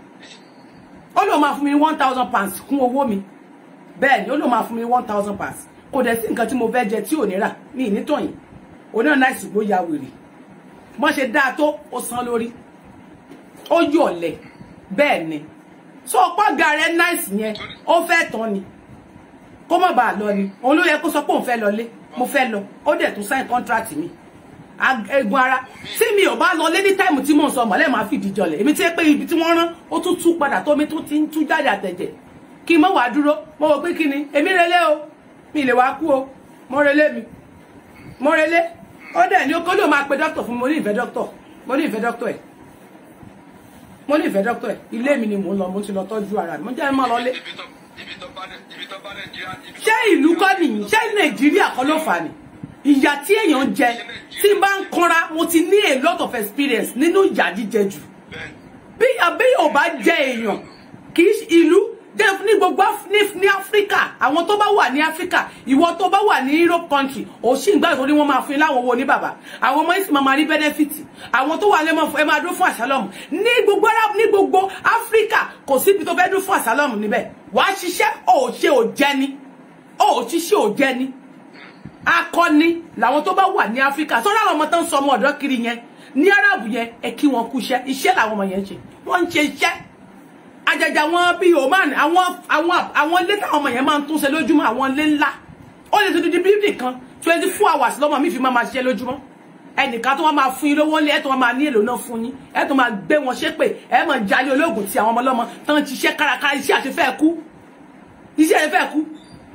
[SPEAKER 1] ó lò máa fún mi ní one thousand pounds kún owó mi bẹ́ẹ̀ ni ó lò máa fún mi ní one thousand pounds kò dẹ̀ sí nǹkan tí mo fẹ́ jẹ tí ò ní rà ní ìnítọ̀yìn òun náà náà ìsìnkú ya wèrè bọ́n ṣe dáa tó ó san lórí ó yọ̀lẹ̀ bẹ́ẹ̀ ni so ọ̀pọ̀gà rẹ̀ náìsì yẹn ó fẹ́ tán ni kó má bàa lọ ni òun ló yẹ kó sọ pé òun fẹ́ lọlé mo fẹ́ lọ ó dẹ̀ tún sign contract mi egun ara tí mi ò bá lọ lé ní táìmù tí mò ń sọ mọ̀lẹ́ máa fìdí jọlẹ̀ èmi tí pé ibi tí wọ́n rán ó tún tú padà tó mi tún ti ń tú jáde àtẹ̀jẹ̀ kí n mọ̀ wá dúró mo wò pé kí ni èmi relé o mi lè wá kú o mo relé mi mo relé ó dẹ̀ ní okòó ló máa pe dókítà fún mi mo ní ìfẹ́ dókítà mo ní ìfẹ́ dókítà ẹ̀ mo ní ìfẹ́ dókítà ẹ̀ ilé mi ni mò ń lọ mo ti lọ tọ́jú ara mi mo jẹ́ mọ́ lọlé. ṣé ìlú kọ́ nìyí ṣé nàìjíríà kọ́ ló fà ní ìyà tí èèyàn jẹ tí n bá ń kanra mo ti ní a lot of experience nínú ìyà jíjẹ jù bí àbẹ́yẹ̀ ò bá jẹ èèyàn kì í ìlú def ní gbogbo ní áfíríkà àwọn tó bá wà ní áfíríkà ìwọ tó bá wà ní europe country ò sí ìgbà ìtòrí wọn máa fún yín láwọn owó ní bàbá àwọn ọmọ ìsìn máa rí benefit àwọn tó wà lẹ́mọ̀ ẹ máa dún fún àṣálọ́mù ní gbogbo arab ní gbogbo áfíríkà kò síbi tó fẹ́ dún fún àṣálọ́mù níbẹ̀ wàá ṣiṣẹ́ ò ṣe ò jẹ́ ni ò ṣiṣẹ́ ò jẹ́ ni akọni làwọn tó bá wà ní áfíríkà tó ráwọn ọmọ tó ń sọ ọmọ ọ̀dọ́ kiri yẹn ní arab yẹn ẹ kí wọn kú iṣẹ́ iṣẹ́ làwọn ọmọ yẹn ń ṣe wọ́n ń ṣe iṣẹ́ àjàjà wọn bíi oman àwọn àwọn àwọn ilé táwọn ọmọ yẹn máa ń túnṣe lójúmọ́ àwọn ilé ńlá ó lè ti di bíbí kan twenty four hours lọ́mọ mi fi máa ma ṣiṣẹ́ lójúmọ́ ẹnìkan tó wọ́n máa fún yín lówó lé ẹ̀ tó wọ́n máa ní èlò náà fún yín ẹ̀ tó máa gbé wọn ṣépè ẹ̀ máa jalè ológun ti àwọn ọmọ ọlọ́mọ tó ń ṣiṣẹ́ kárakára iṣẹ́ àti fẹ́ kú iṣẹ́ àti fẹ́ kú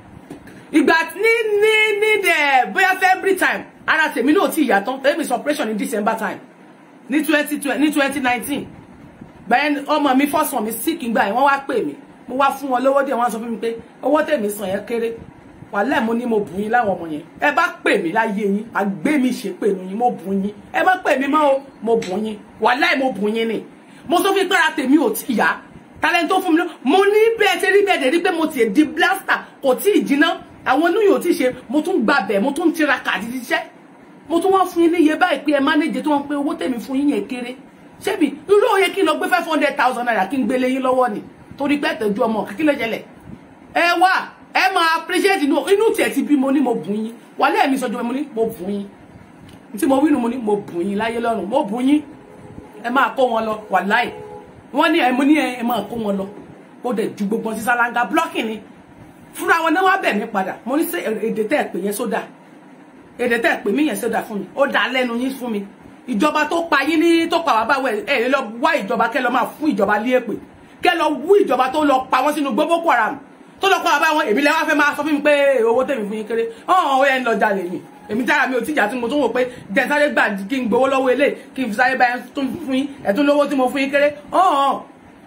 [SPEAKER 1] ìgbà ní ní ní dẹ̀ bóyá february time ara tèmi náà ti yàtọ̀ tèmi sọ operation ní december time ní twenty ní twenty nineteen bẹ́ẹ̀ ọmọ mi fọ́sàn mi sí kí n gbà yẹn wọ́n wá pè mí mo wá fún wọn lówó díẹ̀ wọ́n sọ fún mi pé owó tèmi san yẹn kéré wàhálà mo ní mo bù yín láwọn ọmọ yẹn ẹ bá pè mí láyé yín àgbé mi ṣe pè mí yín mo bù yín ẹ bá pè mí mọ́ o mo bù yín wàhálà mo bù yín ni mo sọ fún pé ara tèmi ò tí yá talent tó fún mi lọ mo ní bẹ́ẹ̀ ṣe rí bẹ́ẹ̀ dẹ̀ rí pé mo tiẹ̀ di blaster kò tí ì jiná àwọn inú yóò ti ṣe mo tún gbabẹ̀ mo tún tiraka àti ṣiṣẹ́ mo tún wá fún yín ní iye báyìí pé ẹ mánéjẹ tó wọn pé owó tèmi fún yín yẹn kéré ṣebí irú òye kí n lọ gbé five hundred thousand naira kí n gbélé yín lọ́wọ́ ni torí pé ẹ̀tọ́jú ọmọ kí ló jẹlẹ̀ ẹ wá ẹ máa appreciate inú inú tiẹ̀ ti bí mo ní mo bùn yín wàlẹ́ mi sọjọ́ mo ní mo bùn yín tí mo wínú mo ní mo bùn yín láyé lọ́rùn mo bùn yín ẹ máa kó wọn lọ wàláì wọ́n ní ẹ mo ní ẹ máa kó wọn lọ ó dẹ̀ ju gbogbo sí sálángà blocking ni fúnra wọn náà wá bẹ̀ mí padà mo ní sẹ́ èdè tẹ́ ẹ̀ pè yẹn sódà èdè tẹ́ ẹ̀ pè mí yẹn sódà fún mi ó dà lẹ́nu yín fún mi ìjọba tó pa yín ní tó pa wá báwọ ẹ ẹ lọ wá ìjọba kẹ lọ máa fún ìjọba lé èpè kẹ lọ wú ìjọba tó lọ pa wọn sínú gbogbo Boko Haram tó lọ kọ́ àbá wọn èmi lẹ́wọ́ fẹ́ máa sọ fún mi pé owó tèmi fún yín kéré ọ̀hún ó yẹn ń lọ jalè mi èmi dára mi ò tíjà tí mo tún wò pé jẹ́ sáré gbà kí n gbowó lọ́wọ́ ilé kí n fi sáré bá yẹn tún fún yín ẹ̀tún lówó tí mo fún yín kéré ọ̀hún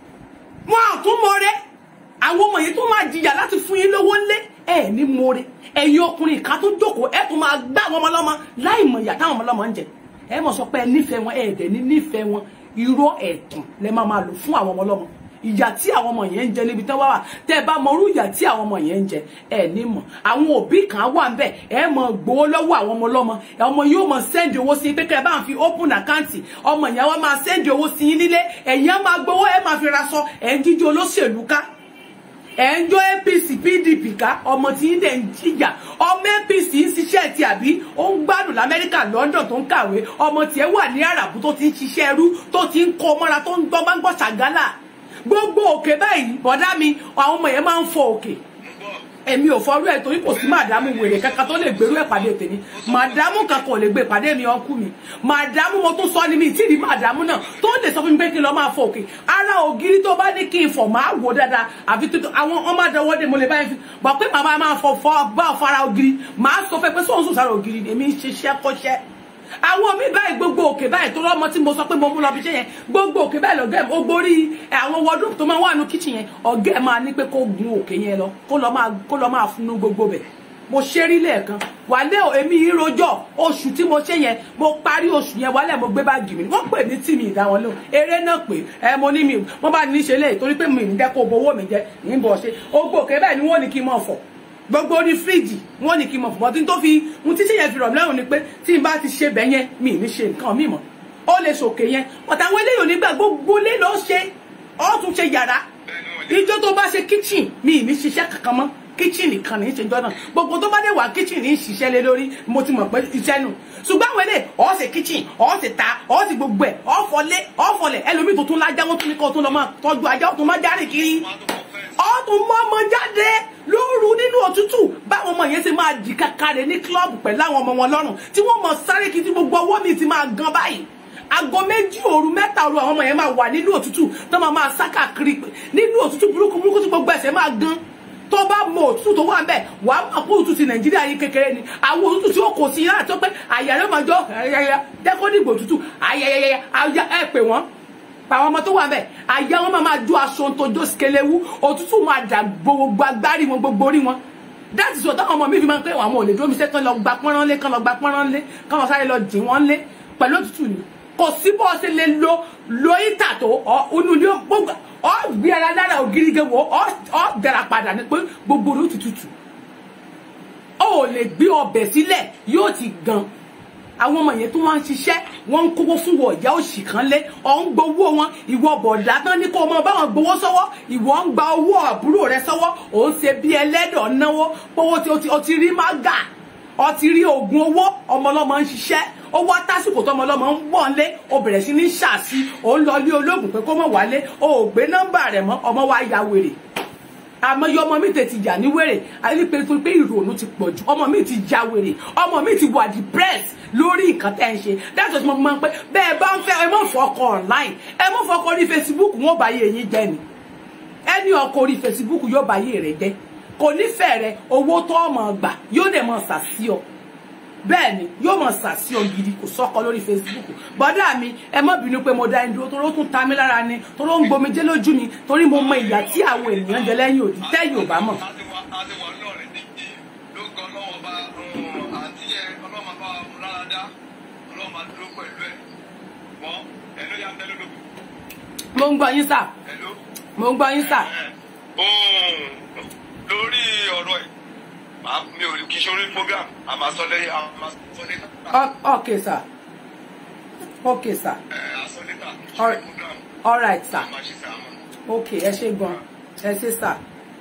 [SPEAKER 1] wọn àtún mọ́re àwọn ọmọ yìí tó máa jìyà láti fún yín lówó ńlé ẹ ní mọ́re ẹ̀yin ọkùnrin ká tó jókòó ẹ tún máa gbá àwọn ọmọ ọlọ́mọ láì mọ̀ ìyà táwọn ọmọ ọlọ́mọ ń jẹ ẹ mọ̀ sọ pé ẹ nífẹ̀ẹ́ wọn ẹ dẹ̀ ní nífẹ̀ẹ́ wọn irọ́ ẹ̀tàn lẹ máa máa lò fún àwọn ọmọ ọlọ́mọ ìyà tí àwọn ọmọ yẹn ń jẹ níbi tán wá wà tẹ ẹ bá mọ irú ìyà tí àwọn ọmọ yẹn ń jẹ ẹ ní mọ̀ àwọn òbí kan wà ń bẹ ẹ mọ gbowó lọ́wọ́ àwọn ọmọ ọlọ́mọ ọmọ yóò mọ sẹ́ndì owó sí pé kẹ́ ẹ bá ń fi open account ọmọ yẹn wá máa sẹ́ndì owó sí yín nílé ẹ̀yin á máa gbowó ẹ máa fi ra sọ ẹ̀ ń jíjó olóṣèlú ká ẹ̀ ń jó apc pdp ká ọmọ tí ń dẹ̀ ń jìyà ọmọ apc ń ṣiṣẹ́ ti àbí ó ń gbádùn lamẹ́ríkà london tó ń kàwé ọmọ tiẹ̀ wà ní àràbù tó ti ń ṣiṣẹ́ ẹrú tó ti ń kó mọ́ra tó ń gbọ́ máa ń gbọ́ ṣàgálà gbogbo òkè báyìí bọ̀dá mi àwọn ọmọ yẹn máa ń fọ òkè èmi ò fọrú ẹ torí kò sí màdámù wèrè kankan tó lè gbèrú ẹ pàdé tèmi màdámù kankan ò lè gbé pàdé mi ọkú mi màdámù mo tún sọ ni mi tí ì rí màdámù náà tó lè sọ fún mi pé kí n lọ máa fọ òkè ara ògiri tó bá ní kí n fọ máa wò dáadáa àfi tuntun àwọn ọmọ àdánwò dé mo lè báyìí fi bọ pé màmá máa fọ fọ bá fara ògiri màá sọ fẹ pé sóhun sùn sára ògiri èmi ń ṣiṣẹ́ kọ́ṣẹ́ àwọn mi báyìí gbogbo òkè báyìí tó lọ́mọ tí mo sọ pé mo mú lọ bí iṣẹ́ yẹn gbogbo òkè báyìí lọ́gẹ́ ó gborí àwọn wardrobe tó máa wà nù kitchen yẹn ọ̀gá ẹ̀ máa ní pé kó gun òkè yẹn lọ kó lọ máa kó lọ máa funu gbogbo bẹ̀ mo ṣe rí lẹ́ẹ̀kan wàlẹ́ ò èmi yìí rojọ́ oṣù tí mo ṣe yẹn mo parí oṣù yẹn wàlẹ́ mo gbé báàgì mi wọ́n pè mí tí mi ìdá wọn lò eré náà pé ẹ mo ní mi wọ́n bá ní í ṣe léyìí torí pé mi ń dẹ́kọ̀ owó mi jẹ ní bọ̀ ṣe ogbó òkè bẹ́ẹ̀ ni wọ́n ní kí n mọ̀ fọ̀ gbogbo orí fíríjì wọn ní kí n mọ fún bọtí tó fi ohun títí yẹn fi rọ̀ mí lọ́rùn ni pé tí n bá ti ṣe bẹ́ẹ̀ yẹn mi ní ṣe nǹkan mi mọ́ ó lè ṣòkè yẹn ọ̀tà àwọn eléyìí onígbà gbogbo lé ló ṣe ó tún ṣe yàrá ìjọ tó bá ṣe kíchìn mi ní ṣiṣẹ́ kankan mọ́ kíchìn nìkan ní í ṣe jọ náà gbogbo tó bá dé wà kíchìn ní í ṣiṣẹ́ lé lórí mo ti mọ̀ pé iṣẹ́ nù ṣùgbọ́n àwọn eléyìí ó ṣe kíchìn ó ṣe ta ó ṣe gbogbo ẹ̀ ó fọlé ó fọlẹ̀ ẹlòmíì tó tún lájá wọn tún ní kó tún lọ máa tọ́jú ajá ó tún máa járe kiri ọdún mọ́mọ jáde lóru nínú òtútù báwọn ọmọ yẹn ṣe máa di kakare ní kílọ̀bù pẹ̀lú àwọn ọmọ wọn lọ́rùn tí wọ́n mọ sáré kí tí gbogbo ọwọ́ mi ti máa gan báyìí aago méjì òru mẹ́ta òru àwọn ọmọ yẹn máa wà nínú òtútù tó máa máa sá káàkiri nínú òtútù burúkú burúkú tí gbogbo ẹsẹ̀ máa gan tó bá mọ òtútù tó wà ń bẹ wà á mọ̀ pé òtútù ti nàìjíríà yìí kékeré ni àwọn òtútù tí ó kò sí yàrá tó pé àyà rẹ̀ máa jọ ẹ̀yà dẹ́kọ́dìgbò òtútù àyà ẹ̀ pè wọ́n àwọn ọmọ tó wà bẹ́ẹ̀ àyà wọn máa máa jó aṣọ tó jó sikelewu òtútù máa dà gbogbo agbárí wọn gbogbo orí wọn that is what táwọn ọmọ mi fi máa ń pẹ́ àwọn ò lè dúró mi sẹ́ kán lọ gba pọ́nrán lé kán lọ gba pọ́nrán lé kán lọ sáré lọ dì wọ́n lé pẹ̀lú òtútù ni kò sí bó ṣe lè lo lo ìtà tó onú ilé gbogbo ọ gbé ara lára ògiri gé wo ọ dára padà ní pé gbogbo orí òtútù ó lè gbé ọbẹ̀ sílẹ̀ yóò ti gan àwọn ọmọ yẹn tó wá ń ṣiṣẹ́ wọ́n ń kówó fún wọ ìyá òṣì kan lé ọ̀ ń gbowó wọn ìwọ bọ̀dá tán ní kó o mọ báwọn gbowó sọ́wọ́ ìwọ ń gba owó àbúrò rẹ sọ́wọ́ ò ń ṣe bí ẹlẹ́dọ̀ náwó pówó tí o ti rí mága o ti rí oògùn owó ọmọlọ́mọ ń ṣiṣẹ́ owó tásìkò tó ọmọlọ́mọ ń wọ̀ ń lé o bẹ̀rẹ̀ sí ní ṣàṣì ò ń lọ ilé olóògùn pé kó mọ̀ wálé o ò gbé nọ́mbà rẹ̀ mọ́ ọmọ wa ya wèrè àmọ́ yọ ọmọ mi tètè yà ní wèrè àyè pé tó pé ìrònú ti pọ̀ jù ọmọ mi ti ja wèrè ọmọ mi ti wà depressed lórí nǹkan tẹ́ ń ṣe that's what mo máa ń pẹ́ bẹ́ẹ̀ bá ń fẹ́ ẹ mọ̀ fọkọ online ẹ mọ̀ fọkọ orí facebook wọn bá yé yín jẹ́ ni ẹni ọkọ orí facebook yóò bá yé rẹ jẹ́ kò nífẹ̀ẹ́ rẹ owó tó ọmọ gbà yóò dẹ̀ mọ̀ sàsí ọ bẹ́ẹ̀ ni yóò mọ̀ sàsí ọ gidi kò sọ́kọ lórí facebook bọ́dà mi ẹ má bínú pé mo dá ẹni dúró torí ó tún ta mí lára ni torí ó ń gbomijé lójú mi torí mo mọ ìyà tí àwọn ènìyàn jẹ lẹ́yìn òdì tẹ́yìn ò bá mọ̀. mo ń gbọ́ yín sà mo ń gbọ́ yín sà.
[SPEAKER 7] lórí ọ̀rọ̀ ẹ̀ màá mi ò kí sórí program a máa sọ lẹ́yìn a máa sọ lẹ́yìn.
[SPEAKER 1] ok sir ok sir
[SPEAKER 7] a sọ lẹ́yìn kí
[SPEAKER 1] All-
[SPEAKER 7] sórí program
[SPEAKER 1] all right sir
[SPEAKER 7] a máa ṣe sàmọ́.
[SPEAKER 1] ok ẹ ṣe gan ẹ ṣe sà.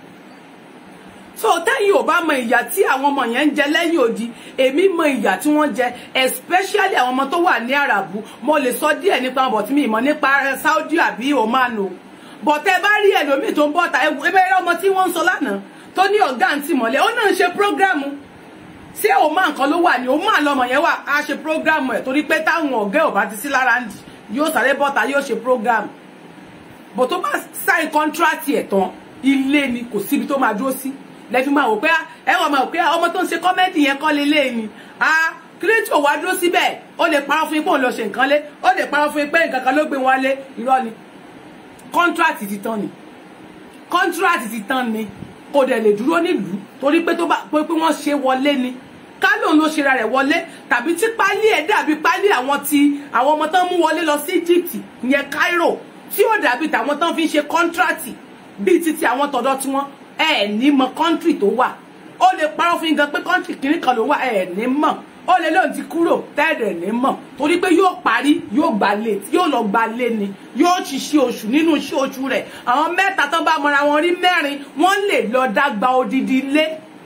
[SPEAKER 1] so tẹ́yìn ò bá mọ ìyà tí àwọn ọmọ yẹn ń jẹ lẹ́yìn odi èmi mọ ìyà tí wọ́n jẹ especially àwọn ọmọ tó wà ní àràbù mo lè sọ díẹ̀ nípa wọn bọ̀ tí mi mọ̀ nípa Saudi àbí Oman o bọ̀ tẹ́ bá rí ẹlòmíì tó ń bọ̀ ta ebe ẹ̀rọ ọmọ tí wọ́n ń sọ lánàá tó ní ọ̀gá àǹtí mọ̀lẹ́ ó náà ń ṣe prógrámù ṣé Oman kan ló wà ní Oman lọmọ yẹn wà á ṣe prógrámù ẹ̀ torí pé táwọn ọ̀gá ò bá ti sí lára ń dì yóò sáré bọ́ta yóò ṣe prógrámù bó tó bá sign contract ẹ̀ tán ilé ni kò síbi tó máa dúró sí lẹ́fí máa wò pé ẹ wọ́n máa wò pé ọmọ tó ń ṣe kọ́mẹ́dì yẹn kọ́ lélẹ̀ ni ah kírétì ò wá dúró síbẹ̀ ó lè parọ́ fún yín pé òun lọ ṣe nǹkan lé ó lè parọ́ fún yín pé nǹkan kan ló gbé wọn lé irọ́ ni kọ́ńtíráàtì ti tán ni kọ́ńtíráàtì ti tán ni kò dẹ̀ lè dúró nílùú torí pé tó bá pé pé wọ́n ṣe wọlé ni kálóun ló ṣera rẹ̀ wọlé tàbí tí pálí ẹ̀ dàbí pálí àwọn ti àwọn ọmọ tán mú wọlé lọ sí Egypt ìyẹn Cairo tí ó dàbí tàwọn tán fi ń ṣe kọ́ńtíráàtì bíi títí àwọn tọ̀dọ̀ tí wọ́n ẹ̀ ní mọ kọ́ńtírì tó wà ó lè parọ́ fún yín gan pé kọ́ńtírì kìíní kan ló wà ẹ̀ ní mọ̀ ó lè lóun ti kúrò tẹ́ẹ̀dẹ̀ ní mọ̀ torí pé yóò parí yóò gbà lé yóò lọ gbà lé ni yóò ṣiṣẹ́ oṣù nínú iṣẹ́ oṣù rẹ̀ àwọn mẹ́ta tán bá mọra wọn rí mẹ́rin wọ́n lè lọ dágbà odidi ilé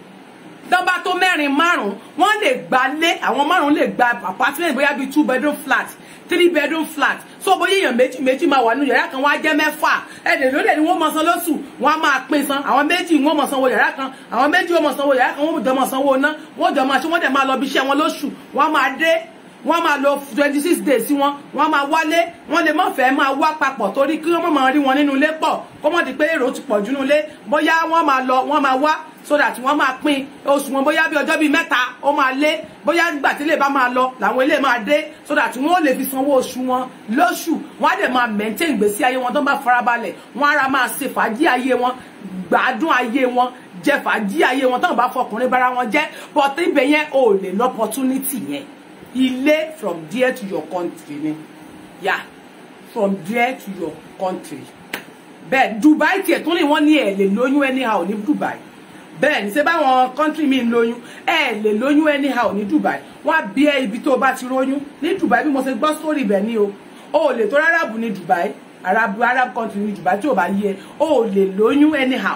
[SPEAKER 1] tán bá tó mẹ́rin márùn-ún wọ́n lè gba lé àwọn márùn-ún lè gba apartment bóyá bíi two bedroom flat three bedroom flat so bóyá èèyàn méjì méjì máa wà nínú yàrá kan wọ́n á jẹ́ mẹ́fà ẹ̀dẹ̀ lóde ni wọ́n mọ̀ san lóṣù wọ́n á máa pín san àwọn méjì wọ́n mọ̀ sanwó yàrá kan àwọn méjì wọ́n mọ̀ sanwó yàrá kan wọ́n jọ mọ̀ sanwó ná wọ́n jọ máa ṣe wọ́n dẹ̀ máa lọ bí iṣẹ́ wọn lóṣù wọ́n á máa dé wọ́n máa lọ twenty six days sí wọn wọ́n máa wálé wọ́n lè má fẹ́ máa wá papọ̀ torí kí wọ́n máa rí wọn nínú ilé pọ̀ kó mọ̀ di pé èrò ti pọ̀ jù nínú ilé bóyá wọ́n máa lọ wọ́n máa wá so that wọ́n máa pín oṣù wọn bóyá bí ọjọ́ bíi mẹ́ta ó máa lé bóyá nígbà tí ilé bá máa lọ làwọn ilé máa dé so that wọ́n lè fi sanwó oṣù wọn lóṣù wọ́n á dẹ̀ máa maintain ìgbésí ayé wọn tó bá farabalẹ̀ wọ́n á ra máa ṣe fàájì ayé wọn gbádùn ayé wọn jẹ fàájì ayé wọn táwọn bá fọkùnrin bára wọn jẹ but ibẹ̀ yẹn ò lè lọ opportunity yẹn ilé from there to your country ni yeah from there to your country bẹ́ẹ̀ Dubai tiẹ̀ tún lè wọ́n ní ẹ̀ lè lóyún anyhow ní Dubai bẹ́ẹ̀ ní ṣe báwọn country mi ń lóyún ẹ̀ lè lóyún anyhow ní Dubai wọ́n á bí ẹ ibi tó o bá ti róyún ní Dubai bí mo ṣe gbọ́ sórí ibẹ̀ ni o o lè tó arábù ní Dubai arab arab country ní Dubai tí o bá yẹ o lè lóyún anyhow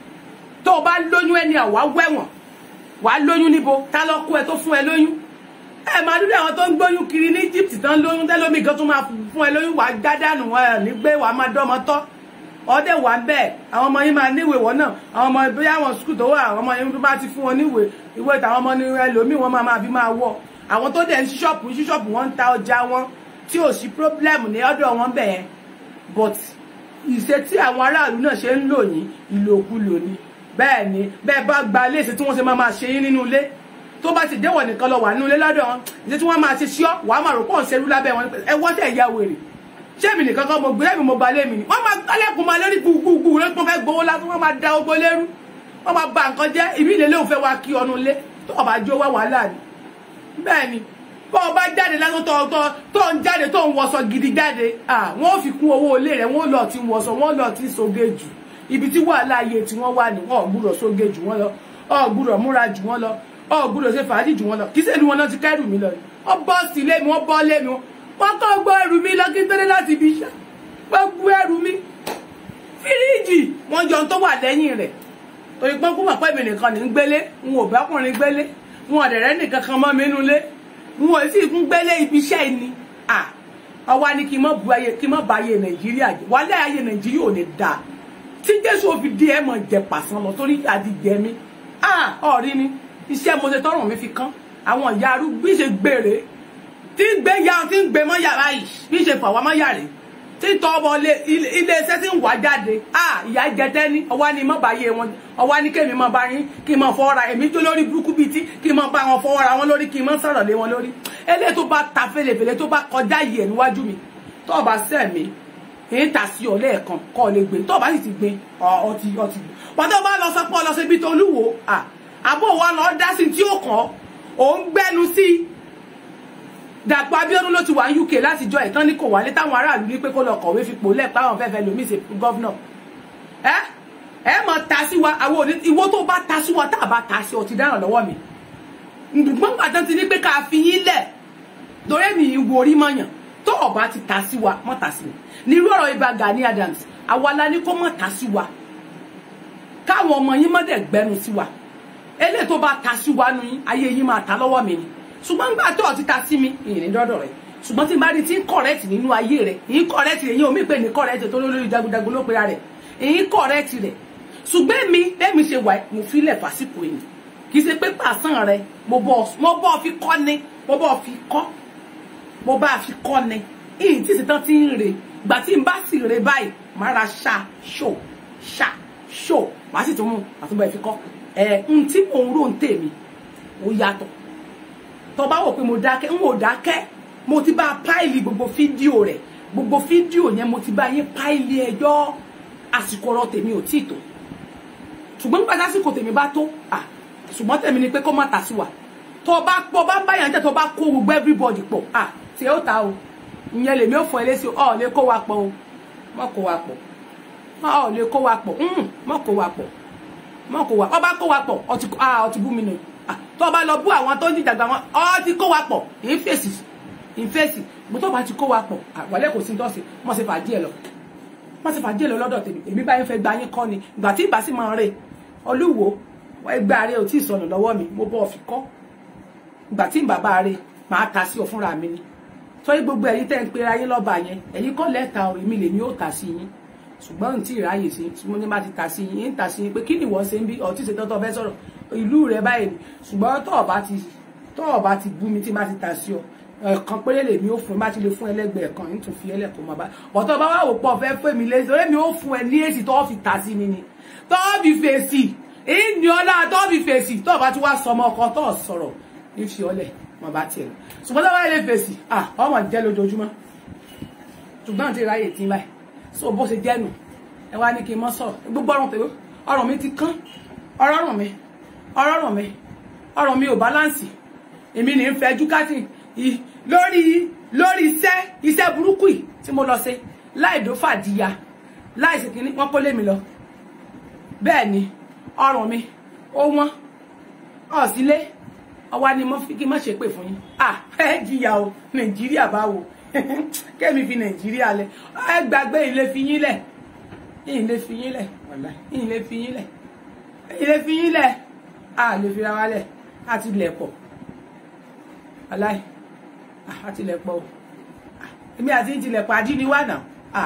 [SPEAKER 1] tó o bá lóyún anyhow wàá wẹ̀wọ̀n wàá lóyún níbo ta ló kú ẹ tó fún ẹ lóyún ẹ máa dúdú àwọn tó ń gbóyún kiri ní Egypt tán lóyún tẹlómi gan tó máa fún ẹ lóyún wàá gádànù ẹ nígbé wàá máa dọ́mọ tọ́ ọdẹ wà ń bẹ́ẹ̀ àwọn ọmọ yín máa níwèé wọn náà àwọn ọmọ bóyá àwọn skul tó wà àwọn ọmọ yín tó bá ti fún wọn níwèé ìwé tàwọn ọmọ ní ẹlòmíì wọn máa máa fi máa wọ àwọn tó dẹ̀ ń ṣíṣọ́ọ̀pù ṣíṣọ́ọ̀pù wọn ń ta ọjà wọn tí ò sí problem ní ọ̀dọ̀ wọn bẹ̀ yẹn but ìṣe tí àwọn aráàlú náà ṣe ń lò yín ìlòkulò ni bẹ́ẹ̀ ni bẹ́ẹ̀ bá gba ilé ìṣe tí wọ́n ṣe máa máa ṣe yín nínú ilé tó bá ti déwọ̀ nìkan lọ wà nínú ilé lọ́dọ̀ wọn ìṣe tí wọ́n máa ṣe ṣíọ́ wàá máa rò pọ̀ ń ṣerú lábẹ́ wọn ẹ wọ́tẹ̀ ìyá wèrè ṣé èmi nìkan kan mo gbé èmi mo ba lé mi ni wọ́n máa kálẹ̀kùn máa lérí gbùgbùgbù lẹ́kùn fẹ́ gbowó lásán wọ́n máa da ogbó lérú wọ́n máa ba nǹkan jẹ́ ìbí ilé lóun fẹ́ wá kí ọnu lé tó ọba jó wá wàhálà ni bẹ́ẹ̀ ni bọ́ ọba jáde lásán tó tó tó ń jáde tó ń wọṣọ gidi jáde wọ́n ò fi kún owó ilé rẹ̀ wọ́n lọ ti wọṣọ wọ́n lọ ti soge jù ibi tí wàhálà ayé tí wọ́n wà ní wọ́n ò gbúdọ̀ soge jù wọ́n lọ ò gbúdọ̀ múra jù wọ́n lọ ò gbúdọ̀ ṣe fàájì jù wọ́n lọ kí sẹ́ni wọn náà ti kẹ́rù mi lọ wọ́n bọ́ sí ilé mi wọ́n bọ́ lé mi wọ́n kọ́ gbọ́ ẹrù mi lọ kí n tẹ́lẹ̀ láti ibi iṣẹ́ gbogbo ẹrù mi fíríìjì wọn jọ tó wà lẹ́yìn rẹ̀ torí pé kó mọ̀ pé mi nìkan ní gbélé n ò bá ọkùnrin gbélé n ò dẹ̀rẹ́ nìkan kan mọ́ mi nínú ilé n ò sì kún gbélé ibi iṣẹ́ ni ọwọ́ ni kí n mọ̀ bu ayé kí n mọ̀ ba ayé nàìjíríà jẹ́ wálé ayé nàìjíríà ò ní da tí jésù òfin di ẹ̀ mọ̀ jẹ pàṣán lọ torí àdìjẹ mi ọ̀rí ni iṣẹ́ mo ṣe tọrùn mi fi kán àwọn ìyá arúgbó ṣe gbére tí ń gbé ya tí ń gbé mọ́ yàrá yìí bí ṣe fà wá mọ́ yàrá yìí tí tọ́ ọmọ ilé iṣẹ́ tí ń wá jáde à ìyá jẹtẹ́ ní ọwá ni mọ́ bá yé wọn ọwá ní kémi mọ́ bá yín kí n mọ́ fọwọ́ra èmi jó lórí burúkú bíi tí kí n mọ́ bá wọn fọwọ́ra wọn lórí kí n mọ́ sọ̀rọ̀ lé wọn lórí eléyìí tó bá ta fèlèfèlè tó bá kọjá yìí ẹ̀ níwájú mi tó o bá sẹ́ mi èyí tà sí ọ lẹ́ẹ̀kan kọ́ ọ lè gbé tó o bá sì ti gbé ọtí ọtí pàtó bá lọ sọ pé ọ lọ sí ibi tó olúwo àbò wa lọ dá sí tí ó kàn ó ń gbẹnu sí Dàpọ̀ Abíọ́dún ló ti wà ní UK látijọ́ ìtàn ní kò wálé táwọn aráàlú ní pé kó lọ kọ̀wé fipò lẹ́ẹ̀pá àwọn fẹ́fẹ́ lómi ṣe gọ́vnọ̀ ẹ ẹ mọ̀ ta sí wa àwọn òní ìwọ tó bá ta sí wa tá a bá ta sí ọ ti dáràn lọ́wọ́ mi ǹdùgbọ́n pàtó ti ní pé ká fi yín lẹ̀ torí mi ìwò orí mọ̀yàn tó ọba ti ta sí wa mọ̀ ta sí mi nírú ọ̀rọ̀ ibà Gani Adams àwa la ní kó mọ̀ ta sí wa káwọn ọmọ yín mọ̀ dẹ̀ gbẹnu sí wa eléyìí tó bá ta sí wa nu yín ayé yín máa ta lọ́wọ́ mi ni ṣùgbọ́n nígbà tó ti ta sí mi ìrìn dọ́dọ̀ rẹ̀ ṣùgbọ́n tí n bá rí tí ń kọ̀rẹ́tì nínú ayé rẹ̀ ìyín kọ̀rẹ́tì rẹ̀ yín omi pè ní kọ̀rẹ́tì tó lórí jagunjagun ló pera rẹ̀ ìyín kọ̀rẹ́tì rẹ̀ ṣùgbọ́n mi bẹ́ẹ̀mi ṣe wà mo filẹ̀ fásitì yìí kì í ṣe pé pàṣán rẹ mo bọ́ fi kọ́ ni mo bọ́ fi kọ́ mo bá fi kọ́ ni ìyìn tí ìṣetán ti ń re gbà tí n bá sì re báyìí máa ra ṣá ṣò ṣá ṣó màá sì tún mú àtúbọ̀ ẹ̀ fi kọ́ ẹ̀ ń tí mò ń rò ń tèmi ó yàtọ̀ tó bá wò pé mo dákẹ́ ń wò dákẹ́ mo ti bá páìlì gbogbo fídíò rẹ̀ gbogbo fídíò yẹn mo ti bá yín páìlì ẹjọ́ àsìkò ọ̀rọ̀ tèmi ò tíì tó ṣùgbọ́n nígbà tásìkò tèmi bá tó à ṣùgbọ́n tèmi ni pé kó má ta sí wa tó bá pọ̀ bá báyàn jẹ́ tó bá kó gbogbo everybody pọ̀ à tí ó ta o ìyẹn lèmi ò fọ ẹlẹ́sì ọ̀ lè kó wa pọ̀ o mọ̀ kó wa pọ̀ ọ̀ lè kó wa pọ̀ mọ̀ kó wa pọ̀ mọ̀ kó wa ọba kó wa pọ̀ ọtí bú mi nù tó bá lọ bú àwọn tó ń jìjàgbá wọn ọ ti kó wa pọ̀ ìfèsì ìfèsì mo tó bá ti kó wa pọ̀ àwọlé kò sí tọ́sí mo sì fàájì ẹ lọ mo sì fàájì ẹ lọ lọ́dọ̀ tèmi èmi báyìí fẹ́ gba yín kọ́ ni ìgbà tí ìbá sì máa rè olúwo ẹgbẹ́ ààrẹ ò tí ì sọnù lọ́wọ́ mi mo bọ́ fi kọ́ ìgbà tí bàbá rẹ máa ta sí ọ fúnra mi ni sọyí gbogbo ẹ̀yin tẹ́ ń pe ayé lọ́ba yẹn ẹ̀yin kọ́ lẹ́ta ò èmi lèmi ó ta sí yín ṣùgbọ́n n tí ì ráyè sí tí mo ní bá ti ta sí yín ń ta sí yín pé kí ni ìwọ ṣe ń bí ọtí ṣe tọ́tọ́ fẹ́ sọ̀rọ̀ ìlú rẹ báyìí ṣùgbọ́n tọ́ ọba ti tọ́ ọba ti bú mi tí má ti ta sí ọ ẹ̀kan péré lèmi ó fún ẹ má ti lè fún ẹlẹ́gbẹ̀ẹ́ kan ń tún fi ẹlẹ́kọ̀ọ́ máa bá ọ̀tọ́ bá wà wò pọ̀ fẹ́ fún mi lé sọ èmi ó fún ẹ ní èsì tọ́ fi ta sí mi ni tọ́ fi fèsì ìní ọlá tọ́ fi fèsì tọ́ ọba ti wá sọmọ ọkọ tọ́ sọ̀rọ̀ ní fi ọlẹ̀ máa bá tiẹ̀ lọ ṣùgbọ́n tọ́ bá lè fèsì ah ọmọ jẹ́ lójoojúmọ́ ṣùgbọ́n àti ráyè tí báyìí so bó ṣe jẹ́ nù ẹ wá ní kí n mọ́ sọ̀rọ̀ gbogbo ọrùn tèmi ọrùn mi ti kán ọrọ̀rùn mi ọrọ̀rùn mi ọrùn mi ò báláǹsì èmi ní ń fẹjú kátì lórí lórí iṣẹ́ iṣẹ́ burúkú yìí tí mo lọ ṣe láì dó fàdíya láì sì kíní wọ́n kó lé mi lọ bẹ́ẹ̀ ni ọrùn mi ó wọ́n ọ̀sílé ọwá ni kí n má ṣe pè fún yín à ẹ jìyà o nàìjíríà báwo kẹ́mi fi nàìjíríà lẹ̀ ẹ gbàgbé ilé fi yín lẹ̀ ilé fi yín lẹ̀ ilé fi yín lẹ̀ ilé fi yín lẹ̀ a lè fi ra wa lẹ̀ a ti lẹ̀ pọ̀ aláì a ti lẹ̀ pọ̀ o èmi àti ti lẹ̀ pọ̀ àdí ni wà náà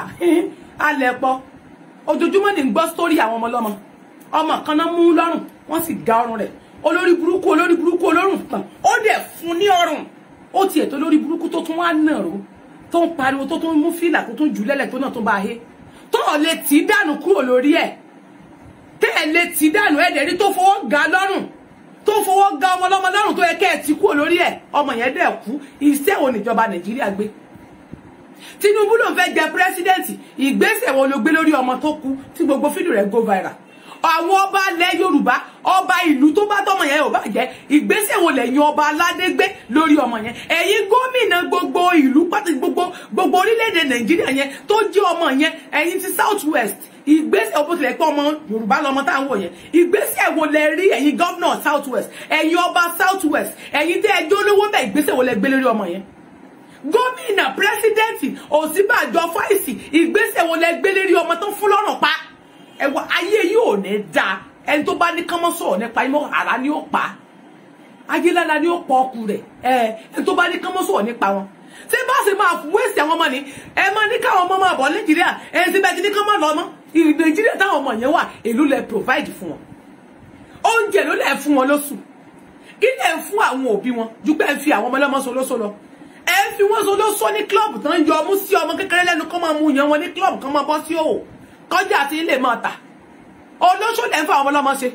[SPEAKER 1] a lẹ̀ pọ̀ ojoojúmọ́ ní gbọ́ sórí àwọn ọmọ ọlọ́mọ ọmọ kan náà mú lọ́rùn wọ́n sì ga ọrùn rẹ̀ olórí burúkú olórí burúkú olórùn kan ó dẹ̀ fún ní ọrùn ó tiẹ̀ tó lórí burúkú tó tún wá nàró tó ń pariwo tó tún mú fìlà tó tún jù lẹ́lẹ̀ tó náà tó bá he tó ọ̀ lè tì í dànù kúrò lórí ẹ̀ tẹ́ ẹ̀ lè tì í dànù ẹ̀ dẹ̀ rí tó fọwọ́ ga lọ́rùn tó fọwọ́ ga ọmọ ọlọ́mọ lọ́rùn tó yẹ kẹ́ ẹ̀ ti kúrò lórí ẹ̀ ọmọ yẹn dẹ̀ kú iṣẹ́ wo níjọba nàìjíríà gbé tinubu ló fẹ́ jẹ pírẹsidẹ́ǹtì ìgbésẹ̀ wo ló gbé lórí ọmọ tó kú tí gbogbo fídíò rẹ̀ go viral àwọn ọba ilẹ̀ yorùbá ọba ìlú tó bá tọmọ yẹn ò bá jẹ́ ìgbésẹ̀ wo lẹ́yìn ọba aládé gbé lórí ọmọ yẹn ẹ̀yin gómìnà gbogbo ìlú pàtàkì gbogbo gbogbo orílẹ̀-èdè nàìjíríà yẹn tó jẹ́ ọmọ yẹn ẹ̀yin ti south west ìgbésẹ̀ ọ̀pọ̀ tilẹ̀ pé ọmọ yorùbá lọmọ tá à ń wò yẹn ìgbésẹ̀ wo lẹ rí ẹ̀yin gọ́vnọ̀ south west ẹ̀yin ọba south west ẹ̀yin tẹ́ ẹjọ́ olówó bẹ́ẹ̀ ìgbésẹ̀ wo lẹ gbé lórí ọmọ yẹn gómìnà pírẹsidẹ́ǹtì òsínbàjọ fáìsì ìgbésẹ̀ wo lẹ gbé lórí ọmọ tó fún lọ́rùn pa ẹwà ayé yìí ò ní da ẹni tó bá ní kánmọ́ sọ̀rọ̀ nípa imọ́ ara ni ó pa ayélujára ni ó pọ̀ ọkù rẹ̀ ẹ ẹni tó bá ní kánmọ́ sọ̀rọ̀ nípa wọn ṣé bá ṣe máa wéṣì àwọn ọmọ ni ẹ máa ní káwọn ọmọ máa bọ̀ nàìjíríà ẹ ṣe bẹ́ẹ̀ ti ní kánmọ́ lọ mọ́ nàìjíríà táwọn ọmọ yẹn wà èló lẹ provide fún wọn oúnjẹ ló lẹ fún wọn lóṣù kí lẹ ń fún àwọn òbí wọn ju pé ẹ fi àwọn ọmọ ọlọ́mọ so lóṣù lọ ẹ fi wọn so lóṣù ní kílọ̀bù tán yọ ọmú sí ọmọ kékeré lẹ́nu kọ́ máa mú yan wọn ní kílọ̀bù kan máa bọ́ sí òwò kọjá àti ilé máa tà olóṣó lẹ́ ń fa àwọn ọlọ́mọ ṣe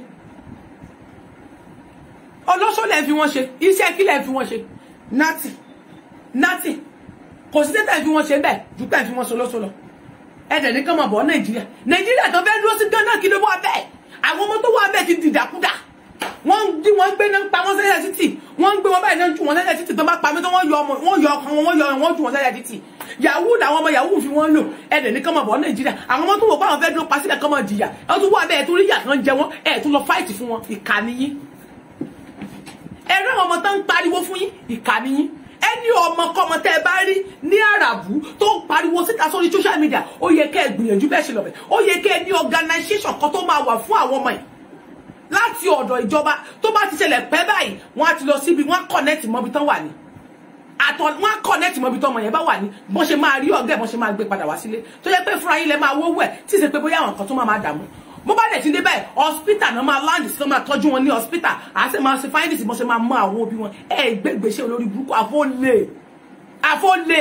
[SPEAKER 1] olóṣó lẹ́ ń fi wọ́n ṣe iṣẹ́ kí lẹ́ ń fi wọ́n ṣe nati nati kò sí tẹ́tẹ́ fi wọ́n ṣe bẹ́ẹ̀ ju pẹ́ fi wọ́n ṣe olóṣó lọ ẹ̀dẹ̀ ní kán máa bọ̀ nàìjíríà nàìjíríà tó fẹ́ dúró sí gánà kí ló wà bẹ́ẹ̀ àwọn ọmọ tó wà bẹ́ẹ̀ ti dìdàkudà wọ́n ń dí wọ́n gbé náà pa wọ́n sẹ́yà títì wọ́n ń gbé wọn báyìí náà ju wọn sẹ́yà títì tó bá pa mí tó wọ́n yọ ọmọ wọ́n yọ ọkàn wọn wọ́n yọ wọ́n ju wọn sẹ́yà títì yahoo làwọn ọmọ yahoo fi wọ́n lò ẹ̀dẹ̀ ní kọ́mọ̀ bọ̀ nàìjíríà àwọn ọmọ tó wò báwọn fẹ́ dúró pa sílẹ̀ kọ́mọ̀ jìyà ẹ̀ tún wà bẹ́ẹ̀ tó rí yà kan jẹ wọ́n ẹ̀ tún lọ fáìtì fún wọn ìkànnì yín ẹ̀rọ àwọn ọmọ tó ń pariwo fún yín ìkànnì yín ẹni ọmọ kọmọ tẹ ẹ bá rí ní àràbù tó ń pariwo síta sórí social media ó yẹ kẹ́ ẹ gbìyànjú bẹ́ẹ̀ ṣe lọ bẹ̀ ó yẹ kẹ́ ẹ ní organisation kan tó máa wà fún àwọn ọmọ yìí láti ọ̀dọ̀ ìjọba tó bá ti ṣẹlẹ̀ pẹ́ báyìí wọ́n á ti lọ síbi wọ́n á connect mọ́bi tán wà ní àtọ̀ wọ́n á connect mọ́bi tán ọmọ yẹn bá wà ní bọ́n ṣe máa rí ọ̀gá ẹ̀ bọ́n ṣe máa gbé padà wá sílé tó yẹ pé fúnra yín lẹ máa wówó ẹ̀ tí ì ṣe pé bóyá àwọn kan tó máa máa dààmú mo bá dẹ̀ ti dé báyìí hospital náà máa land sí náà máa tọ́jú wọn ní hospital àá sì máa ṣe findings bọ́n ṣe máa mọ àwọn òbí wọn ẹ̀ gbégbèsè olórí burúkú àfọ́lé àfọ́lé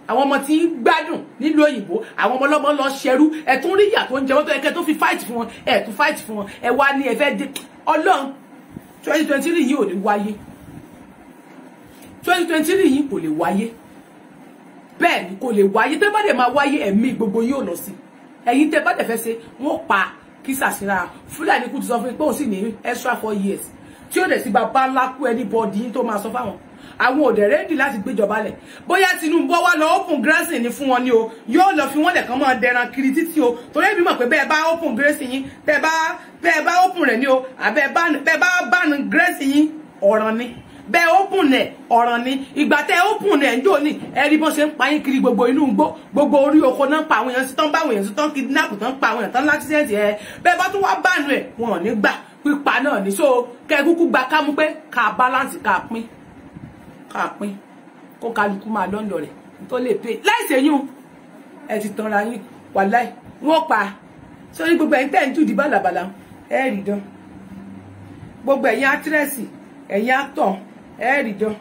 [SPEAKER 1] àwọn ọmọ tí ń gbádùn nílùú òyìnbó àwọn ọmọ ọlọ́mọ lọ ṣẹrú ẹ tún rí ìyà tó ń jẹ wọ́n tó yẹ kẹ́ tó fi fight fún wọn ẹ tún fight fún wọn ẹ wá ní ẹ fẹ́ dé ọlọ́run twenty twenty three yìí ò ní wáyé twenty twenty three yìí kò lè wáyé bẹ́ẹ̀ ni kò lè wáyé tẹ́ bá dẹ̀ máa wáyé ẹ̀mí gbogbo yóò lọ sí ẹ̀yin tẹ́ bá dẹ̀ fẹ́ ṣe wọ́n pa kí sàṣìra fúlàní kú ti sọ fún mi pé òun sì ní extra four years tí ó dẹ̀ sí bàbá ńlá kú anybody yín tó máa sọ fáwọn àwọn òdẹ̀ rẹ́dì láti gbéjọba lẹ̀ bóyá Tinubu wá lọ open grazing ní fún wọn ni o yóò lọ fi wọ́n lẹ̀ kàn máa dẹran kiri títí o torí èmi mọ̀ pé bẹ́ẹ̀ bá open grazing yín bẹ́ẹ̀ bá bẹ́ẹ̀ bá open rẹ̀ ni o àbẹ́ bẹ́ẹ̀ bá ban grazing yín ọ̀ràn ni bẹ́ẹ̀ open nẹ̀ ọ̀ràn ni ìgbà tẹ́ open nẹ̀ ń jò ní ẹ̀rí bọ́n ṣe ń pa yín kiri gbogbo inú gbó gbogbo orí oko náà pa àwọn èèyàn sí tán bá àwọn èèyàn sí tán kidnap tán pa àwọn èèyàn tán láksidẹ̀ntì ẹ̀ bẹ́ẹ̀ bá tún wá bánu ẹ̀ wọn ò ní gbà pípa náà ní so kẹ́ ẹ kúkú gba kámú pé ká balance ká pín ká pín kó kálukú máa lọ́ndọ̀ rẹ̀ tó lè pè láìsè yún ẹ ti tanra yín wàláì wọ́n pa sórí gbogbo ẹ̀yin tẹ́ ń jùdí bàlàbàlà ẹ rí dán gbogbo ẹ̀yin átírẹ́sì ẹ̀yin átọ̀ ẹ rí dán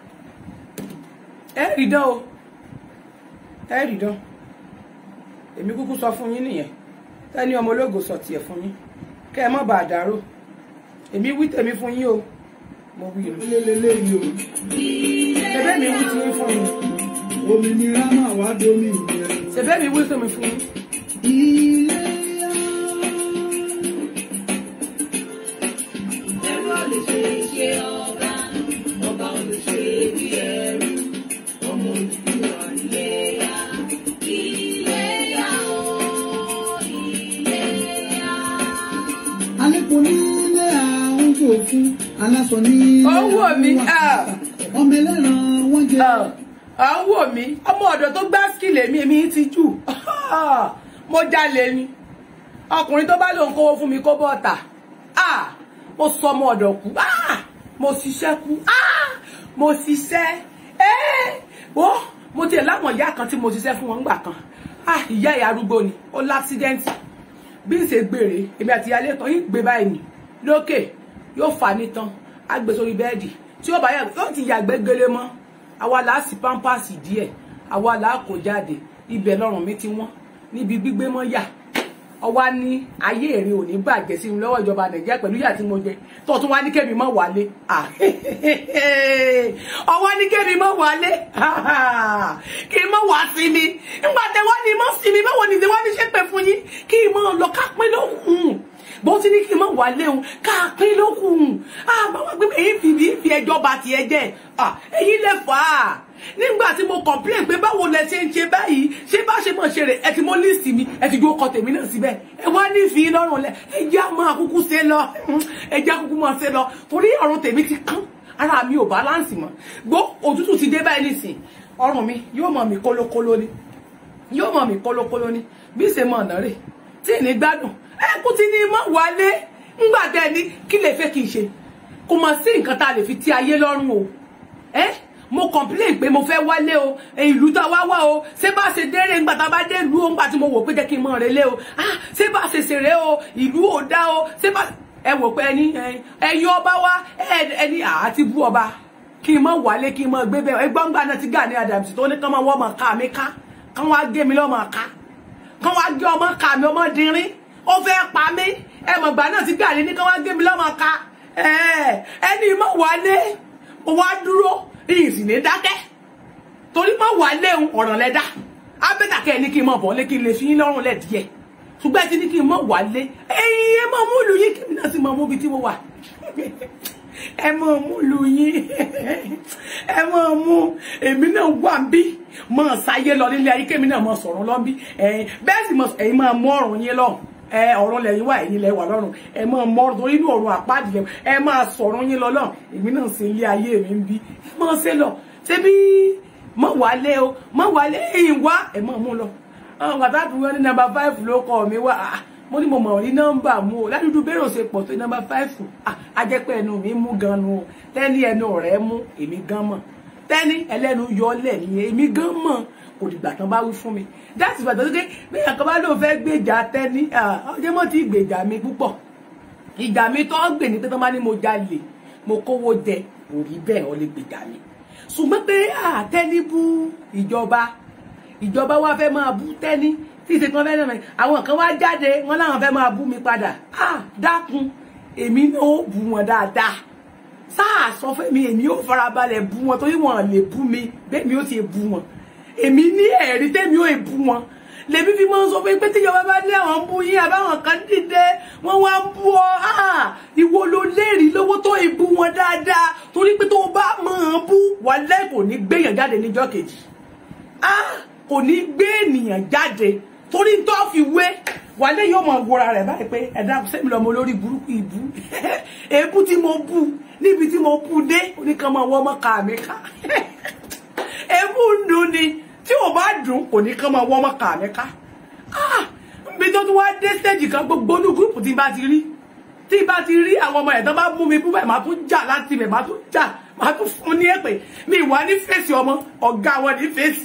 [SPEAKER 1] ẹ rí dán o ẹ rí dán èmi kúkú sọ fún yín nìyẹn tẹ́ni ọmọ ológo sọ tiẹ̀ fún yín kẹ́ ẹ má bàa dàrú èmi wí tèmi fún yín o mo wí o
[SPEAKER 3] lélẹ́lẹ́yìí o
[SPEAKER 1] ṣẹbẹ́ mi wí tiyín fún yín
[SPEAKER 3] òmìnira máa wá domi ìyẹn.
[SPEAKER 1] ṣẹbẹ́ mi wí tèmi fún yín
[SPEAKER 3] ilé alẹ́kùn nílé àwọn òfin aláṣọ ní.
[SPEAKER 1] Owó mi, ah.
[SPEAKER 3] ọmọ ẹlẹ́ran wọ́n jẹ.
[SPEAKER 1] à ń wò mí ọmọ ọ̀dọ̀ tó gbá skill èmi èmi ti jù mo jalè ni ọkùnrin tó bá lòun kówó fún mi kó bọ́ọ̀tà ah, mo sọ ọmọ ọ̀dọ̀ kú ah, mo ṣiṣẹ́ kú ah, mo ṣiṣẹ́ eh, wo mo tiẹ̀ láwọn ìyá kan tí mo ṣiṣẹ́ fún wọn nígbà kan ah, ìyá ìyá arúgbó ni ó láksidẹ́ǹtì bí n ṣe gbèrè èmi àti ìyálé kan yìí gbé báyìí nì lókè yóò fà ní tán á gbé sórí bẹ́ẹ̀dì tí ó bá yà yóò ti yàgbẹ́ gele mọ́ àwa là á sì pampasì díẹ̀ àwa là á kó jáde ibẹ̀ lọ́rùn mi ti wọ́n níbi gbígbé mọ́ yà ọwá ní ayé èrè ò ní bàjẹ́ sí mi lọ́wọ́ ìjọba nàìjíríà pẹ̀lú ìyà tí mo jẹ tó tún wá ní kẹ́mi mọ́ wálé Ah, ọwọ́ ní kẹ́mi mọ́ wálé kí n mọ́ wá sí mi nígbà tẹ wọ́n ní mọ́ sí mi báwo ni wọ́n ní ṣépè fún yín kí n mọ́ lọ ká pín lóhùn bó ti ní kí n mọ́ wálé o ká pín lóhùn àbáwọ̀ gbé èyí fi bí fi ẹjọ́ bá tiẹ̀ jẹ́ Ah, èyí lè fà á nígbà tí mo complain pé báwo lẹ ṣe ń ṣe báyìí ṣé bá ṣe mọ̀ ṣe rè ẹ ti mọ list mi ẹ ti gbé ọkọ tèmi náà síbẹ̀ ẹ wá ní ìfi lọ́rùn lẹ ẹ jẹ́ àmọ́ àkúkú ṣe lọ ẹ jẹ́ àkúkú mọ̀ ṣe lọ torí ọ̀run tèmi ti kán ara mi ò balance mọ́ gbó òtútù ti dé báyìí nísìn ọrùn mi yóò mọ̀ mí kólókóló ni yóò mọ̀ mí kólókóló ni bí ṣe mọ̀ ọ̀nà rè tí ní gbádùn ẹ kú ti ní mọ̀ wálé ńgbà tẹ́ ní kí lè fẹ́ kí n ṣe kò mọ̀ sí nǹkan tá a lè fi ti ayé lọ́rùn o ẹ́ mo complain pé mo fẹ́ wálé o ìlú tá a wá wá o ṣé bá ṣe dérè ńgbà tá a bá dé ìlú o ńgbà tí mo wò pé jẹ́ kí n mọ̀ rẹ lé o ah ṣé bá ṣe ṣeré o ìlú ò dá o ṣé bá ẹ wò pé ẹni ẹyin ọba wa ẹni àti bú ọba kí n mọ̀ wálé kí n mọ̀ gbé bẹ́ẹ̀ ẹgbọ́n gbà náà ti Gani Adams tó ní kán máa wọ́ ọmọ ká mi ká kán wá gé mi lọ́mọ ká kán wá gé ọmọ ká mi ọmọ dínrín ó fẹ́ pa mí ẹ mọ̀ gbà náà ti Gani ní kán wá gé mi lọ́mọ ká ẹni mọ̀ wálé mo wá dúró ìsìn ní dákẹ́ torí má wà léhun ọ̀ràn lẹ́dá abẹ́tàkẹ́ ní kí n mọ̀ bọ̀ lé kí n lè fi yín lọ́rùn lẹ̀ díẹ̀ ṣùgbọ́n ẹ ti ní kí n mọ̀ wà lé ẹ̀yin ẹ mọ̀ mú lu yín kí n náà sì mọ̀ mú bí tí mo wà ẹ mọ̀ mú lu yín ẹ mọ̀ mú èmi náà wà ń bí mọ̀ sáyé lọ nílé ayé kémi náà mọ̀ sọ̀rọ̀ lọ́ bí bẹ́ẹ̀ sì mọ̀ ẹ̀yin máa mú ọ̀rùn yín lọ́rùn ẹ ọ̀rọ̀ lẹ́yìn wà ẹ̀yin lẹ́wà lọ́rùn ẹ máa mọ ọ̀rọ̀ torí inú ọ̀rọ̀ àpáàdì lẹ́wọ̀ ẹ máa sọ̀rọ̀ yín lọ́lọ́ èmi náà ṣe ilé ayé mi ń bí ẹ máa ṣe lọ ṣé bí mọ wálé o mọ wálé ẹ̀yìn wá ẹ máa mú lọ àwọn pàtàkì wọn ní nọ́mbà five ló kọ mi wá mo ní mo mọ̀ ní nọ́mbà mu o ládùúgbò bẹ́rẹ̀ ṣe pọ̀ tó nọ́mbà five ajẹ́pẹ́ ẹnu mi mú gan nu o tẹ́ni ẹnu rẹ̀ mú èmi gan mọ̀ tẹ́ni ẹlẹ́nu yọ lẹ̀ ní èmi gan mọ̀ kò dìgbà tán bá wí fún mi dáàtì ìgbà tó dé bẹ́ẹ̀ kan bá lóun fẹ́ gbèjà tẹ́ni ọjọ́ mọ́ ti gbèjà mi púpọ̀ ìjà mi tó gbè ní pé tó bá ní mo jalè mo kówó jẹ kò rí bẹ́ẹ̀ ọ lè gbèjà mi ṣùgbọ́n pé àtẹ́ni bú ìjọba ìjọba wa fẹ́ máa bú tẹ́ni tí ìṣe kan fẹ́ náà àwọn kan wá jáde wọn láwọn fẹ́ máa bú mi padà ah dákun èmi náà ó bú wọn dáadáa sáà sọ fún mi èmi ò farabalẹ̀ bú wọn torí wọn lè bú mi bẹ́ẹ̀ mi ó ti bú wọn èmi ní ẹ̀rí tẹ́mi ò bú wọn lèmi fi máa ń sọ fún pé tíjọba bá ní àwọn ń bú yín àbáwọn kan dìde wọn wá ń bú ọ ìwọ ló lérí lówó tó ìbú wọn dáadáa torí pé tó o bá máa bú wàlẹ́ kò ní gbéyàn jáde níjọ́ kejì kò ní gbé ènìyàn jáde torí tó fi wé wàlẹ́ yóò mọ̀ wọra rẹ̀ báyìí pé ẹ̀dá sẹ́mi lọ́mọ olórí burúkú ìbú èébú tí mo bú níbi tí mo bú dé oníkan máa wọ́ ọmọ ká mi ká èébú ń dùn ni tí ò bá dùn kò ní kán máa wọ́ ọmọ kà mí ká bí tó tún wá dé stage kan gbogbo ní gúrùpù tí bá ti rí tí bá ti rí àwọn ọmọ ẹ̀ tán bá mú mi bú bẹ́ẹ̀ máa tún jà láti ibẹ̀ máa tún jà máa tún fún ní èpè mi wà ní fèsì ọmọ ọ̀gá wọn ní fèsì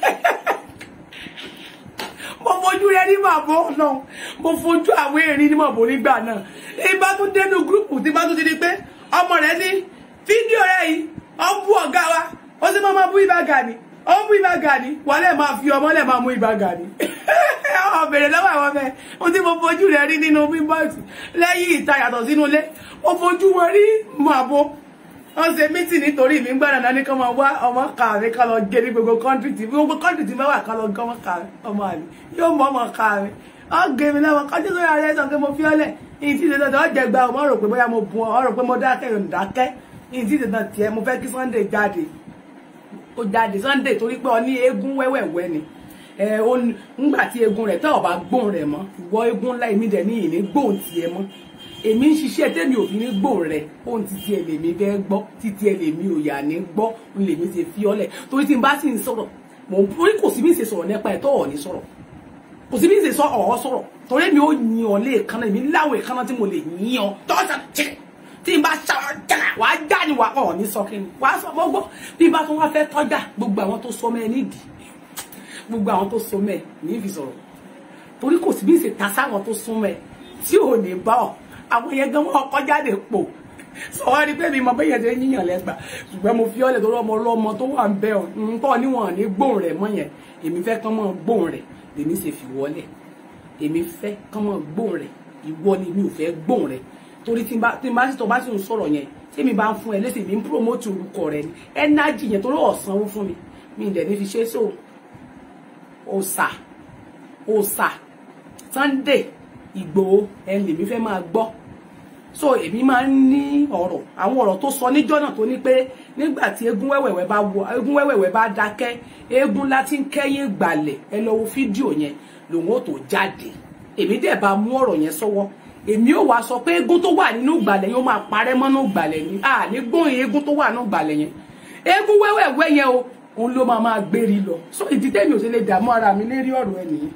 [SPEAKER 1] mo fojú rẹ ní màbọ náà mo fojú àwọn erin ní màbọ nígbà náà èyí bá tún dénú gúrùpù tí bá tún ti di pé ọmọ rẹ ní fídíò rẹ yìí ọ ń bú ọ̀gá wa ó sì máa bú ibà gàní ó mú ibà gàní wọ́n lè máa fi ọmọ lè máa mú ibà gàní ọ̀bẹ̀rẹ̀ lọ́wọ́ àwọn ọmọ ẹ̀ mo tí mo fojú rẹ̀ rí nínú bíbọ́ọ̀sì lẹ́yìn ìta yàtọ̀ sínú ilé mo fojú wọn rí màbo wọ́n ṣe mítì nítorí mi gbọ́dọ̀ náà ní kí wọ́n wá ọmọ kàwé ká lọ gé ní gbogbo kọ́ńtì tí gbogbo kọ́ńtì tí mẹ́wàá ká lọ gé ọmọ kàwé ọmọ àlè yóò mọ ọmọ kàwé ọ gé mi lọ́wọ́ kọjú sórí ara ẹ̀ sọ pé mo fi ọ́lẹ̀ ìyìn tí ìdẹ́tọ̀ ọ jẹ gba ọmọ rò pé bóyá mo bu ọ rò pé mo dákẹ́ ìdákẹ́ ìyìn tí ìdẹ́tọ̀ tiẹ̀ mo fẹ́ kí Sunday jáde ó jáde Sunday torí pé ọ ní eégún wẹ́wẹ̀wẹ́ ni ẹ ó ńgbà tí eégún rẹ̀ tẹ́ ọ̀ bá gbóhùn rẹ̀ mọ́ ìwọ eégún ńlá èmi dẹ̀ ní ìní gbóhùn tiẹ̀ mọ́ èmi ń ṣiṣẹ́ tẹ́mi ò fi ní gbóhùn rẹ̀ ohun títí ẹ̀ lèmi fẹ́ gbọ́ títí ẹ̀ lèmi ò yà ní gbọ́ ń lèmi ṣe fi ọ́lẹ̀ torí tí n bá sì ń sọ̀rọ̀ mò ń torí kò sí bí ń ṣe sọ̀rọ̀ nípa ẹ̀ tọ́ ọ̀ ní sọ̀rọ̀ kò sí bí ń ṣe sọ ọ̀ sọ̀rọ̀ torí mi ò yin ọ lé èkánná èmi láwọn èkánná tí mo lè yin ọ tọ́jà chicken tí n bá ṣàwọn jàrà wà á já ni wà ọ̀ ní sọ kí ni wà á sọ gbogbo bí bá tún wá fẹ́ tọ́jà gbogbo àwọn tó sọ mẹ́ nídìí gbogbo àwọn tó so mẹ́ ní fi sọ̀rọ̀ torí kò sí bí ṣe ta sáwọn tó sún mẹ́ tí ò ní bá ọ àwọn yẹn gan wọn kọjá lè pò sọ wá rí pé mi mọ bẹ́yẹn ṣe yíyàn lẹ́gbà ṣùgbọ́n mo fi ọ́ lẹ̀ torí ọmọ ọlọ́mọ tó wà ń bẹ́ ọ nǹkan níwọ̀n ní gbóhùn rẹ̀ mọ́ yẹn èmi fẹ́ kán mọ́ gbóhùn rẹ̀ lèmi ṣe fi wọlé èmi fẹ́ kán mọ́ gbóhùn rẹ̀ ìwọ ni mi ò fẹ́ gbóhùn rẹ̀ torí tí n bá tí n bá sì tọ́ bá sì ń sọ̀rọ̀ yẹn tí mi bá ń fún ẹ lẹ́sìn mi ń promote orúkọ rẹ ni ẹnájì yẹn torí ọ̀sánwó fún mi mi ì dẹ̀ ní fi ṣe so òòsà òòsà Sunday Ìgbòho ẹ lèmi fẹ́ máa gbọ́ so èmi máa ń ní ọ̀rọ̀ àwọn ọ̀rọ̀ tó sọ níjọ́ náà tó ní pé nígbà tí eégún wẹ́wẹ̀wẹ́ bá wọ eégún wẹ́wẹ̀wẹ́ bá dákẹ́ eégún láti ń kẹ́yìn gbàlẹ̀ ẹ lọ wo fídíò yẹn lòun ó tó jáde èmi dẹ̀ bá mú ọ̀rọ̀ yẹn sọ́wọ́ èmi ò wá sọ pé eégún tó wà nínú ìgbàlẹ̀ yẹn ó máa parẹ́ mọ́ nínú ìgbàlẹ̀ ni à ní gbóhùn eégún tó wà nínú ìgbàlẹ̀ yẹn eégún wẹ́wẹ̀wẹ́ yẹn o òun ló máa máa gbérí lọ so ìdí tẹ́mi ò ṣe lè dààmú ara mi lérí ọ̀rọ̀ ẹ nìyẹn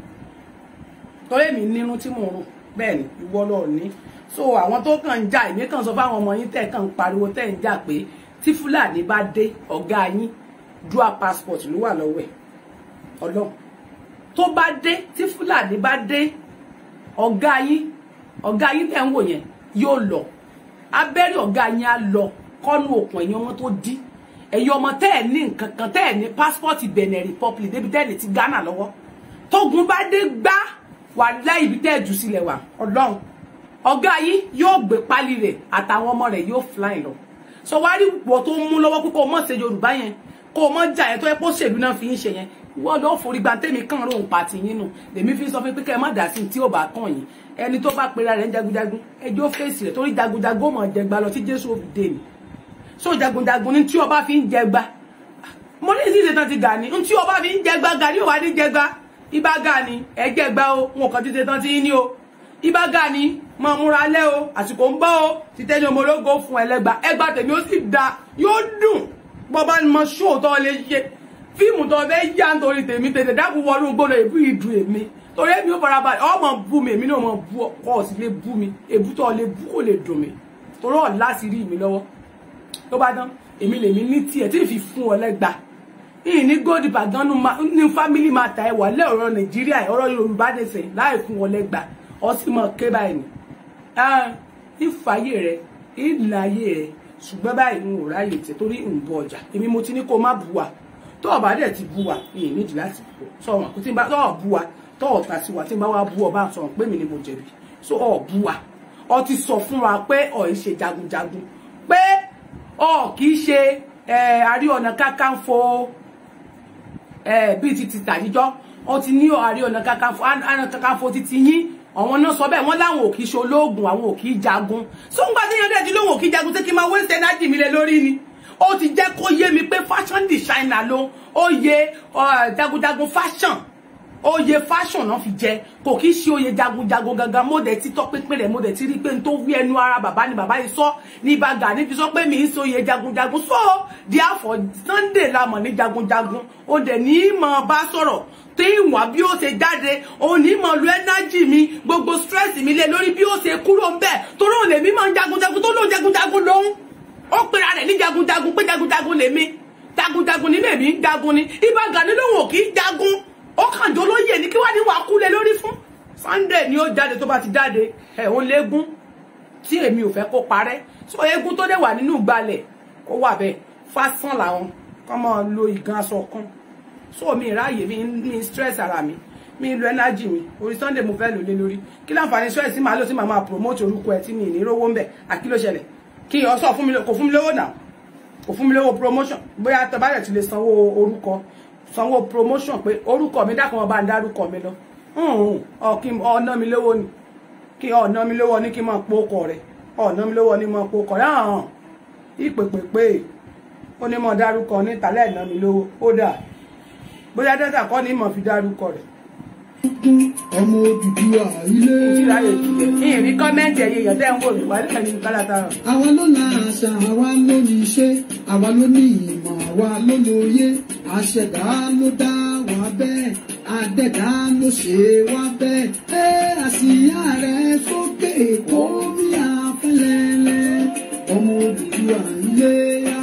[SPEAKER 1] torí mi nínú tí mò ń rùn bẹ́ẹ̀ ni ìwọ lọ ní so àwọn tó kàn ń jà èmi kàn sọ fáwọn ọmọ yín tẹ̀ kàn ń pariwo tẹ̀ ń jà pé tí fúlàní bá dé ọ̀gá yín dual passport ló wà lọ́wọ́ ẹ̀ ọlọ́run tó bá dé tí fúlàní bá dé ọ̀gá yín ọ̀gá yín tẹ̀ ń wò yẹn yóò lọ abẹ́rẹ́ ọ̀gá yín á lọ kọ́nù òkun ẹ̀yìn ọmọ tó dí ẹ̀yin ọmọ tẹ́ ẹ̀ ní nǹkan kan tẹ́ ẹ̀ ní passport Benin Republic débi tẹ́ ẹ̀ ní ti Ghana lọ́wọ́ tógun bá dé gbá wà láì ibi tẹ́ ẹ̀ jù sílẹ̀ wà ọlọ́run ọ̀gá yín yóò gbé pálí rẹ̀ àtàwọn ọmọ rẹ̀ yóò fly lọ sọ wá rí wọ́n tó ń mú lọ́wọ́ pé kó o mọ̀ ṣe Yorùbá yẹn kó o mọ̀ jà yẹn tó yẹ kó ṣèlú náà fi ń ṣe yẹn wọ́n lọ́ọ́ forí gba tẹ́mi kàn rò ń pàtì yín nù lèmi fi sọ fún pé kẹ́ ẹ má dà sí tí ò bá kàn yín ẹni tó bá pera rẹ̀ ń jagunjagun ẹjọ́ fèsì rẹ̀ torí jagunjagun mọ̀ jẹgba lọ tí Jésù ò fi dé ni so jagunjagun ní tí ọba fi ń jẹgba mo ní ìsìn ìṣẹ̀tàn ti gà ní tí ọba fi ń jẹgba gàrí ò wá ní jẹgba ibà gà ní ẹjẹgba o wọn kàn ti ṣetán ti ní o ibà gà ní mọ múra lẹ o àsìkò ń bọ̀ o ti tẹ́lẹ̀ ọmọ ológo fún ẹlẹ́gba ẹgbà tèmi ó sì da yóò dùn bọ́bá ni mo ṣó tó lè ṣe fíìmù tó fẹ́ yá nítorí tèmi tètè dákun wọnú gbọ́dọ̀ èbú ìdùn èmi torí èmi ó fara balẹ̀ ọmọ bú mi èmi náà mọ bú ọkọ ọ̀sì lè bú mi èbú tó lè bú kò lè dùn mi torí ọ̀ láti rí mi lọ́wọ́ tó bá dán èmi lèmi ní tiẹ̀ tí ì fi fún ọ lẹ́gba yìí ní góòdì pàdánù ní fámílì máa ta ẹwà lé ọ̀rọ̀ nàìjíríà ọ̀rọ̀ yorùbá nìsẹ̀ láì fún ọ lẹ́gba ọ sì mọ̀ ké báyìí ni ìfàyè rẹ ìlàyé rẹ ṣùgbọ́n báyìí ń wò ráyè tẹ torí ń bọ ọjà èmi mo ti ní kó má bù wá tó o bá dẹ̀ ti bú wa ìyẹn nídìí láti bú sọ wọn kò tí n bá tó o bú wa tó o ta sí wa tí n bá wá bú ọ bá sọ pé mi ni mo jẹ̀bi so ọ bú wa ọ ti sọ fún wa pé ọ ń ṣe jagunjagun pé ọ kì í ṣe Ààrẹ Ọ̀nà Kakanfò bíi ti ti tàjíjọ́ ọ ti ní Ààrẹ Ọ̀nà Kakanfò Ààrẹ Kakanfò ti ti yín àwọn náà sọ bẹ́ẹ̀ wọ́n láwọn ò kì í ṣe olóògùn àwọn ò kì í jagun so ń gbà tí yẹn dẹ̀ ti lóhùn ò kì í jagun ṣé kí n máa waste energy mi lé lórí ni ó ti jẹ́ kó yé mi pé fashion designer ló ó yẹ jagunjagun fashion oyè fashion náà fi jẹ kò kí ṣe oyè jagunjagun gangan mo dẹ̀ ti tọ́ pínpín rẹ̀ mo dẹ̀ ti rí pé n tó wí ẹnu ara bàbá ni bàbá yìí sọ ní bàgà níbi sọ pé mi ń ṣe oyè jagunjagun so therefore Sunday la mọ̀ ní jagunjagun ó dẹ̀ ní mọ̀ bá sọ̀rọ̀ tí ìwọ̀n bí ó ṣe jáde òun ní mọ̀ lu energy mi gbogbo stress mi lé lórí bí ó ṣe kúrò ń bẹ̀ torí òun lèmi máa ń jagunjagun tó lóun jagunjagun lòun ó pera rẹ̀ ní jagunjagun pé jagunjagun lèmi jagunjagun ní lèmi ń jagun ni ìbàgà ní lòun ò kì í jagun ó kàn jọ lóye ní kí wá ní wàá kúlẹ̀ lórí fún Sunday ni ó jáde tó bá ti jáde ẹ̀ ó léegun tí èmi ò fẹ́ kó parẹ́ so eégún tó dẹ̀ wà nínú ìgbàlẹ̀ kó wà bẹ́ẹ̀ fásán làwọn kọ́ máa lo ìgan aṣọ kan so mi ráàyè mi mi stress ara mi mi lo energy mi orí Sunday mo fẹ́ lò lé lórí kí láǹfààní stress tí màá lò tí màá máa promote orúkọ ẹ tí mi ní rówó ń bẹ̀ àkí ló ṣẹlẹ̀ kí ọ sọ fún mi kò fún mi lówó náà kò fún mi lówó promotion bóyá tọ́bárẹ̀ ti lè sanwó orúkọ sanwó promotion pé orúkọ mi dákun ọba ń dárúkọ mi lọ ọ̀nà mi lówó ni kí ọ̀nà mi lówó ní kí n máa po ọkọ rẹ̀ ọ̀nà mi lówó ní máa po ọkọ rẹ̀ hàn ìpèpèpè ó ní mọ̀ dárúkọ ní tàlẹ́ ìná mi lówó ó dà bóyá dẹ́tà kọ́ ní mọ̀ fi dárúkọ rẹ̀.
[SPEAKER 3] ọmọ Odùduwà ilé.
[SPEAKER 1] ìtìláyè ìtìlẹ̀ ní ìrí kọ́mẹ́ǹtì ẹ̀yẹ èèyàn tẹ́ ń wò mí wà nípa ní kálátà.
[SPEAKER 3] àwa ló la àṣà àwa ló ní iṣẹ́ àwa ló ní ìmọ̀ àwa ló lóye àṣẹ̀dá ló dá wa bẹ́ẹ̀ àdẹ̀dá ló ṣe wá bẹ́ẹ̀ ẹ àsìyá rẹ̀ sókè kó bí afẹ́lẹ́lẹ́ ọmọ Odùduwà ilé yá.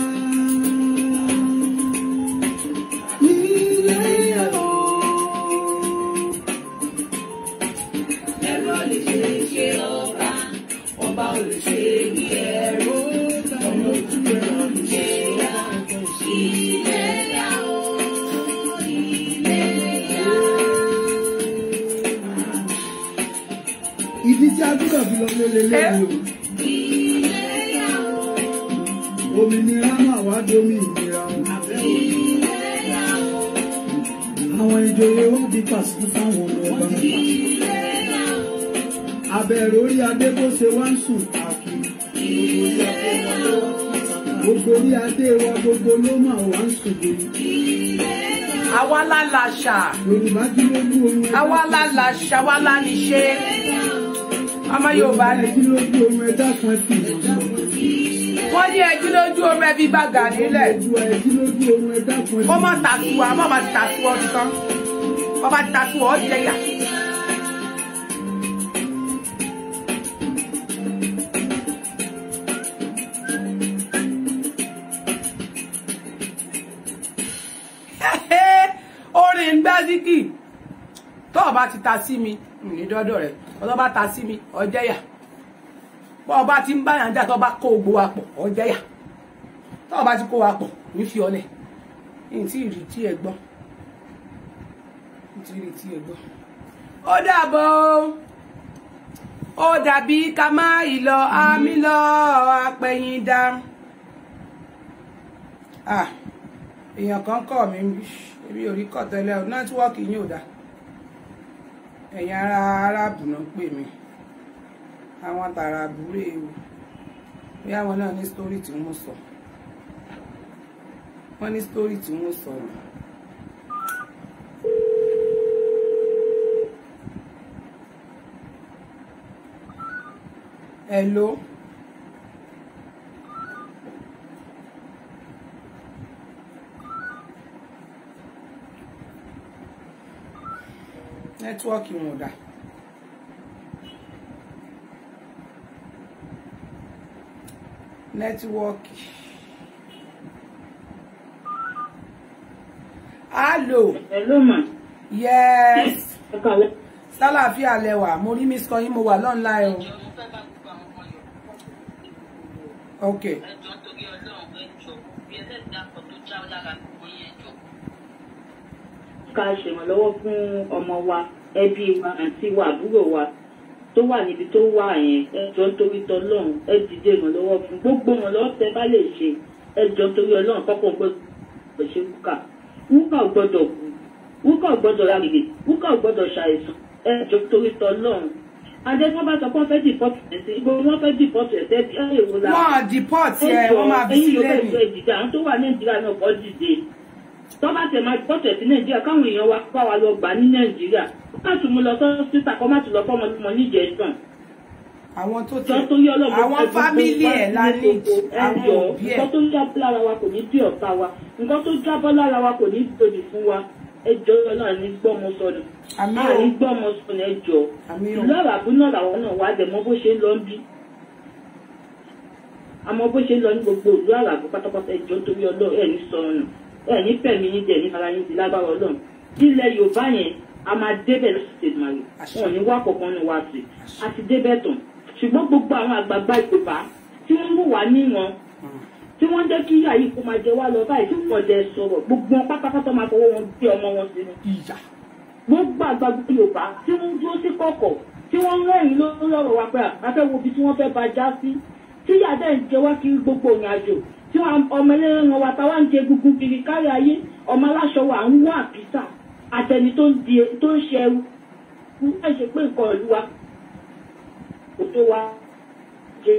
[SPEAKER 3] Ilé yá o.
[SPEAKER 8] ẹ̀rọ lè ṣe ṣe ọba ọba ò lè ṣe ní ẹ̀rọ ọmọ òtútù ẹ̀rọ lè ṣe ya ilé ya o ilé ya.
[SPEAKER 3] Ibi tí a gbúdọ̀ fi lọ lé lélẹ́yìn o.
[SPEAKER 8] ilé ya o
[SPEAKER 3] Òmìnira máa wá domi ìnira o.
[SPEAKER 8] ilé ya o
[SPEAKER 3] Àwọn ìjòyè wá di pàṣẹ fáwọn ọmọ ọba.
[SPEAKER 8] ilé ya o
[SPEAKER 3] Abẹ́rẹ́ orí adé bó ṣe wá ń sùn káàkiri. Gbogbo orí adé wa gbogbo ló máa wá ń sùn lórí.
[SPEAKER 1] àwa la làṣà
[SPEAKER 3] Yorùbá jí lójú oorun ẹ̀dá.
[SPEAKER 1] àwa la làṣà àwa la ní ṣe ọmọ Yorùbá ni
[SPEAKER 3] Jí lójú oorun ẹ̀dá kan fi ìmọ̀ sọ.
[SPEAKER 1] wọ́n ní ẹjú lójú omi ẹbí bàgà nílẹ̀
[SPEAKER 3] Ojú ẹ̀ jí lójú oorun ẹ̀dá kan fi
[SPEAKER 1] ó má tàtúwà má má ti tàtúwà ọdún tán wọ́n bá ti tàtúwà ọ́ jẹyà. orin gbẹ́síkì tó o bá ti ta sí mi ní dọ́dọ̀ rẹ̀ tó o bá ta sí mi ọjẹ́yà bọ́ ọ bá ti ń báyàn jà tó o bá kó gbogbo wa pọ̀ ọjẹ́yà tó o bá ti kó wa pọ̀ ní fi ọlẹ̀ ní tí ìrì tí ẹ gbọ́ ní tí ìrì tí ẹ gbọ́. ó dàbọ̀ ó dàbí ká má ìlọ àmì lọ apẹ̀yìndà. ah èèyàn kan kọ̀ mí èmi ò rí kọ̀ tẹ́lẹ̀ o nẹ́tíwọ́ọ̀kì yín ò dáa ẹ̀yin ará aráàbù náà ń pè mí àwọn tààrà àbúrò ewu bí àwọn náà ní sítórì tí wọ́n sọ wọ́n ní sítórì tí wọ́n sọ ni. hello. nẹ́tíwọ́ọ̀kì wọn ò dáa. nẹ́tíwọ́ọ̀kì. Hello.
[SPEAKER 6] Hello ma.
[SPEAKER 1] Yes.
[SPEAKER 6] Ẹ kàlẹ́.
[SPEAKER 1] Sálàáfíà lẹwà. Mo rí miss kan yín mo wà lọ́nà o. Ok.
[SPEAKER 6] ká ṣèrànlọ́wọ́ fún ọmọ wa ẹbí wa àǹtí wa àbúrò wa tó wà níbi tó wà yẹn ẹjọ́ nítorí tọlọ́run ẹ dìde ìrànlọ́wọ́ fún gbogbo ìrànlọ́wọ́ tẹ bá lè ṣe ẹjọ́ nítorí ọlọ́run kọ́kọ́ gbọ́dọ̀ ṣe wúkà wúkà ò gbọ́dọ̀ kú wúkà ò gbọ́dọ̀ rárẹ̀ wúkà ò gbọ́dọ̀ ṣàìsàn ẹjọ́ nítorí tọlọ́run adé tí wọ́n bá sọ pé wọ́n fẹ́ dìpọ́tù ẹ̀sìn ibo ni wọ́n fẹ́ dìpọ́tù ẹ̀sẹ̀ bí ẹ̀ èwo la
[SPEAKER 1] wọn deport ẹ wọn máa bí
[SPEAKER 6] ẹ̀yin
[SPEAKER 1] sílẹ̀
[SPEAKER 6] yóò
[SPEAKER 1] ni
[SPEAKER 6] fẹ́ ìdìjà àwọn tó wà nàìjíríà náà kọ́ dìde tó bá tẹ̀ máa dìpọ́tù ẹ̀sìn nàìjíríà káwọn èèyàn wa bá wa lọ gbà ní nàìjíríà má tún mú lọ sọ́sítà kọ́ má tún lọ fọ́mọ lọ́mọ níjẹ̀ẹ́sàn
[SPEAKER 1] àwọn tó
[SPEAKER 6] jọ
[SPEAKER 1] tẹ
[SPEAKER 6] tó yọ lọ́mọ
[SPEAKER 1] àwọn fámìlì ẹ̀ la ní àwọn
[SPEAKER 6] ẹjọ́
[SPEAKER 1] òbí ẹ̀
[SPEAKER 6] nǹkan tó jábọ́ lára wa kò ní bí ọ̀tá wa nǹkan tó jábọ́ lára wa kò ní gbòdì fún wa ẹjọ́ náà ní gbọ́mọ sọnù
[SPEAKER 1] àmì
[SPEAKER 6] a ní
[SPEAKER 1] o
[SPEAKER 6] gbọ́mọ sọnù ẹjọ́
[SPEAKER 1] àmì o
[SPEAKER 6] ìlú àràbù náà làwọn náà wá dẹ̀ mọ́ bó ṣe ń lọ ń bí àmọ́ bó ṣe ń lọ ní gbogbo ìlú àràbù pátápátá ẹjọ́ torí ọlọ́run ẹ̀ ní sọnù ẹ̀ ní fẹ̀mí yín jẹ̀ ní ara yín ti lágbára ọlọ́run ilẹ̀ yorùbá yẹn a máa débẹ̀ lọ́sẹ̀ màrí wọn ò ní wá kọ̀ọ̀kan ní wá sí a ti débẹ̀ tán ṣùgbọ́n gbogbo àwọn àgbààgbà ìpèpà tí wọ́n mú wá níran tí wọ́n jẹ́ kí àyè kó máa jẹ wá lọ báyìí tí wọ́n jẹ sọ̀rọ̀ gbogbo wọn pátápátá máa fọwọ́ wọn gbé ọmọ wọn sínú
[SPEAKER 1] ìyá
[SPEAKER 6] gbogbo àgbàgbà yorùbá tí wọ́n dúró sí kọ̀kọ̀ tí wọ́n rẹ́rìn lórí ọ̀rọ̀ wa pé àfẹ́ wo ibi tí wọ́n fẹ́ bá já sí tí yàtọ̀ ń jẹ wá kiri gbogbo òrìn àjò tí wọn ọmọ ẹlẹ́rìn wa táwa ń jẹ gungun kiri kárí ayé ọmọ aláṣọ wa ń wá àpísà àtẹni tó ń di tó ń ṣe ẹrú wọ́n ṣe pé nǹkan ìlú wa kò tó wa jẹ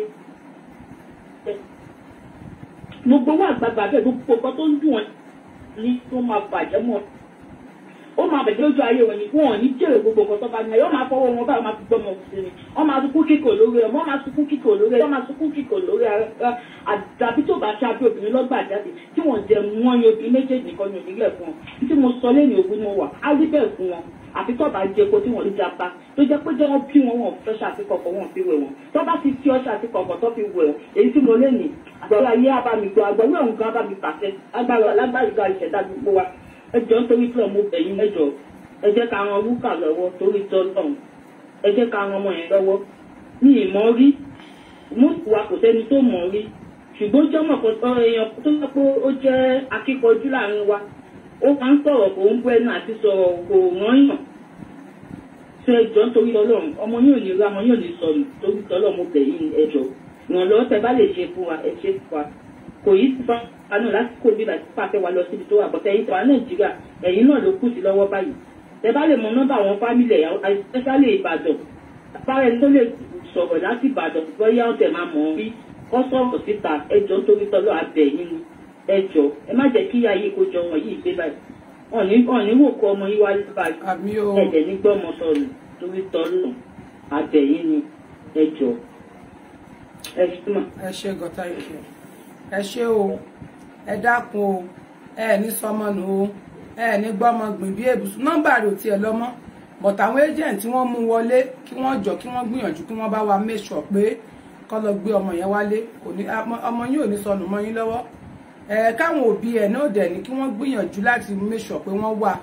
[SPEAKER 6] gbogbo wa àgbàgbà bẹ́ẹ̀ gbogbo nǹkan tó ń dùn wọn ní tó máa bàjẹ́ mọ́ ó máa bẹ̀jẹ̀ lójú ayé wọn ni wọn ò ní jèrè gbogbo nǹkan tó bá ní ayé wọn máa fọwọ́ wọn báyìí wọn máa fi gbọ́mọ sí ni wọn máa sunkún kíkò lórí ẹ wọn máa sunkún kíkò lórí ẹ wọn máa sunkún kíkò lórí ẹ àdàbí tó bá ṣe abẹ́ obìnrin lọ́gbà jáde tí wọ́n jẹ wọ́n yan obìnrin méjèèjì nìkan ní onílẹ̀ fún wọn tí mo sọ lẹ́yìn ogun ni mo wà á rí bẹ́ẹ̀ fún wọn àfi tó bá jẹ epo tí wọ́n lè japa tó jẹ́ pé jẹ́ wọ́n bí wọn wọn fẹ́ ṣàfikọ̀kọ̀ wọn fi wẹ̀ wọn tó bá ti fi ọṣà àfikọ̀kọ̀ tó fi wẹ̀ wọn èyí tí mo lẹ́yìn àgbàlá ayé abamigbọ́ àgbàlá òun gan abami pàṣẹ agbára alágbára ìgbà ìṣẹ̀dá gbogbo wa ẹjọ́ nítorí pé ọmọ obìnrin mẹ́jọ ẹ jẹ́ ká ran rúkà lọ́wọ́ torí tọ́lọ́run ẹ jẹ́ ká ran ọmọ yẹn lọ́wọ́ ní ìmọ̀ rí mọ́ọ̀kù wa kò sẹ́ni tó mọ̀ rí ṣùgbọ́n jọ́mọ̀ kan èèyàn tó sọ pé ó jẹ́ akíkanjú láàrin wa ó máa ń sọ̀rọ̀ kò ń bú ẹnu àti sọ̀rọ̀ kò rán yàn ṣe ẹjọ́ nítorí ọlọ́run ọmọ yóò ní ra ọmọ yóò ní sọnù torí tọ́lọ́run mo bẹ̀ yín ẹjọ́ ìrànlọ́wọ́ tẹ bá lè ṣe fún wa ẹ ṣe fún wa kò yí sí fún wa náà lásìkò bí láti pàfẹ́ wa lọ síbi tó wà bọ́tẹ́ yín tọ́ wa nàìjíríà ẹ̀yin náà ló kù sí lọ́wọ́ báyìí tẹ bá lè mọ nọ́mbà àwọn fámìlì ẹ̀yà especially ìbàdàn bára ẹni tó lè sọ̀rọ̀ láti ìbàdàn bóyá ọ̀tẹ̀ máa mọ̀ ọ́ rí kọ́ sọ̀rọ̀ síta ẹjọ́ torí tọ́lọ́ abẹ yín ni ẹjọ́ ẹ má jẹ́ kí ayé kó jọ wọn yìí gbé báyìí ọ̀ní ọ̀ní wò kọ́ ọmọ yín wáyé báyìí
[SPEAKER 1] àmì o
[SPEAKER 6] ẹ̀jẹ̀ ní gbọ́mọ sọ̀rọ̀ torí tọ́lọ́ abẹ yín ni ẹjọ́ ẹ ṣí mà.
[SPEAKER 1] ẹ ṣe gọta ìkẹ ẹ ṣe o ẹ dákun o ẹ ní sọmọ nù o ẹ ní gbọmọ gbìn bí èbùsùn nọ́mbà rẹ̀ ò tiẹ̀ lọ́mọ but àwọn agent tí wọ́n mú wọlé kí wọ́n jọ kí wọ́n gbìyànjú kí wọ́n bá wa make sure pé kọ́ lọ gbé ọmọ yẹn wálé kò ní ọmọ yín ò ní sọnù mọ́ yín lọ́wọ́ ẹ káwọn òbí ẹ̀ náà dẹ̀ ní kí wọ́n gbìyànjú láti make sure pé wọ́n wà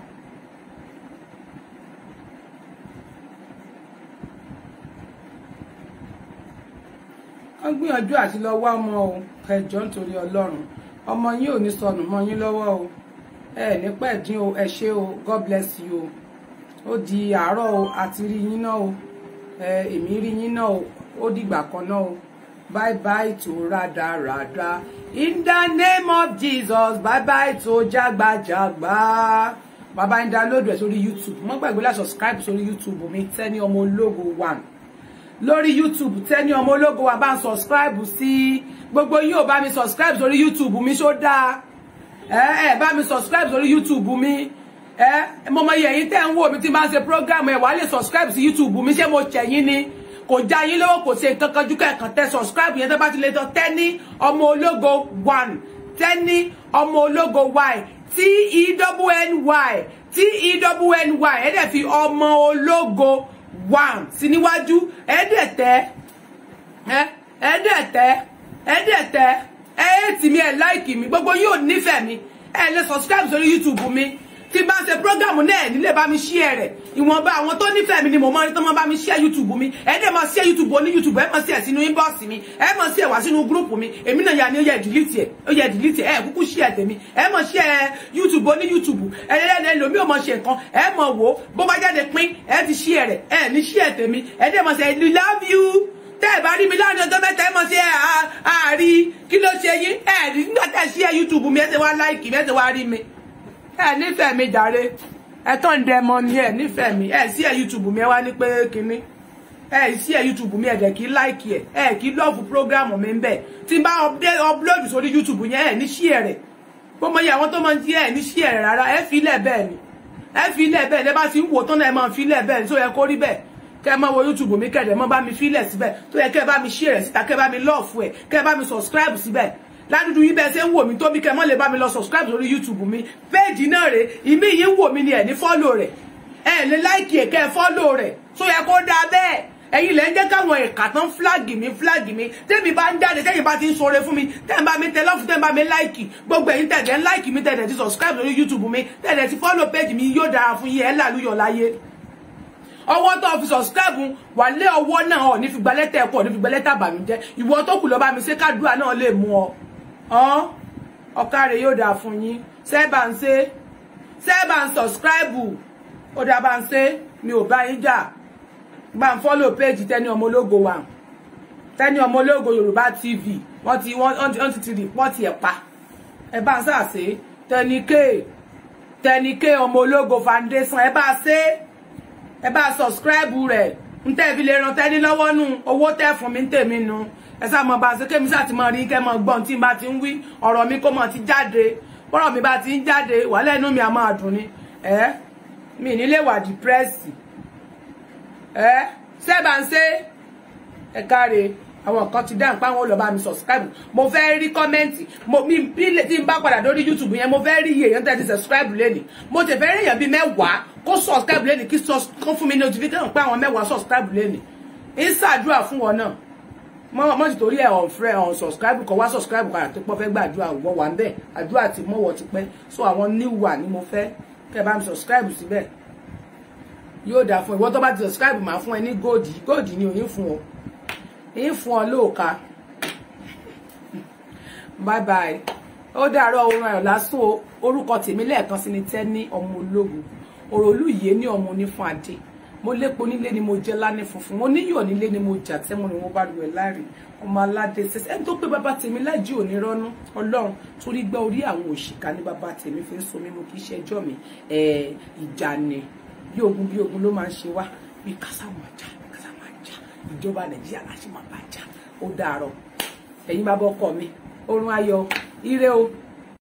[SPEAKER 1] wọ́n gbìyànjú àti lọ wá ọmọ o ẹjọ nítorí Ọlọ́run ọmọ yín ò ní sọnù mọ́ yín lọ́wọ́ o ẹ ní pẹ̀dín o ẹ ṣé o God bless you o ó di àárọ̀ o àti rí yín náà o ẹ èmi rí yín náà o ó dìgbà kan náà o bye bye to rádaràda in the name of Jesus bye bye to jágbajàgba bàbá ń download ẹ sórí YouTube mọ́ gbàgbé láti subscribe sórí YouTube mi Tenny ọmọ ológo one lórí youtube Tenny ọmọ ológo wa bá ń subscribe sí gbogbo yín ò bá mi subscribe sórí youtube mi ṣó dáa ẹ ẹ bá mi subscribe sórí youtube mi ẹ mo mọ iye yín tẹ́ ń wò mí tí máa ń ṣe program ẹ wàá lè subscribe sí youtube mi ṣé mo ṣẹ̀yìn ni kò já yín lọ́wọ́ kò ṣe nǹkan kan jù kẹ́ẹ̀kan tẹ subscribe yẹn tó bá ti lè tọ Tenny ọmọ ológo one Tenny ọmọ ológo y t e w n y t e w n y ẹ dẹ̀ fi ọmọ ológo one sí níwájú ẹ̀ẹ́dẹ̀tẹ́ ẹ̀ẹ́dẹ̀tẹ́ ẹ̀ẹ́dẹ̀tẹ́ ẹ̀ẹ́tì mi ẹ̀ láìkì mi gbogbo yóò nífẹ̀ẹ́ mi ẹ̀ lè subscribe sórí youtube mi tí bá ń ṣe prógámù náà nílé bá mi share rẹ̀ ìwọ̀nba àwọn tó nífẹ̀ẹ́ mi ni mo mọ ní tó mọ bá mi share youtube mi ẹ dẹ̀ mọ share youtube oní youtube ẹ mọ sí ẹ sínú inbox mi ẹ mọ sí ẹ wá sínú group mi èmi náà yà ni ó yẹ delete ẹ ó yẹ delete ẹ ẹ kúkú share tèmi ẹ mọ share youtube oní youtube ẹ lẹ́nu ẹlòmí ò mọ ṣe nǹkan ẹ mọ wò ó bó bá jáde pín ẹ ti share rẹ̀ ẹ ní share tèmi ẹ dẹ̀ mọ sí ẹ love you tẹ́ ẹ̀ bá rí mi láàrin ọjọ́ mẹ́ta ẹ mọ̀ sí ẹ àárí kí ló ṣe yín ẹ rí nígbà tẹ́ ẹ share youtube mi ẹ ṣe wá like mi ẹ ṣe wá rí mi ẹ nífẹ̀ẹ́ mi jàre ẹ tán ń dẹmọ ni ẹ nífẹ̀ẹ́ mi ẹ sí ẹ youtube mi ẹ wá ní pé kinní ẹ sí ẹ youtube mi ẹ dẹ̀ kí like ẹ ẹ kí love program mi ń bẹ̀ tí n bá upload sórí youtube yẹn ẹ ní share rẹ̀ bó mọ iye àwọn tó máa ń jí ẹ ní share rẹ̀ rárá ẹ fi ilẹ̀ bẹ́ẹ̀ ni ẹ fi ilẹ̀ bẹ́ẹ̀ ni ẹ bá ti ń wò tán náà ẹ máa fi ilẹ̀ bẹ́ẹ̀ ni tó yẹ kó rí bẹ́ẹ̀ kẹ́ máa wo youtube mi kẹ́ dẹ̀ mọ́ bá mi fi ilẹ̀ síbẹ̀ tó yẹ kẹ́ bá mi share rẹ̀ síta kẹ́ bá mi love ẹ̀ kẹ́ bá mi subscribe síbẹ̀ ládùúdú yìí bẹ́ẹ̀ ṣe ń wò mí tó bí kẹ́ mọ́ lè bá mi lọ subscribe lórí youtube mi péèjì náà rè ìmí yìí ń wò mí ni ẹ̀ ní fọ́lò rẹ̀ ẹ̀ lè láìkì ẹ̀ kẹ́ ẹ fọ́lò rẹ̀ tó yẹ kó dáa bẹ́ẹ̀ ẹ̀yin lẹ́ ń jẹ́ káwọn ẹ̀ka tán fúláàgì mi fúláàgì mi tẹ́mi bá ń jáde tẹ́yìn bá ti ń sọre fún mi tẹ́yìn bá mi tẹ lọ́fù tẹ́yìn bá mi láìkì gbogbo ẹ̀yin tẹ̀dẹ̀ ń láìkì mi tẹ̀dẹ̀ ti subscribe lórí youtube mi tẹ̀dẹ̀ ti fọ́lò péèjì mi yóò dára fún yín ẹ̀ lálùyọ̀ láyé ọwọ́ tó fi subscribe wà lé ọwọ́ náà ọ̀ ní fi gba lẹ́tà ẹ̀kọ́ ọ̀ ní fi gba lẹ́tà bàmíjẹ́ ìwọ tó kù lọ bá mi ṣe kádùá náà lè mú ọ ọ́n ọ̀kàrẹ̀ yóò dáa fún yín sẹ́ẹ̀bà ń ṣe sẹ́ẹ̀bà ń subscribe ó dáa bá ń ṣe mi ò bá yín jà gbà ń follow page tẹ́ni ọmọ ológo wa tẹ́ni ọmọ ológo yorùbá tv wọ́n ti wọ́n ti ti rìpọ́ọ̀tì ẹ̀ pa ẹ bá ń ṣàṣe tẹ́ni k tẹ́ni k ọmọ ológo foundation ẹ bá ṣe ẹ bá subscribe rẹ̀ ń tẹ́ fi lè ran tẹ́ni lọ́wọ́ nù owó tẹ́ fún mi ń tèmi nu ẹ sá mọ bá ṣe kémi sá ti mọ rí kẹ́ mọ gbọ́n tí n bá ti ń wí ọ̀rọ̀ mi kó mọ ti jáde bọ́rọ̀ mi bá ti ń jáde wà lẹ́nu mi a máa dùn ni ẹ mi nílé wà dìpírẹ́sì ẹ sẹ́bà ń ṣe ẹ káre àwọn kan ti dáhùn pé àwọn olùbá mi subscribe mo fẹ́ rí kọ́mẹ́ǹtì mo mi bí tí n bá padà lórí youtube yẹn mo fẹ́ rí iye èèyàn tẹ́ ti subscribe lẹ́nìí mo ti fẹ́ rí èèyàn bíi mẹ́wàá kó subscribe lẹ́nìí kí kó fún mi notification pé àwọn mẹ́wàá subscribe lẹ́nìí ń ṣàdúrà fún wọn náà mọ mọ ti torí ẹ on friend on subscribe kọ wá subscribe kọ àti pọ fẹ́ gbàdúrà wọ wà ń bẹ àdúrà ti mọwọ ti pẹ́ so àwọn new wà ni mo fẹ́ kẹ́ bá mi subscribe síbẹ̀ yóò dáa fún ìwọ tó bá ti subscribe máa fún ẹ ní gold gold ni òyìn fún ọ èyí fún ọ lóòka bye bye ó dàárọ̀ oorun ayọ̀ lásán orúkọ tèmi lẹ́ẹ̀kan sí ni Tẹ́ní ọmọ ológun òròlú yìí ní ọmọ onífún adé mo lépo nílé ni mo jẹ lánì funfun mo níyọ̀ nílé ni mo jà tẹ́mu ni mo bá lu ẹ̀ láàrin ọmọ aládé ṣẹṣẹ ẹni tó pé bàbá tèmi lájí òní rọ́nú ọlọ́run torí gbá orí àwọn òṣìkà ní bàbá tèmi fi ń so mímu kì í ṣe ẹjọ́ mi ìjà ni bí ogun bí ogun ló máa ń ṣe wá bí kásá máa jà bí kásá máa jà ìjọba nàìjíríà láti máa bá jà ó dàárọ̀ ẹ̀yin bàbá ọkọ mi orun ayọ̀ ire o